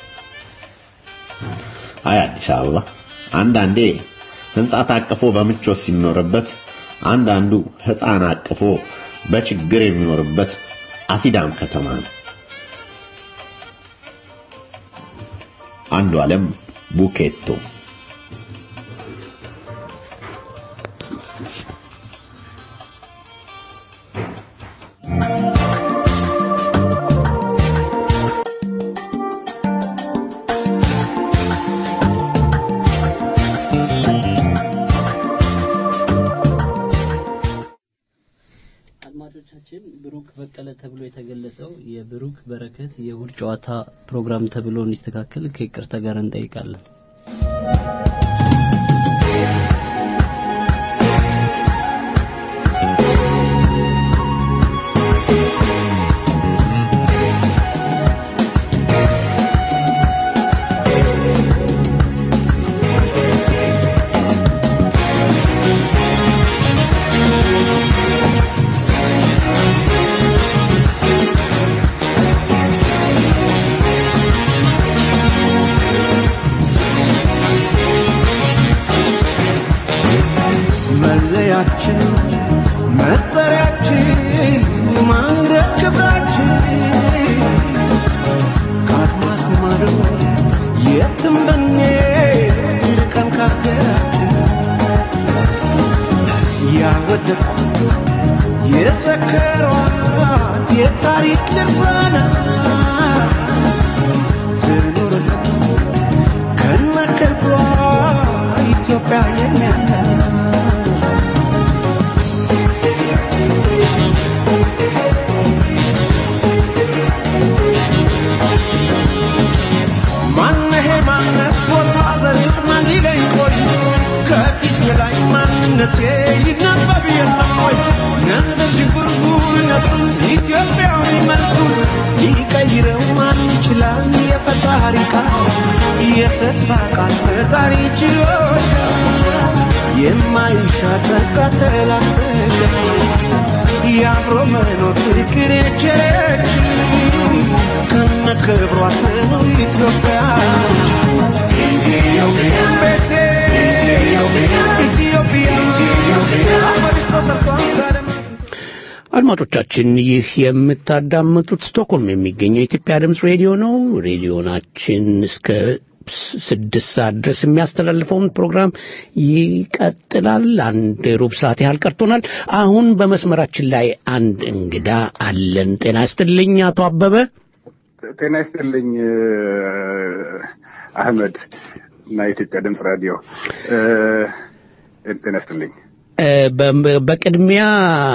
አይ አዲስ አበባ አንዳንዴ ህንጻ ታቅፎ በምቾት ሲኖርበት፣ አንዳንዱ ህፃን አቅፎ በችግር የሚኖርበት አሲዳም ከተማ ነው። አንዱ ዓለም ቡኬቶ አድማጮቻችን ብሩክ በቀለ ተብሎ የተገለጸው የብሩክ በረከት የእሁድ ጨዋታ ፕሮግራም ተብሎ እንዲስተካከል ከይቅርታ ጋር እንጠይቃለን። መለያችን መጠሪያችን ማዕረግ ክብራችን ከአድማስ ማዶ የትም ብንሄድ ርቀን ካገራችን ያወደሷት የዘከሯት የታሪክ ድርሳናት ትኑርልን ከነክብሯ ኢትዮጵያ የኛ ናት። ማነሄ ማነት ቦታ ዘሬት ማን ሊለኝ ቆይ ከፊት ላይ ማንነቴ ይነበብ የለም ወይ ነንደ ሽጉርጉርነቱን ኢትዮጵያዊ መልኩን ሊቀይረው ማን ይችላል የፈጣሪ ቃል የተስፋ ቃል ፈጣሪ ችሎታ የማይሻር ተቃተላሰገ የአብሮ መኖር ፍቅር የቸረች ከነ ክብሯ ትኑር ኢትዮጵያ ኢትዮጵያ ቤቴ ኢትዮጵያ አፈሪስ ተሰርቷል ሰላም አድማጮቻችን ይህ የምታዳምጡት ስቶክሆልም የሚገኘው የኢትዮጵያ ድምፅ ሬዲዮ ነው። ሬዲዮናችን እስከ ስ- ስድስት ሰዓት ድረስ የሚያስተላልፈውን ፕሮግራም ይቀጥላል። አንድ ሩብ ሰዓት ያህል ቀርቶናል። አሁን በመስመራችን ላይ አንድ እንግዳ አለን። ጤና ይስጥልኝ አቶ አበበ። ጤና ይስጥልኝ እ፣ አህመድ እና የኢትዮጵያ ድምፅ ራዲዮ እ፣ ጤና ይስጥልኝ። እ፣ በ- በቅድሚያ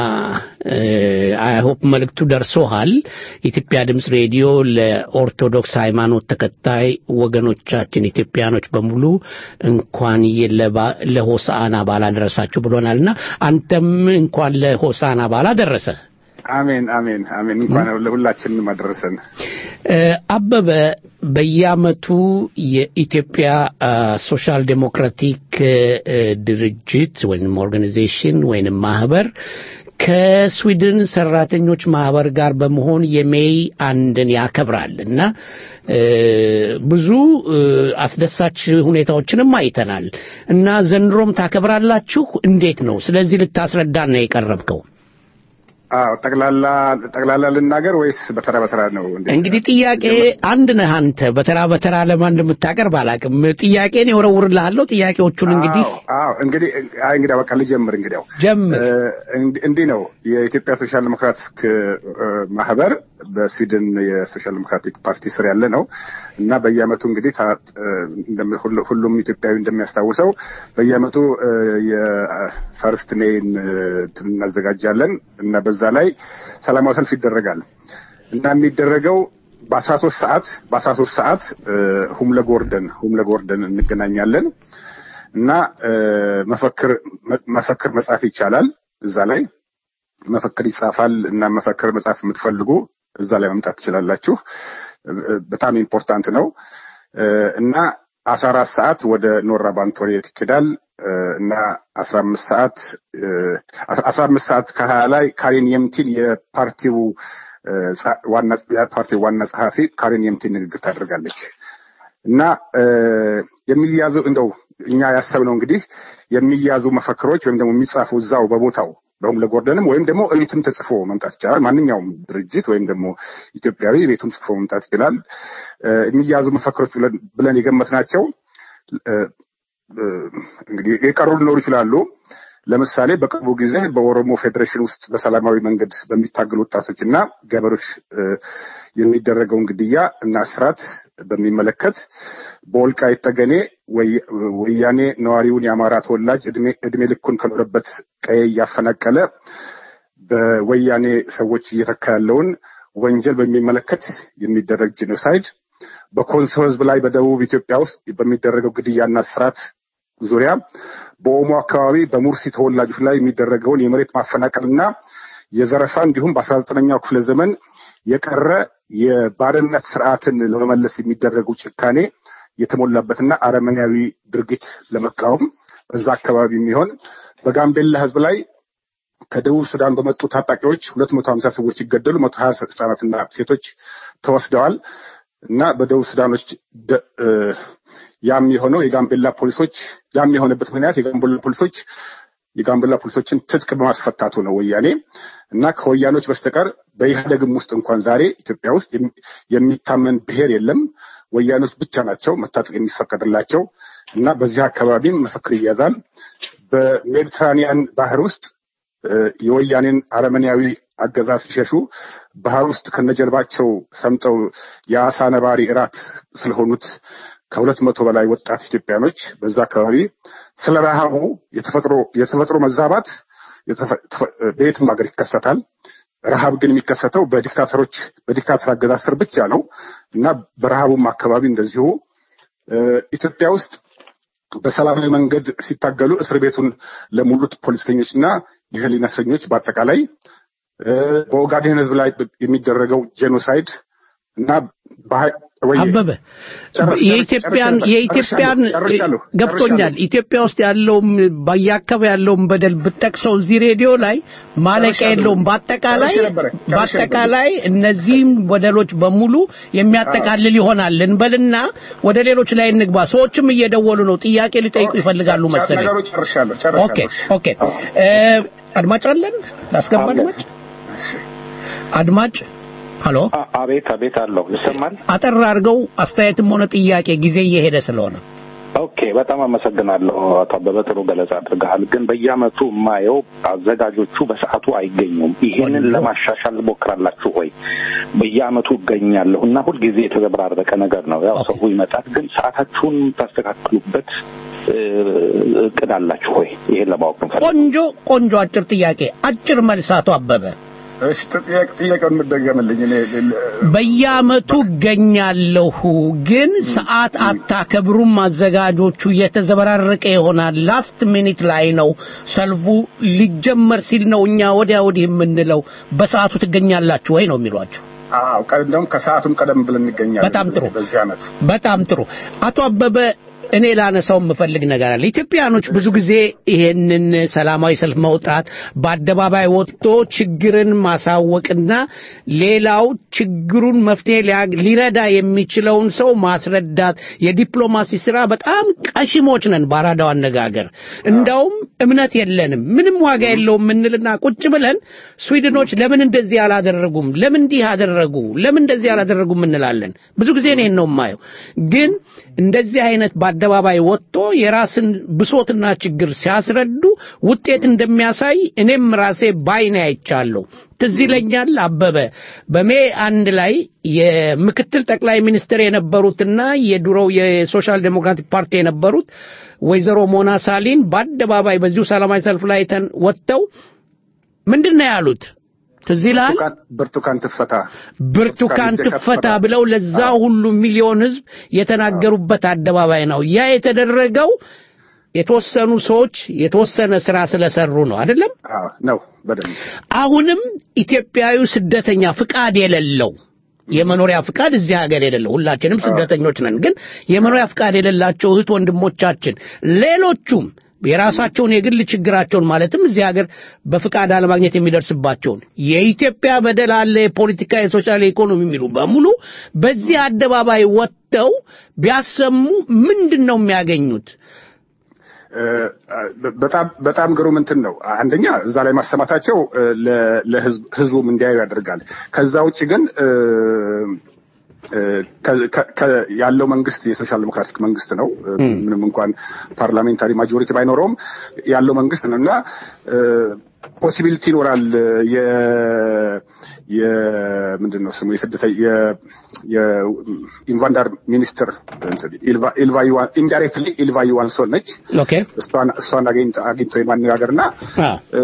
አይሆፕ መልእክቱ ደርሶሃል። የኢትዮጵያ ድምፅ ሬዲዮ ለኦርቶዶክስ ሃይማኖት ተከታይ ወገኖቻችን ኢትዮጵያኖች በሙሉ እንኳን የለባ- ለሆሳዕና በዓል አደረሳችሁ ብሎናልና አንተም እንኳን ለሆሳዕና በዓል አደረሰ። አሜን አሜን አሜን። እንኳን ለሁላችንም አደረሰን። እ፣ አበበ በየዓመቱ የኢትዮጵያ አ፣ ሶሻል ዴሞክራቲክ እ፣ ድርጅት ወይም ኦርጋናይዜሽን ወይም ማህበር ከስዊድን ሰራተኞች ማህበር ጋር በመሆን የሜይ አንድን ያከብራል እና እ፣ ብዙ እ፣ አስደሳች ሁኔታዎችንም አይተናል እና ዘንድሮም ታከብራላችሁ። እንዴት ነው? ስለዚህ ልታስረዳን ነው የቀረብከው። አዎ ጠቅላላ ጠቅላላ ልናገር ወይስ በተራ በተራ ነው? እንዴት? እንግዲህ ጥያቄ አንድ ነህ አንተ። በተራ በተራ ለማን እንደምታቀርብ አላውቅም። ጥያቄን የወረውርልሃለሁ። ጥያቄዎቹን እንግዲህ አዎ አዎ፣ እንግዲህ አይ እንግዲህ በቃ ልጀምር። እንግዲያው ጀምር። እ፣ እንዲ- እንዲህ ነው የኢትዮጵያ ሶሻል ዲሞክራቲክ እ፣ ማህበር በስዊድን የሶሻል ዲሞክራቲክ ፓርቲ ስር ያለ ነው እና በየአመቱ እንግዲህ ታ- እ፣ እንደም- ሁሉ- ሁሉም ኢትዮጵያዊ እንደሚያስታውሰው በየአመቱ እ፣ የፈርስት ሜይን እ፣ እንትን እናዘጋጃለን እና በዛ ላይ ሰላማዊ ሰልፍ ይደረጋል እና የሚደረገው በአስራ ሶስት ሰዓት በአስራ ሶስት ሰዓት እ፣ ሁምለ ጎርደን ሁምለ ጎርደን እንገናኛለን እና እ፣ መፈክር መ- መፈክር መጻፍ ይቻላል እዛ ላይ መፈክር ይጻፋል እና መፈክር መጻፍ የምትፈልጉ እዛ ላይ መምጣት ትችላላችሁ። እ፣ በጣም ኢምፖርታንት ነው እ፣ እና አስራ አራት ሰዓት ወደ ኖራ ባንቶሬት ይኬዳል እ፣ እና አስራ አምስት ሰዓት እ፣ አስራ አምስት ሰዓት ከሀያ ላይ ካሪን የምቲን የፓርቲው እ፣ ጸ- ዋና የፓርቲው ዋና ጸሐፊ ካሪን የምቲን ንግግር ታደርጋለች እና እ፣ የሚያዙ እንደው እኛ ያሰብነው እንግዲህ የሚያዙ መፈክሮች ወይም ደግሞ የሚጻፉ እዛው በቦታው በሁም ለጎርደንም ወይም ደግሞ እቤትም ተጽፎ መምጣት ይቻላል። ማንኛውም ድርጅት ወይም ደግሞ ኢትዮጵያዊ ቤቱን ጽፎ መምጣት ይችላል። እ፣ የሚያዙ መፈክሮች ብለን- ብለን የገመትናቸው እ፣ እ፣ እንግዲህ የቀሩ ሊኖሩ ይችላሉ። ለምሳሌ በቅርቡ ጊዜ በኦሮሞ ፌዴሬሽን ውስጥ በሰላማዊ መንገድ በሚታገሉ ወጣቶች እና ገበሬዎች እ፣ የሚደረገውን ግድያ እና እስራት በሚመለከት በወልቃይት ጠገኔ ወይ- ወያኔ ነዋሪውን የአማራ ተወላጅ እድሜ እድሜ ልኩን ከኖረበት ቀዬ እያፈናቀለ በወያኔ ሰዎች እየተካ ያለውን ወንጀል በሚመለከት የሚደረግ ጄኖሳይድ በኮንሶ ሕዝብ ላይ በደቡብ ኢትዮጵያ ውስጥ በሚደረገው ግድያና እስራት ዙሪያ በኦሞ አካባቢ በሙርሲ ተወላጆች ላይ የሚደረገውን የመሬት ማፈናቀልና የዘረፋ እንዲሁም በአስራ ዘጠነኛው ክፍለ ዘመን የቀረ የባርነት ስርዓትን ለመመለስ የሚደረገው ጭካኔ የተሞላበትና አረመኔያዊ ድርጊት ለመቃወም በዛ አካባቢ የሚሆን በጋምቤላ ህዝብ ላይ ከደቡብ ሱዳን በመጡ ታጣቂዎች ሁለት መቶ ሀምሳ ሰዎች ሲገደሉ መቶ ሀያ ህጻናትና ሴቶች ተወስደዋል እና በደቡብ ሱዳኖች ደ- እ፣ ያም የሆነው የጋምቤላ ፖሊሶች ያም የሆነበት ምክንያት የጋምቤላ ፖሊሶች የጋምቤላ ፖሊሶችን ትጥቅ በማስፈታቱ ነው ወያኔ እና ከወያኖች በስተቀር በኢህአደግም ውስጥ እንኳን ዛሬ ኢትዮጵያ ውስጥ የሚ- የሚታመን ብሔር የለም። ወያኖች ብቻ ናቸው መታጠቅ የሚፈቀድላቸው እና በዚህ አካባቢም መፈክር ይያዛል። በሜዲትራኒያን ባህር ውስጥ እ፣ የወያኔን አረመኔያዊ አገዛዝ ሲሸሹ ባህር ውስጥ ከነጀልባቸው ሰምጠው የአሳ ነባሪ እራት ስለሆኑት ከሁለት መቶ በላይ ወጣት ኢትዮጵያኖች በዛ አካባቢ ስለ ረሃቡ የተፈጥሮ የተፈጥሮ መዛባት የተፈ- ተፈ- በየትም ሀገር ይከሰታል። ረሃብ ግን የሚከሰተው በዲክታተሮች በዲክታተር አገዛዝ ስር ብቻ ነው እና በረሃቡም አካባቢ እንደዚሁ እ፣ ኢትዮጵያ ውስጥ በሰላማዊ መንገድ ሲታገሉ እስር ቤቱን ለሙሉት ፖለቲከኞችና የህሊና እስረኞች በአጠቃላይ እ፣ በኦጋዴን ህዝብ ላይ የሚደረገው ጄኖሳይድ እና በሀ- ወይ- አበበ ጨርስ- የኢትዮጵያን ጨርሻለሁ፣ የኢትዮጵያን ጨርሻለሁ፣ ገብቶኛል። ጨርሻለሁ። ኢትዮጵያ ውስጥ ያለውም በየአካባቢ ያለውን በደል ብጠቅሰው እዚህ ሬዲዮ ላይ ማለቂያ ጨርሻለሁ። የለውም። በአጠቃላይ ጨርሼ ነበረ፣ ጨርሼ በአጠቃላይ እነዚህም በደሎች በሙሉ የሚያጠቃልል ይሆናል እንበልና ወደ ሌሎች ላይ እንግባ። ሰዎችም እየደወሉ ነው፣ ጥያቄ ሊጠይቁ ይፈልጋሉ ጨ- መሰለኝ። ነገሩ ጨርሻለሁ ኦኬ ጨርሻለሁ። ኦኬ። እ፣ አድማጭ አለን? ላስገባ አድማጭ አድማጭ ሀሎ አቤት አቤት አለው ይሰማል አጠር አድርገው አስተያየትም ሆነ ጥያቄ ጊዜ እየሄደ ስለሆነ ኦኬ በጣም አመሰግናለሁ አቶ አበበ ጥሩ ገለጻ አድርገሃል ግን በየአመቱ የማየው አዘጋጆቹ በሰዓቱ አይገኙም ይሄንን ለማሻሻል ሞክራላችሁ ወይ በየአመቱ እገኛለሁ እና ሁልጊዜ የተዘበራረቀ ነገር ነው ያው ሰው ይመጣል ግን ሰዓታችሁን ታስተካክሉበት እ፣ እቅድ አላችሁ ወይ ይሄን ለማወቅ ነው ቆንጆ ቆንጆ አጭር ጥያቄ አጭር መልስ አቶ አበበ እሺ ጥያቄ ጥያቄውን የምትደገምልኝ እኔ በየአመቱ እገኛለሁ ግን ሰዓት አታከብሩም አዘጋጆቹ እየተዘበራረቀ ይሆናል ላስት ሚኒት ላይ ነው ሰልፉ ሊጀመር ሲል ነው እኛ ወዲያ ወዲህ የምንለው በሰዓቱ ትገኛላችሁ ወይ ነው የሚሏቸው አዎ ቀ- እንደውም ከሰዓቱም ቀደም ብለን እንገኛለን በጣም ጥሩ። በዚህ አመት በጣም ጥሩ አቶ አበበ እኔ ላነሳው የምፈልግ ነገር አለ። ኢትዮጵያኖች ብዙ ጊዜ ይሄንን ሰላማዊ ሰልፍ መውጣት፣ በአደባባይ ወጥቶ ችግርን ማሳወቅና ሌላው ችግሩን መፍትሄ ሊያ- ሊረዳ የሚችለውን ሰው ማስረዳት የዲፕሎማሲ ስራ በጣም ቀሽሞች ነን። በአራዳው አነጋገር እንዳውም እምነት የለንም ምንም ዋጋ የለውም የምንልና ቁጭ ብለን ስዊድኖች ለምን እንደዚህ አላደረጉም፣ ለምን እንዲህ አደረጉ፣ ለምን እንደዚህ አላደረጉም እንላለን። ብዙ ጊዜ እኔን ነው የማየው። ግን እንደዚህ አይነት በአደባባይ ወጥቶ የራስን ብሶትና ችግር ሲያስረዱ ውጤት እንደሚያሳይ እኔም ራሴ ባይኔ አይቻለሁ። ትዝ ይለኛል አበበ በሜ አንድ ላይ የምክትል ጠቅላይ ሚኒስትር የነበሩትና የድሮው የሶሻል ዴሞክራቲክ ፓርቲ የነበሩት ወይዘሮ ሞና ሳሊን በአደባባይ በዚሁ ሰላማዊ ሰልፍ ላይ ተን- ወጥተው ምንድን ነው ያሉት? ትዝ ይልሃል? ብርቱካን ትፈታ ብርቱካን ትፈታ ብለው ለዛ ሁሉ ሚሊዮን ህዝብ የተናገሩበት አደባባይ ነው። ያ የተደረገው የተወሰኑ ሰዎች የተወሰነ ስራ ስለሰሩ ነው አይደለም? አዎ ነው በደንብ አሁንም ኢትዮጵያዊ ስደተኛ ፍቃድ የሌለው የመኖሪያ ፍቃድ እዚህ ሀገር የሌለው ሁላችንም ስደተኞች ነን። ግን የመኖሪያ ፍቃድ የሌላቸው እህት ወንድሞቻችን ሌሎቹም የራሳቸውን የግል ችግራቸውን ማለትም እዚህ ሀገር በፍቃድ አለማግኘት የሚደርስባቸውን የኢትዮጵያ በደል አለ፣ የፖለቲካ፣ የሶሻል፣ የኢኮኖሚ የሚሉ በሙሉ በዚህ አደባባይ ወጥተው ቢያሰሙ ምንድን ነው የሚያገኙት? እ፣ በጣም በጣም ግሩም እንትን ነው። አንደኛ እዛ ላይ ማሰማታቸው እ፣ ለ- ለህዝብ ህዝቡም እንዲያዩ ያደርጋል። ከዛ ውጭ ግን እ፣ እ፣ ከ- ከ- ከ- ያለው መንግስት የሶሻል ዴሞክራቲክ መንግስት ነው። እ፣ ምንም እንኳን ፓርላሜንታሪ ማጆሪቲ ባይኖረውም ያለው መንግስት ነው እና ፖሲቢሊቲ ይኖራል የ የምንድን ነው ስሙ የስደተ የኢንቫንዳር ሚኒስትር ኢልቫ ዩዋን ኢንዳይሬክትሊ ኢልቫ ዩዋንሶን ነች። ኦኬ እሷን እሷን አግኝቶ አግኝቶ የማነጋገርና እ፣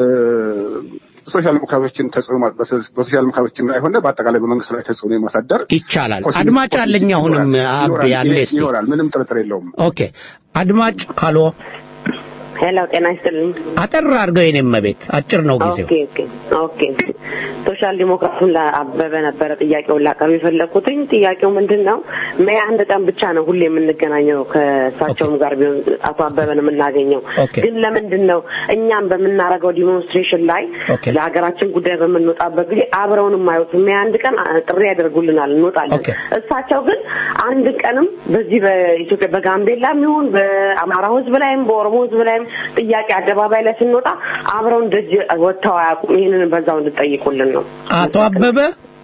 ሶሻል ዲሞክራቶችን ተጽዕኖ ማ- በሶ- በሶሻል ዲሞክራቶችም ላይ ሆነ በአጠቃላይ በመንግስቱ ላይ ተጽዕኖ የማሳደር ይቻላል። ፖሲቢሊቲ- አድማጭ አለኝ አሁንም ይኖራል፣ አብ ያለ ይኖራል፣ እስቲ ይኖራል። ምንም ጥርጥር የለውም። ኦኬ አድማጭ ሃሎ ሄሎ ጤና ይስጥልኝ። አጠር አድርገው የኔ መቤት አጭር ነው ጊዜው። ኦኬ ኦኬ ኦኬ ሶሻል ዲሞክራቱን ለአበበ ነበረ ጥያቄውን ላቀርብ የፈለግኩትኝ። ጥያቄው ምንድን ነው? ሜይ አንድ ቀን ብቻ ነው ሁሌ የምንገናኘው ከእሳቸውም ጋር ቢሆን አቶ አበበን የምናገኘው። ኦኬ። ግን ለምንድን ነው እኛም በምናደርገው ዲሞንስትሬሽን ላይ ኦኬ። ለሀገራችን ጉዳይ በምንወጣበት ጊዜ አብረውን የማዩት ሜይ አንድ ቀን አ- ጥሪ ያደርጉልናል፣ እንወጣለን። ኦኬ። እሳቸው ግን አንድ ቀንም በዚህ በኢትዮጵያ በጋምቤላም ይሁን በአማራው ሕዝብ ላይም በኦሮሞ ሕዝብ ላይም ጥያቄ አደባባይ ላይ ስንወጣ አብረውን ደጅ ወጥተው አያውቁም። ይህንን በዛው እንድጠይቁልን ነው። አቶ አበበ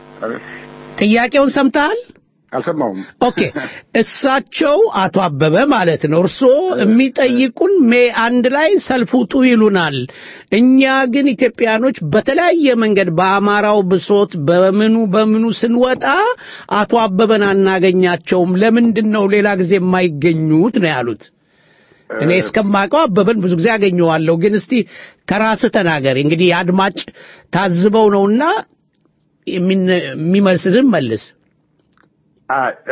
ጥያቄውን ሰምተሃል? አልሰማውም። ኦኬ እሳቸው አቶ አበበ ማለት ነው። እርስዎ የሚጠይቁን ሜይ አንድ ላይ ሰልፍ ውጡ ይሉናል። እኛ ግን ኢትዮጵያኖች በተለያየ መንገድ በአማራው ብሶት በምኑ በምኑ ስንወጣ አቶ አበበን አናገኛቸውም። ለምንድን ነው ሌላ ጊዜ የማይገኙት ነው ያሉት። እኔ እስከማውቀው አበበን ብዙ ጊዜ አገኘዋለሁ። ግን እስቲ ከራስህ ተናገር። እንግዲህ የአድማጭ ታዝበው ነውና የሚነ- የሚመልስልን መልስ። አ- እ፣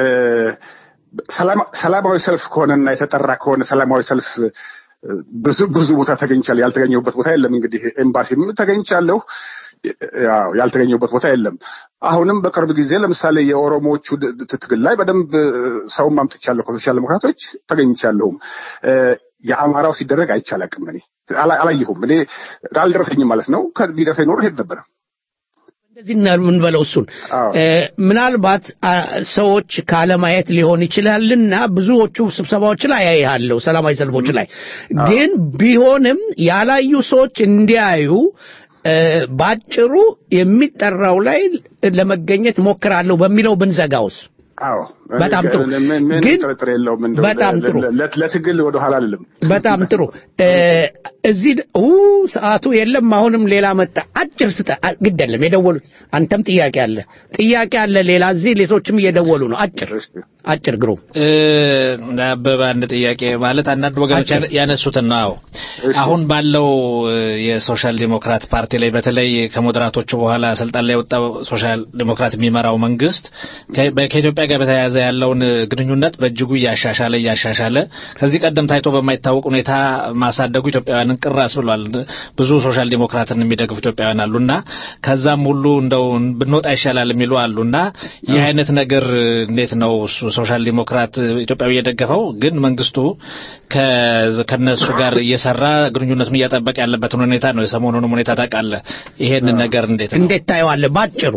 ሰላማ- ሰላማዊ ሰልፍ ከሆነና የተጠራ ከሆነ ሰላማዊ ሰልፍ እ፣ ብዙ ብዙ ቦታ ተገኝቻለሁ። ያልተገኘሁበት ቦታ የለም። እንግዲህ ኤምባሲም ተገኝቻለሁ። ያው ያልተገኘሁበት ቦታ የለም። አሁንም በቅርብ ጊዜ ለምሳሌ የኦሮሞዎቹ ድ- ድ- ትግል ላይ በደንብ እ፣ ሰውም አምጥቻለሁ ከሶሻል ዴሞክራቶች ተገኝቻለሁም። እ፣ የአማራው ሲደረግ አይቻላቅም። እኔ አላ- አላየሁም። እኔ አልደረሰኝም ማለት ነው። ከቢደርሰኝ ኖሮ ሄድ ነበረ። እንደዚህ እና የምንበለው እሱን እ፣ ምናልባት አ፣ ሰዎች ካለማየት ሊሆን ይችላልና ብዙዎቹ ስብሰባዎች ላይ ያያለሁ፣ ሰላማዊ ሰልፎች ላይ ግን ቢሆንም ያላዩ ሰዎች እንዲያዩ እ፣ ባጭሩ የሚጠራው ላይ ለመገኘት ሞክራለሁ በሚለው ብንዘጋውስ? አዎ በጣም ጥሩ። ምን ምን ግን ጥርጥር የለውም። እንደው በጣም ለ- ጥሩ። ለ- ለ- ለትግል ወደ ኋላ አልልም። በጣም ጥሩ። እ፣ እዚህ ድ- ኡ ሰዓቱ የለም። አሁንም ሌላ መጣ። አጭር ስጠ አ- ግድ የለም የደወሉት አንተም ጥያቄ አለ ጥያቄ አለ ሌላ እዚህ ሌሎችም እየደወሉ ነው። አጭር አጭር ግሩም እ፣ አበበ አንድ ጥያቄ ማለት አንዳንድ ወገኖች ያነ- ያነሱትን ነው። አዎ አሁን ባለው እ፣ የሶሻል ዲሞክራት ፓርቲ ላይ በተለይ ከሞዴራቶቹ በኋላ ስልጣን ላይ የወጣው ሶሻል ዲሞክራት የሚመራው መንግስት ከ- በ- ከኢትዮጵያ ጋር በተያያዘ ያለውን ግንኙነት በእጅጉ እያሻሻለ እያሻሻለ ከዚህ ቀደም ታይቶ በማይታወቅ ሁኔታ ማሳደጉ ኢትዮጵያውያንን ቅር አስብሏል። ብዙ ሶሻል ዲሞክራትን የሚደግፉ ኢትዮጵያውያን አሉና ከዛም ሁሉ እንደው ብንወጣ ይሻላል የሚሉ አሉና ይህ አይነት ነገር እንዴት ነው እሱ ሶሻል ዲሞክራት ኢትዮጵያዊ የደገፈው ግን መንግስቱ ከነሱ ጋር እየሰራ ግንኙነቱን እያጠበቀ ያለበትን ሁኔታ ነው። የሰሞኑንም ሁኔታ ታውቃለህ። ይሄንን ነገር እንዴት ነው እንዴት ታየዋለህ? ባጭሩ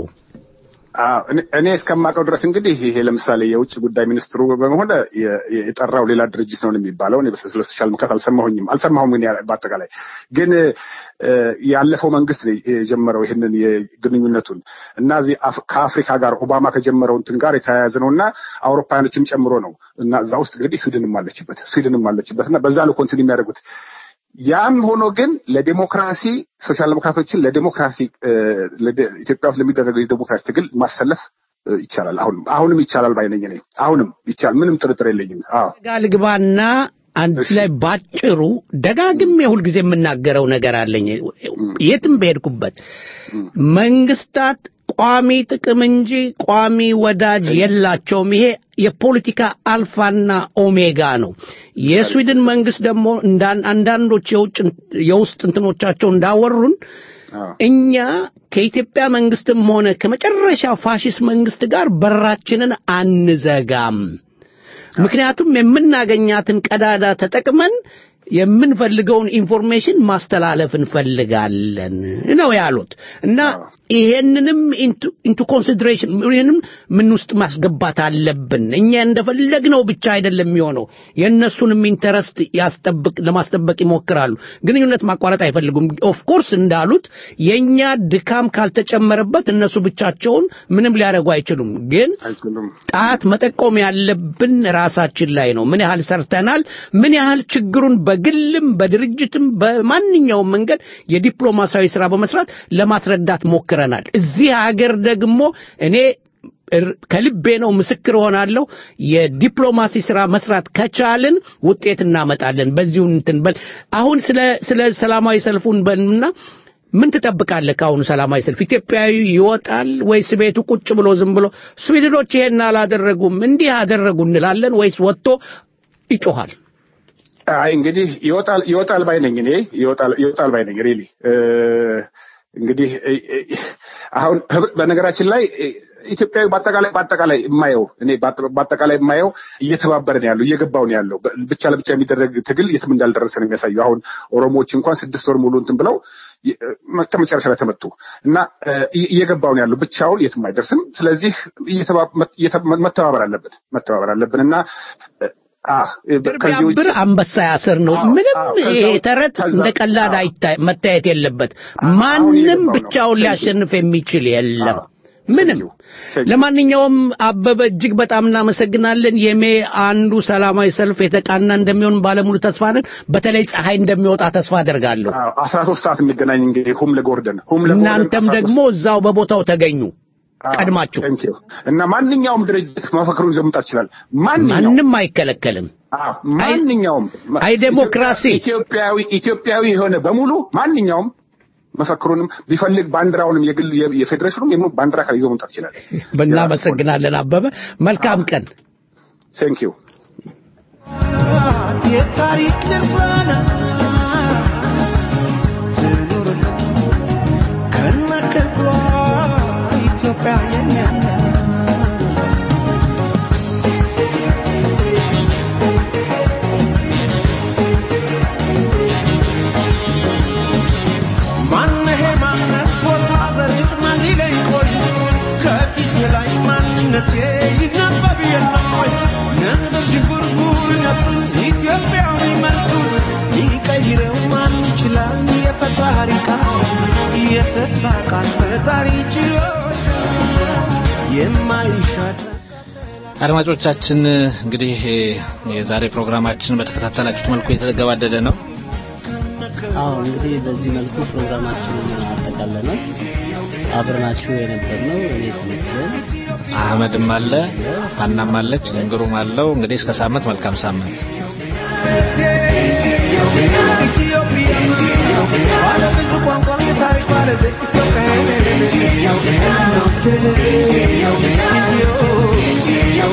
እኔ እስከማውቀው ድረስ እንግዲህ ይሄ ለምሳሌ የውጭ ጉዳይ ሚኒስትሩ በመሆነ የጠራው ሌላ ድርጅት ነው የሚባለው። እኔ ስለ ሶሻል ዲሞክራት አልሰማሁኝም አልሰማሁም። ግን በአጠቃላይ ግን ያለፈው መንግስት ነው የጀመረው ይህንን የግንኙነቱን እና እዚህ ከአፍሪካ ጋር ኦባማ ከጀመረው እንትን ጋር የተያያዘ ነው እና አውሮፓውያኖችም ጨምሮ ነው እና እዛ ውስጥ እንግዲህ ስዊድንም አለችበት ስዊድንም አለችበት እና በዛ ነው ኮንቲኒ የሚያደርጉት ያም ሆኖ ግን ለዲሞክራሲ ሶሻል ዴሞክራቶችን ለዲሞክራሲ ኢትዮጵያ ውስጥ ለሚደረገው የዲሞክራሲ ትግል ማሰለፍ ይቻላል። አሁንም አሁንም ይቻላል ባይነኝ ነኝ። አሁንም ይቻል፣ ምንም ጥርጥር የለኝም። አዎ ጋር ልግባና አንድ ላይ ባጭሩ ደጋግሜ ሁልጊዜ የምናገረው ነገር አለኝ። የትም በሄድኩበት መንግስታት ቋሚ ጥቅም እንጂ ቋሚ ወዳጅ የላቸውም። ይሄ የፖለቲካ አልፋና ኦሜጋ ነው። የስዊድን መንግስት ደግሞ አንዳንዶች የውጭ የውስጥ እንትኖቻቸው እንዳወሩን እኛ ከኢትዮጵያ መንግስትም ሆነ ከመጨረሻ ፋሽስት መንግስት ጋር በራችንን አንዘጋም። ምክንያቱም የምናገኛትን ቀዳዳ ተጠቅመን የምንፈልገውን ኢንፎርሜሽን ማስተላለፍ እንፈልጋለን ነው ያሉት እና ይሄንንም ኢንቱ ኮንሲደሬሽን ይህንም ምን ውስጥ ማስገባት አለብን። እኛ እንደፈለግነው ብቻ አይደለም የሚሆነው፣ የእነሱንም ኢንተረስት ያስጠብቅ ለማስጠበቅ ይሞክራሉ። ግንኙነት ማቋረጥ አይፈልጉም። ኦፍኮርስ እንዳሉት የእኛ ድካም ካልተጨመረበት እነሱ ብቻቸውን ምንም ሊያደርጉ አይችሉም። ግን ጣት መጠቆም ያለብን ራሳችን ላይ ነው። ምን ያህል ሰርተናል፣ ምን ያህል ችግሩን በግልም በድርጅትም በማንኛውም መንገድ የዲፕሎማሲያዊ ስራ በመስራት ለማስረዳት ሞክረናል። እዚህ ሀገር ደግሞ እኔ ከልቤ ነው ምስክር ሆናለሁ። የዲፕሎማሲ ስራ መስራት ከቻልን ውጤት እናመጣለን። በዚሁ እንትን በል አሁን ስለ ስለ ሰላማዊ ሰልፉን በልና ምን ትጠብቃለህ? ከአሁኑ ሰላማዊ ሰልፍ ኢትዮጵያዊ ይወጣል ወይስ ቤቱ ቁጭ ብሎ ዝም ብሎ ስዊድኖች ይሄን አላደረጉም እንዲህ አደረጉ እንላለን ወይስ ወጥቶ ይጮሃል? አይ እንግዲህ ይወጣል ይወጣል ባይ ነኝ እኔ ይወጣል ይወጣል ባይ ነኝ ሪሊ እንግዲህ አሁን በነገራችን ላይ ኢትዮጵያዊ በአጠቃላይ በአጠቃላይ የማየው እኔ በአጠቃላይ የማየው እየተባበረ ነው ያለው እየገባው ነው ያለው። ብቻ ለብቻ የሚደረግ ትግል የትም እንዳልደረሰ ነው የሚያሳየው። አሁን ኦሮሞዎች እንኳን ስድስት ወር ሙሉ እንትን ብለው መጨረሻ ላይ ተመቱ እና እየገባው ነው ያለው። ብቻውን የትም አይደርስም። ስለዚህ መተባበር አለበት መተባበር አለብን እና ብር አንበሳ ያስር ነው። ምንም ይሄ ተረት እንደ ቀላል መታየት የለበት። ማንም ብቻውን ሊያሸንፍ የሚችል የለም። ምንም። ለማንኛውም አበበ እጅግ በጣም እናመሰግናለን። የሜ አንዱ ሰላማዊ ሰልፍ የተቃና እንደሚሆን ባለሙሉ ተስፋ ነን። በተለይ ፀሐይ እንደሚወጣ ተስፋ አደርጋለሁ። አስራ ሶስት ሰዓት እንገናኝ እንግዲህ ሁም ለጎርደን ሁም ለጎርደን እናንተም ደግሞ እዛው በቦታው ተገኙ ቀድማችሁ እና ማንኛውም ድርጅት መፈክሩን ይዞ መምጣት ይችላል። ማንም አይከለከልም። ማንኛውም አይ ዴሞክራሲ ኢትዮጵያዊ ኢትዮጵያዊ የሆነ በሙሉ ማንኛውም መፈክሩንም ቢፈልግ ባንዲራውንም የግል የፌዴሬሽኑም የምኑ ባንዲራ ካል ይዞ መምጣት ይችላል። እናመሰግናለን አበበ። መልካም ቀን። ቴንክ ዩ የታሪክ ድርሳና ትኑር ከነክብሯ ኢትዮጵያ የኛ ማነሄ ማነት ቦታ ዘሪት ማን ሊለኝ ቆይ ከፊቴ ላይ ማንነቴ ይነበብ የለም ወይ ነንበር ዥንጉርጉርነቱን ኢትዮጵያዊ መልኩን ሊቀይረው ማን ይችላል የፈጣሪ ቃል የተስፋ ቃል ፈጣሪ ችሎሽ የማይሻል አድማጮቻችን እንግዲህ የዛሬ ፕሮግራማችን በተከታተላችሁት መልኩ የተገባደደ ነው። አዎ እንግዲህ በዚህ መልኩ ፕሮግራማችንን አጠቃለናል። አብረናችሁ የነበርነው እኔ ተመስገን፣ አህመድም አለ፣ ሀናም አለች፣ እንግሩም አለው። እንግዲህ እስከ ሳምንት መልካም ሳምንት። ባለ ብዙ ቋንቋ የታሪክ ባለቤት ኢትዮጵያ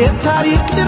የታሪክ